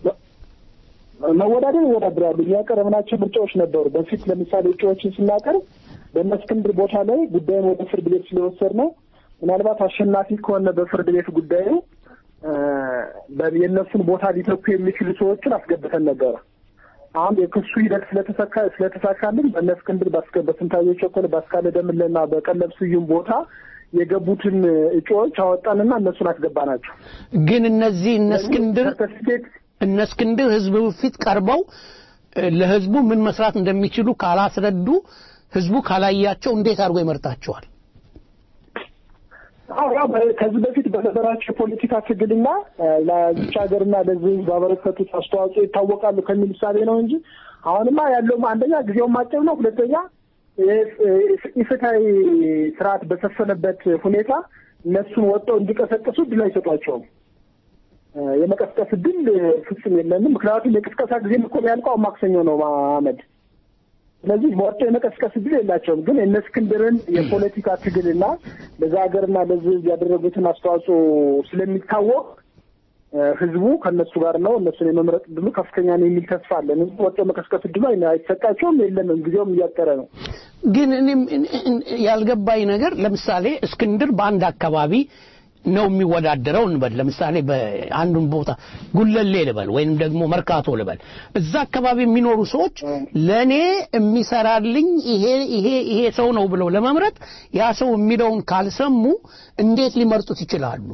መወዳደር ይወዳደራሉ። ያቀረብናቸው ምርጫዎች ነበሩ። በፊት ለምሳሌ እጩዎችን ስናቀርብ በእነ እስክንድር ቦታ ላይ ጉዳዩን ወደ ፍርድ ቤት ስለወሰድ ነው ምናልባት አሸናፊ ከሆነ በፍርድ ቤት ጉዳዩ እ፣ በ- የእነሱን ቦታ ሊተኩ የሚችሉ ሰዎችን አስገብተን ነበረ። አሁን የክሱ ሂደት ስለተሳካ ስለተሳካልን በእነ እስክንድር ባስከ- በስንታየሁ ቸኮል፣ በአስካለ ደምለና በቀለብ ስዩም ቦታ የገቡትን እጩዎች አወጣንና እነሱን አስገባናቸው። ግን እነዚህ እነ እስክንድር ሰርተፊኬት እነ እስክንድር ህዝብ ፊት ቀርበው እ፣ ለህዝቡ ምን መስራት እንደሚችሉ ካላስረዱ ህዝቡ ካላያቸው እንዴት አድርጎ ይመርጣቸዋል? አዎ ያው በ- ከዚህ በፊት በነበራቸው የፖለቲካ ትግልና እ፣ ለዚች ሀገርና ለዚህ ህዝብ ባበረከቱት አስተዋጽኦ ይታወቃሉ ከሚል እሳቤ ነው እንጂ አሁንማ ያለውም አንደኛ ጊዜውን ማጨብ ነው፣ ሁለተኛ የ- እ- ኢፍትሐዊ ስርዓት በሰፈነበት ሁኔታ እነሱን ወጥተው እንዲቀሰቅሱ እድል አይሰጧቸውም። እ፣ የመቀስቀስ እድል እ፣ ፍጹም የለንም። ምክንያቱም የቅስቀሳ ጊዜም እኮ ያልቀው ማክሰኞ ነው አመድ ስለዚህ ወጥቶ የመቀስቀስ እድል የላቸውም። ግን የእነ እስክንድርን የፖለቲካ ትግልና ለዛ ሀገርና ለዚህ ህዝብ ያደረጉትን አስተዋጽኦ ስለሚታወቅ እ፣ ህዝቡ ከእነሱ ጋር ነው። እነሱን የመምረጥ እድሉ ከፍተኛ ነው የሚል ተስፋ አለን። ህዝቡ ወጥቶ የመቀስቀስ እድሉ አይ- አይሰጣቸውም፣ የለንም። ጊዜውም እያጠረ ነው። ግን እኔም እኔ- እኔ- ያልገባኝ ነገር ለምሳሌ እስክንድር በአንድ አካባቢ ነው የሚወዳደረው እንበል። ለምሳሌ በአንዱን ቦታ ጉለሌ ልበል ወይም ደግሞ መርካቶ ልበል። እዛ አካባቢ የሚኖሩ ሰዎች ለኔ የሚሰራልኝ ይሄ ይሄ ይሄ ሰው ነው ብለው ለመምረጥ ያ ሰው የሚለውን ካልሰሙ እንዴት ሊመርጡት ይችላሉ?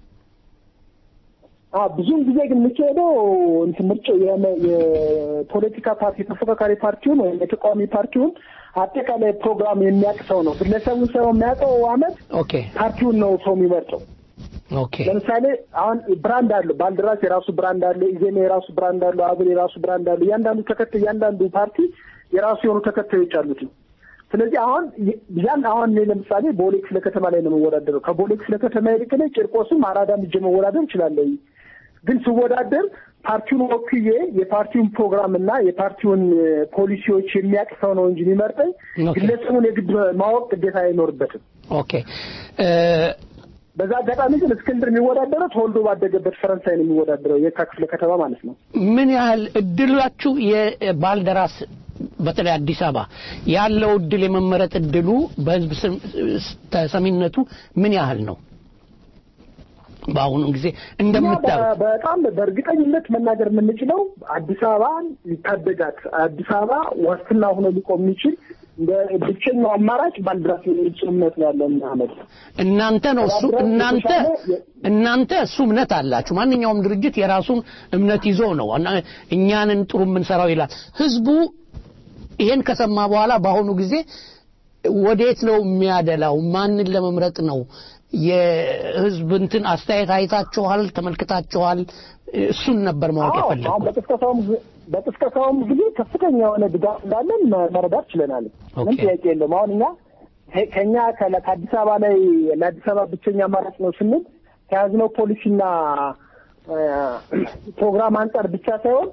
አዎ ብዙውን ጊዜ ግን የሚካሄደው እንትን ምርጫው የመ- የፖለቲካ ፓርቲ ተፎካካሪ ፓርቲውን ወይም የተቃዋሚ ፓርቲውን አጠቃላይ ፕሮግራም የሚያውቅ ሰው ነው። ግለሰቡን ሰው የሚያውቀው አመት ኦኬ ፓርቲውን ነው ሰው የሚመርጠው። ኦኬ ለምሳሌ አሁን ብራንድ አለው። ባልደራስ የራሱ ብራንድ አለው። ኢዜማ የራሱ ብራንድ አለው። አብን የራሱ ብራንድ አለው። እያንዳንዱ ተከታይ እያንዳንዱ ፓርቲ የራሱ የሆኑ ተከታዮች አሉት። ስለዚህ አሁን ይ- ያን አሁን እኔ ለምሳሌ ቦሌ ክፍለ ከተማ ላይ ነው የምወዳደረው። ከቦሌ ክፍለ ከተማ ይልቅ እኔ ቂርቆስም አራዳም እጄ መወዳደር እችላለሁ። ግን ስወዳደር ፓርቲውን ወክዬ የፓርቲውን ፕሮግራም እና የፓርቲውን እ፣ ፖሊሲዎች የሚያውቅ ሰው ነው እንጂ የሚመርጠኝ ኦኬ። ግለሰቡን የግድ ማወቅ ግዴታ አይኖርበትም። ኦኬ እ፣ በዛ አጋጣሚ ግን እስክንድር የሚወዳደረው ተወልዶ ባደገበት ፈረንሳይ ነው የሚወዳደረው የካ ክፍለ ከተማ ማለት ነው። ምን ያህል እድላችሁ የባልደራስ በተለይ አዲስ አበባ ያለው እድል የመመረጥ እድሉ በህዝብ ስም- ተሰሚነቱ ምን ያህል ነው? በአሁኑ ጊዜ እንደምታዩት እኛ በ- በጣም በእርግጠኝነት መናገር የምንችለው አዲስ አበባን ሊታደጋት አዲስ አበባ ዋስትና ሆኖ ሊቆም የሚችል እንደ ብቸኛው አማራጭ ባልደራስ የሚል ጽኑ እምነት ነው ያለን አመድ እናንተ ነው እሱ ባልደራስ እናንተ የተሻለ የ- እናንተ እሱ እምነት አላችሁ። ማንኛውም ድርጅት የራሱን እምነት ይዞ ነው እና እኛንን ጥሩ የምንሰራው ይላል። ህዝቡ ይሄን ከሰማ በኋላ በአሁኑ ጊዜ ወዴት ነው የሚያደላው? ማንን ለመምረጥ ነው? የህዝብ እንትን አስተያየት አይታችኋል? ተመልክታችኋል? እሱን ነበር ማወቅ አዎ፣ አሁን የፈለግኩት። በቅስቀሳውም ጊዜ- በቅስቀሳውም ጊዜ ከፍተኛ የሆነ ድጋፍ እንዳለን መ- መረዳት ችለናል። ምን ኦኬ። ጥያቄ የለውም። አሁን እኛ ከ- ከኛ ከለ- ከአዲስ አበባ ላይ ለአዲስ አበባ ብቸኛ አማራጭ ነው ስንል ከያዝነው ፖሊሲና እ፣ ፕሮግራም አንጻር ብቻ ሳይሆን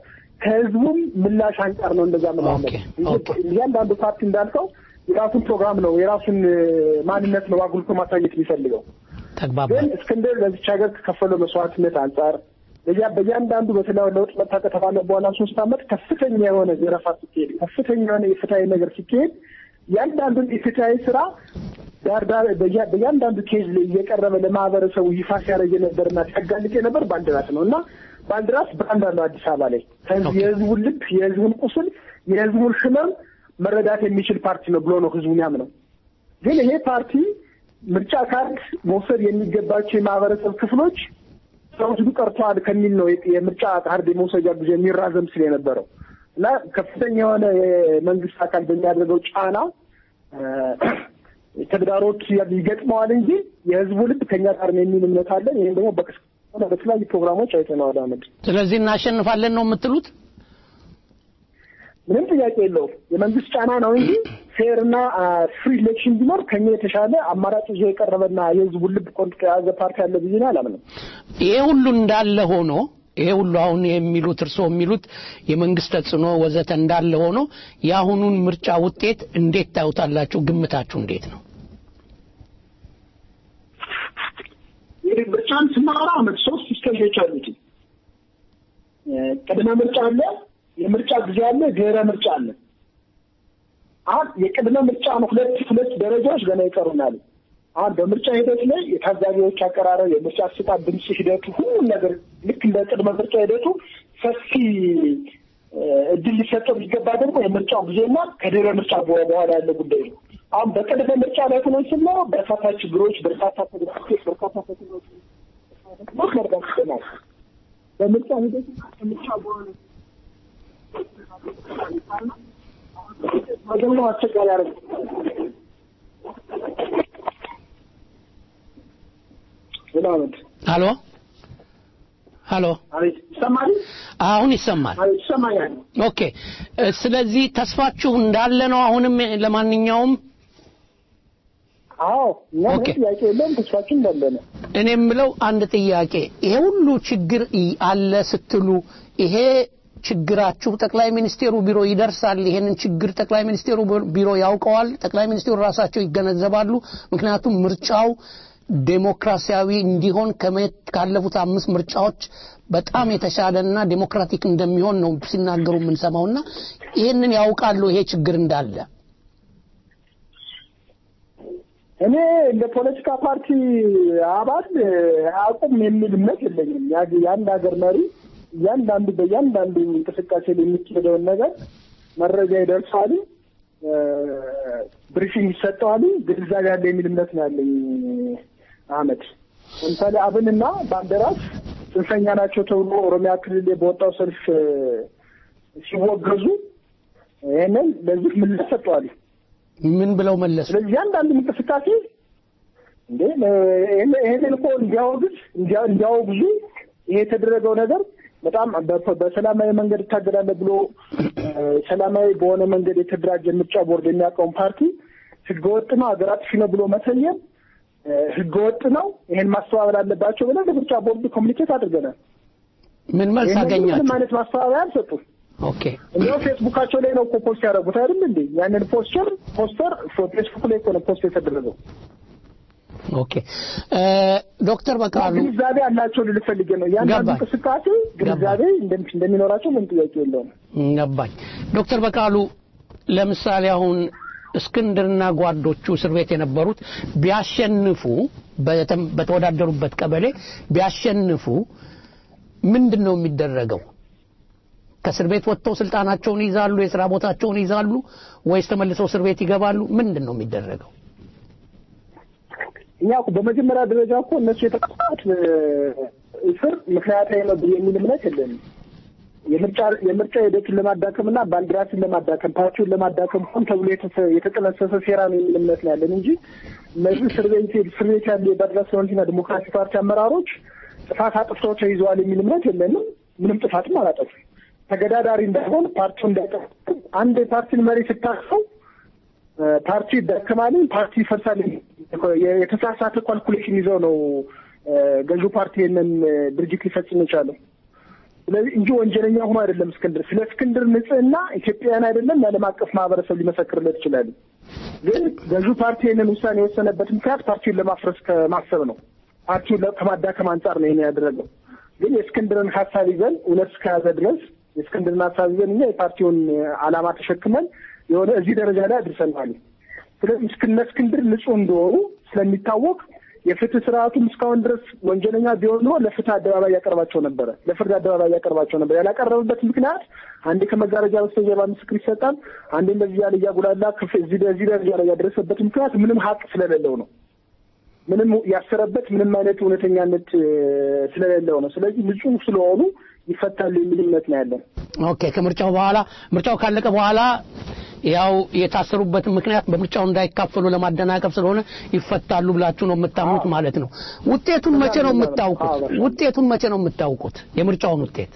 ከህዝቡም ምላሽ አንጻር ነው እንደዛ መላመድ እያንዳንዱ ፓርቲ እንዳልከው የራሱን ፕሮግራም ነው የራሱን እ፣ ማንነት ነው አጉልቶ ማሳየት የሚፈልገው ግን እስክንድር ለዚች ሀገር ከከፈለው መስዋዕትነት አንጻር በያ በእያንዳንዱ በተለያዩ ለውጥ መጣ ከተባለ በኋላ ሶስት ዓመት ከፍተኛ የሆነ ዘረፋ ሲካሄድ ከፍተኛ የሆነ የፍትሀዊ ነገር ሲካሄድ እያንዳንዱን የፍትሀዊ ስራ ዳር ዳር በያ- በእያንዳንዱ ኬዝ ላይ እየቀረበ ለማህበረሰቡ ይፋ ሲያደርግ የነበርና ሲያጋልጥ የነበር ባልደራስ ነው እና ባልደራስ ብራንድ አለው አዲስ አበባ ላይ ከህዝብ- የህዝቡን ልብ የህዝቡን ቁስል የህዝቡን ህመም መረዳት የሚችል ፓርቲ ነው ብሎ ነው ህዝቡን ያምነው። ግን ይሄ ፓርቲ ምርጫ ካርድ መውሰድ የሚገባቸው የማህበረሰብ ክፍሎች ሳይወስዱ ቀርተዋል ከሚል ነው የ- የምርጫ ካርድ የመውሰጃ ጊዜ የሚራዘም ስል የነበረው እና ከፍተኛ የሆነ የመንግስት አካል በሚያደርገው ጫና እ፣ ተግዳሮት ይገጥመዋል እንጂ የህዝቡ ልብ ከኛ ጋር ነው የሚል እምነት አለን። ይህም ደግሞ በቅስ- ሆነ በተለያዩ ፕሮግራሞች አይተነዋል። አመድ ስለዚህ እናሸንፋለን ነው የምትሉት? ምንም ጥያቄ የለውም። የመንግስት ጫና ነው እንጂ ፌር እና ፍሪ ኢሌክሽን ቢኖር ከኛ የተሻለ አማራጭ ይዞ የቀረበና የህዝቡን ልብ ቆንጥጦ የያዘ ፓርቲ አለ ብዬ ነው አላምንም። ይሄ ሁሉ እንዳለ ሆኖ ይሄ ሁሉ አሁን የሚሉት እርስዎ የሚሉት የመንግስት ተጽዕኖ ወዘተ እንዳለ ሆኖ የአሁኑን ምርጫ ውጤት እንዴት ታዩታላችሁ? ግምታችሁ እንዴት ነው? እንግዲህ ምርጫን ስናወራ አመት ሶስት ስቴጆች አሉት። እ፣ ቅድመ ምርጫ አለ፣ የምርጫ ጊዜ አለ፣ ድህረ ምርጫ አለ። አሁን የቅድመ ምርጫ ነው ሁለት ሁለት ደረጃዎች ገና ይቀሩናል። አሁን በምርጫ ሂደት ላይ የታዛቢዎች አቀራረብ፣ የምርጫ አሰጣጥ ድምፅ ሂደቱ ሁሉም ነገር ልክ እንደ ቅድመ ምርጫ ሂደቱ ሰፊ እ፣ እድል ሊሰጠው የሚገባ ደግሞ የምርጫው ጊዜና ከድህረ ምርጫ በ- በኋላ ያለ ጉዳይ ነው። አሁን በቅድመ ምርጫ ላይ ሆኖ ስናየው በርካታ ችግሮች፣ በርካታ ተግዳሮቶች፣ በርካታ ፈተናዎች ሞት መርዳት ይችላል። በምርጫ ሂደት ከምርጫ በኋላ መገምገም አስቸጋሪ ያደርግ ምናምን አሎ አሎ፣ አቤት ይሰማል? አሁን ይሰማል። አቤት ይሰማኛል። ኦኬ እ፣ ስለዚህ ተስፋችሁ እንዳለ ነው። አሁንም ለማንኛውም አዎ እኛ ምንም ጥያቄ የለውም። ተስፋችን እንዳለ ነው። እኔ የምለው አንድ ጥያቄ፣ ይሄ ሁሉ ችግር ይ- አለ ስትሉ ይሄ ችግራችሁ ጠቅላይ ሚኒስቴሩ ቢሮ ይደርሳል? ይሄንን ችግር ጠቅላይ ሚኒስቴሩ ቢሮ ያውቀዋል? ጠቅላይ ሚኒስቴሩ ራሳቸው ይገነዘባሉ? ምክንያቱም ምርጫው ዴሞክራሲያዊ እንዲሆን ከመ- ካለፉት አምስት ምርጫዎች በጣም የተሻለና ዴሞክራቲክ እንደሚሆን ነው ሲናገሩ የምንሰማውና ይሄንን ያውቃሉ ይሄ ችግር እንዳለ እኔ እንደ ፖለቲካ ፓርቲ አባል አያውቁም የሚል እምነት የለኝም። ያ- የአንድ ሀገር መሪ እያንዳንዱ በእያንዳንዱ እንቅስቃሴ ላይ የሚካሄደውን ነገር መረጃ ይደርሳል፣ ብሪፊንግ ይሰጠዋል፣ ግንዛቤ ያለ የሚል እምነት ነው ያለኝ። አህመድ ለምሳሌ አብንና ባልደራስ ጽንፈኛ ናቸው ተብሎ ኦሮሚያ ክልል ላይ በወጣው ሰልፍ እ፣ ሲወገዙ ይህንን ለዚህ ምላሽ ሰጠዋል። ምን ብለው መለሱ? ስለዚህ እያንዳንዱ እንቅስቃሴ እንዴ ይሄን- ይሄንን እኮ እንዲያወግዝ እንዲያ- እንዲያወግዙ ይሄ የተደረገው ነገር በጣም በ- በሰላማዊ መንገድ እታገላለሁ ብሎ እ፣ ሰላማዊ በሆነ መንገድ የተደራጀ ምርጫ ቦርድ የሚያውቀውን ፓርቲ ህገወጥ ነው ሀገር አጥፊ ነው ብሎ መሰየም እ፣ ህገወጥ ነው፣ ይሄን ማስተባበል አለባቸው ብለን ለምርጫ ቦርድ ኮሚኒኬት አድርገናል። ምን መልስ ይሄንን አገኛችሁ? ምንም አይነት ማስተባበያ አልሰጡም። ኦኬ እንዲያው ፌስቡካቸው ላይ ነው እኮ ፖስት ያደረጉት አይደል እንዴ? ያንን ፖስተር ፖስተር ፌስቡክ ላይ እኮ ነው ፖስት የተደረገው። ኦኬ እ፣ ዶክተር በቃሉ ግንዛቤ አላቸው ልል ፈልጌ ነው። ያንዳንዱ ገባኝ። እንቅስቃሴ ግንዛቤ እንደሚ- እንደሚኖራቸው ምን ጥያቄ የለውም። ገባኝ። ዶክተር በቃሉ ለምሳሌ አሁን እስክንድርና ጓዶቹ እስር ቤት የነበሩት ቢያሸንፉ በተም- በተወዳደሩበት ቀበሌ ቢያሸንፉ ምንድን ነው የሚደረገው? ከእስር ቤት ወጥተው ስልጣናቸውን ይዛሉ፣ የስራ ቦታቸውን ይዛሉ ወይስ ተመልሰው እስር ቤት ይገባሉ? ምንድን ነው የሚደረገው? እኛ እኮ በመጀመሪያ ደረጃ እኮ እነሱ የተቀጣት እስር ምክንያታዊ ነው ብዬ የሚል እምነት የለንም። የምርጫ የምርጫ ሂደቱን ለማዳከምና ባንዲራትን ለማዳከም ፓርቲውን ለማዳከም ሆን ተብሎ የተሰ- የተጠነሰሰ ሴራ ነው የሚል እምነት ነው ያለን እንጂ እነዚህ እስር ቤት እስር ቤት ያሉ የባድራስ ፍሮንቲና ዲሞክራሲ ፓርቲ አመራሮች ጥፋት አጥፍተው ተይዘዋል የሚል እምነት የለንም። ምንም ጥፋትም አላጠፉም። ተገዳዳሪ እንዳይሆን ፓርቲው እንዳይጠፍ አንድ የፓርቲን መሪ ስታቅፈው ፓርቲ ይዳከማል፣ ፓርቲ ይፈርሳል። የተሳሳተ ካልኩሌሽን ይዘው ነው እ፣ ገዢው ፓርቲ ይህንን እ፣ ድርጅት ሊፈጽም የቻለው። ስለዚህ እንጂ ወንጀለኛ ሆኖ አይደለም እስክንድር። ስለ እስክንድር ንጽህና ኢትዮጵያውያን አይደለም የዓለም አቀፍ ማህበረሰብ ሊመሰክርለት ይችላል። ግን ገዢው ፓርቲ ይህንን ውሳኔ የወሰነበት ምክንያት ፓርቲውን ለማፍረስ ከማሰብ ነው። ፓርቲውን ለ- ከማዳከም አንጻር ነው ይሄን ያደረገው። ግን የእስክንድርን ሀሳብ ይዘን እውነት እስከያዘ ድረስ የእስክንድርን ሀሳብ ይዘን እኛ የፓርቲውን ዓላማ ተሸክመን የሆነ እዚህ ደረጃ ላይ አድርሰናል። ስለዚህ እስክነ እስክንድር ንጹህ እንደሆኑ ስለሚታወቅ የፍትህ ስርዓቱም እስካሁን ድረስ ወንጀለኛ ቢሆን ኖሮ ለፍትህ አደባባይ ያቀርባቸው ነበረ፣ ለፍርድ አደባባይ ያቀርባቸው ነበር። ያላቀረበበት ምክንያት አንዴ ከመጋረጃ በስተጀርባ ምስክር ይሰጣል፣ አንዴ እንደዚህ ያለ እያጉላላ ክፍ እዚህ እዚህ ደረጃ ላይ ያደረሰበት ምክንያት ምንም ሀቅ ስለሌለው ነው። ምንም ያሰረበት ምንም አይነት እውነተኛነት እ፣ ስለሌለው ነው። ስለዚህ ንጹህ ስለሆኑ ይፈታሉ የሚል እምነት ነው ያለን። ኦኬ ከምርጫው በኋላ ምርጫው ካለቀ በኋላ ያው የታሰሩበትን ምክንያት በምርጫው እንዳይካፈሉ ለማደናቀፍ ስለሆነ ይፈታሉ ብላችሁ ነው የምታምኑት ማለት ነው። ውጤቱን መቼ ነው የምታውቁት? ውጤቱን መቼ ነው የምታውቁት? የምርጫውን ውጤት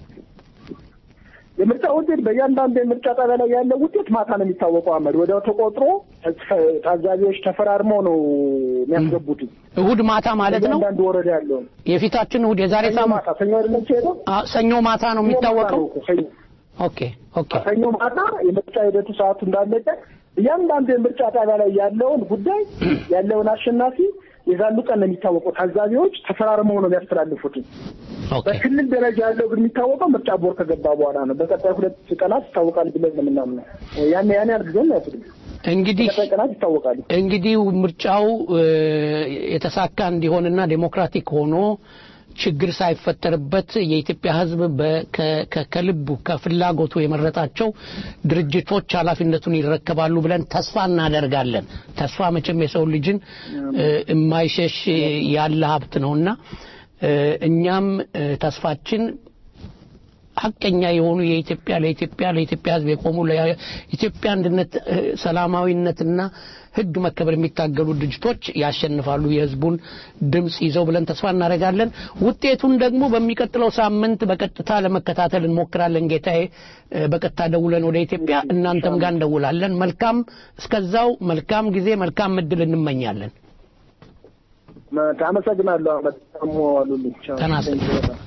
የምርጫ ውጤት በእያንዳንዱ የምርጫ ጣቢያ ላይ ያለው ውጤት ማታ ነው የሚታወቀው። አመድ ወዲያው ተቆጥሮ ታዛቢዎች ተፈራርመው ነው የሚያስገቡት። እሁድ ማታ ማለት ነው። እያንዳንዱ ወረዳ ያለውን የፊታችን እሁድ የዛሬ ሰኞ ሳምንት ማታ ሰኞ አይደለም ሲሄደው አ- ሰኞ ማታ ነው የሚታወቀው። ሰኞ ኦኬ ኦኬ ሰኞ ማታ የምርጫ ሂደቱ ሰዓቱ እንዳለቀ እያንዳንዱ የምርጫ ጣቢያ ላይ ያለውን ጉዳይ ያለውን አሸናፊ የዛኑ ቀን ነው የሚታወቀው። ታዛቢዎች ተፈራርመው ነው የሚያስተላልፉት። በክልል ደረጃ ያለው ግን የሚታወቀው ምርጫ ቦርድ ከገባ በኋላ ነው። በቀጣይ ሁለት ቀናት ይታወቃል ብለን ነው የምናምነው። ያን ያን ያህል ጊዜም አይወስድም። እንግዲህ በቀጣይ ቀናት ይታወቃሉ። እንግዲህ ምርጫው እ፣ የተሳካ እንዲሆንና ዴሞክራቲክ ሆኖ ችግር ሳይፈጠርበት የኢትዮጵያ ሕዝብ በ- ከ- ከ- ከልቡ ከፍላጎቱ የመረጣቸው ድርጅቶች ኃላፊነቱን ይረከባሉ ብለን ተስፋ እናደርጋለን። ተስፋ መቼም የሰው ልጅን እ፣ የማይሸሽ ያለ ሀብት ነውና እ፣ እኛም እ፣ ተስፋችን ሀቀኛ የሆኑ የኢትዮጵያ ለኢትዮጵያ ለኢትዮጵያ ሕዝብ የቆሙ ለኢትዮጵያ አንድነት እ፣ ሰላማዊነትና ሕግ መከበር የሚታገሉ ድርጅቶች ያሸንፋሉ የሕዝቡን ድምፅ ይዘው ብለን ተስፋ እናደርጋለን። ውጤቱን ደግሞ በሚቀጥለው ሳምንት በቀጥታ ለመከታተል እንሞክራለን። ጌታዬ እ፣ በቀጥታ ደውለን ወደ ኢትዮጵያ እናንተም ጋር እንደውላለን። መልካም እስከዛው መልካም ጊዜ መልካም እድል እንመኛለን። አመሰግናለሁ። በጣም ዋሉልኝ። ቻው። ጤና ይስጥልኝ። Thank you በጣም።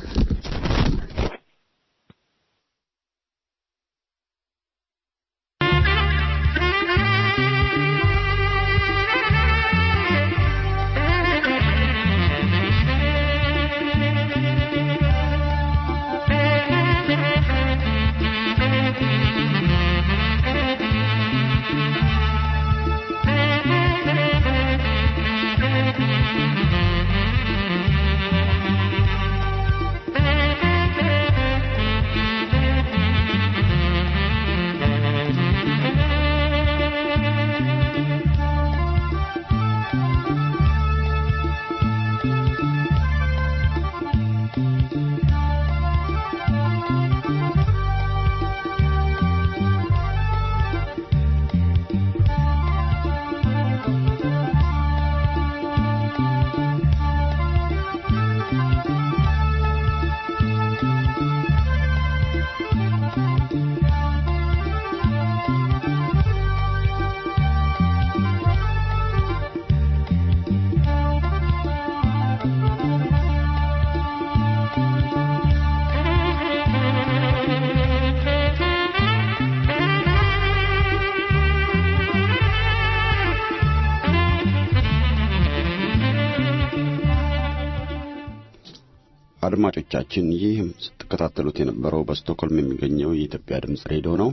አድማጮቻችን ይህ ስትከታተሉት የነበረው በስቶክሆልም የሚገኘው የኢትዮጵያ ድምጽ ሬዲዮ ነው።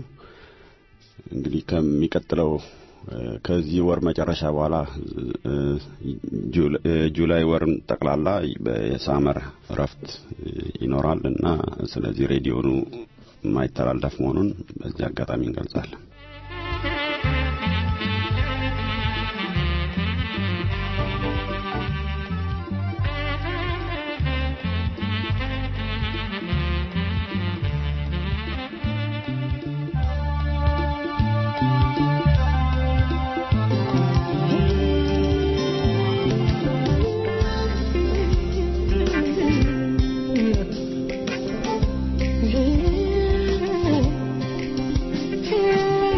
እንግዲህ ከሚቀጥለው እ፣ ከዚህ ወር መጨረሻ በኋላ እ፣ ጁል- እ፣ ጁላይ ወርም ጠቅላላ የሳመር እረፍት እ፣ ይኖራል እና ስለዚህ ሬዲዮኑ የማይተላለፍ መሆኑን በዚህ አጋጣሚ እንገልጻለን። Yeah.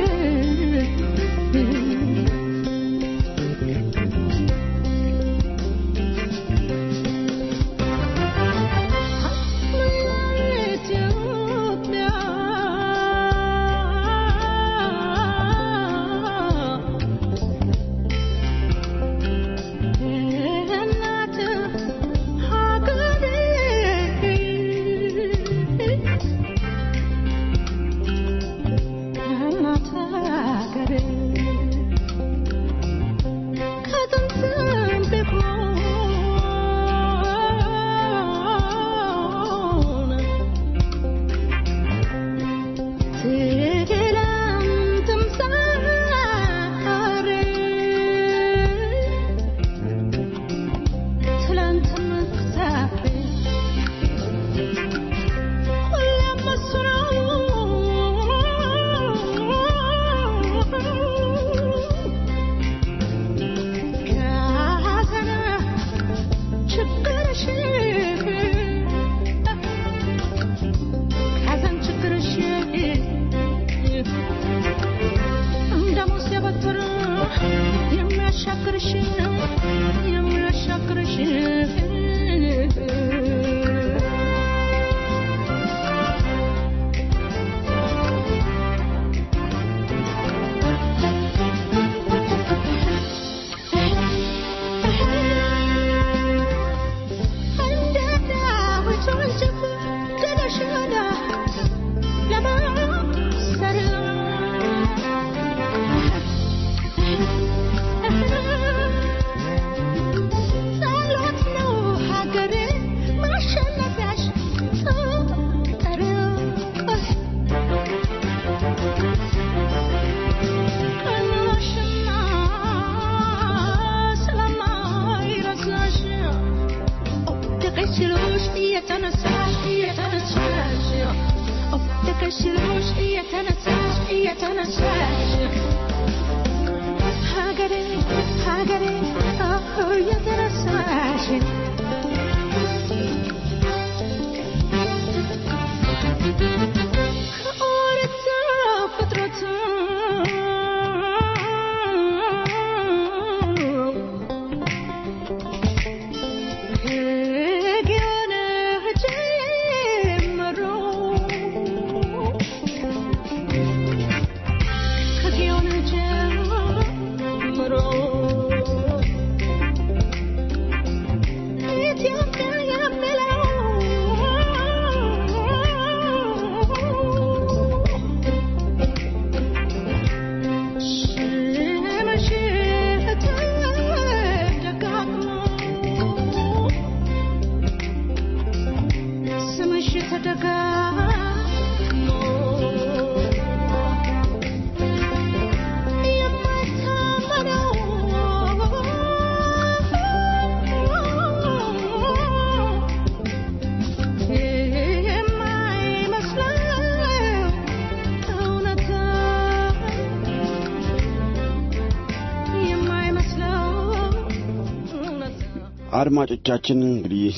አድማጮቻችን እንግዲህ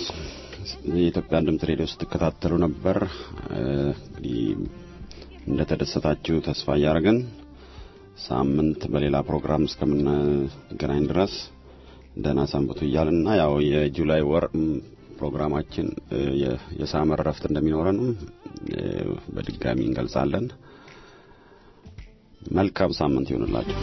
የኢትዮጵያን ድምፅ ሬዲዮ ስትከታተሉ ነበር። እንግዲህ እንደተደሰታችሁ ተስፋ እያደረግን ሳምንት በሌላ ፕሮግራም እስከምንገናኝ ድረስ ደህና ሰንብቱ እያልን እና ያው የጁላይ ወር ፕሮግራማችን የሳመር ረፍት እንደሚኖረንም በድጋሚ እንገልጻለን። መልካም ሳምንት ይሆንላችሁ።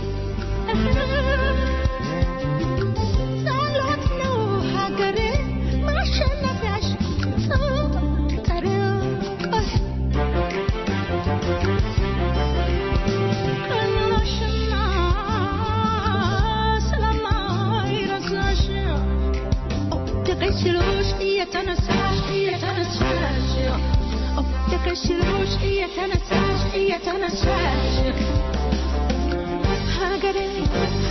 ሀገሬ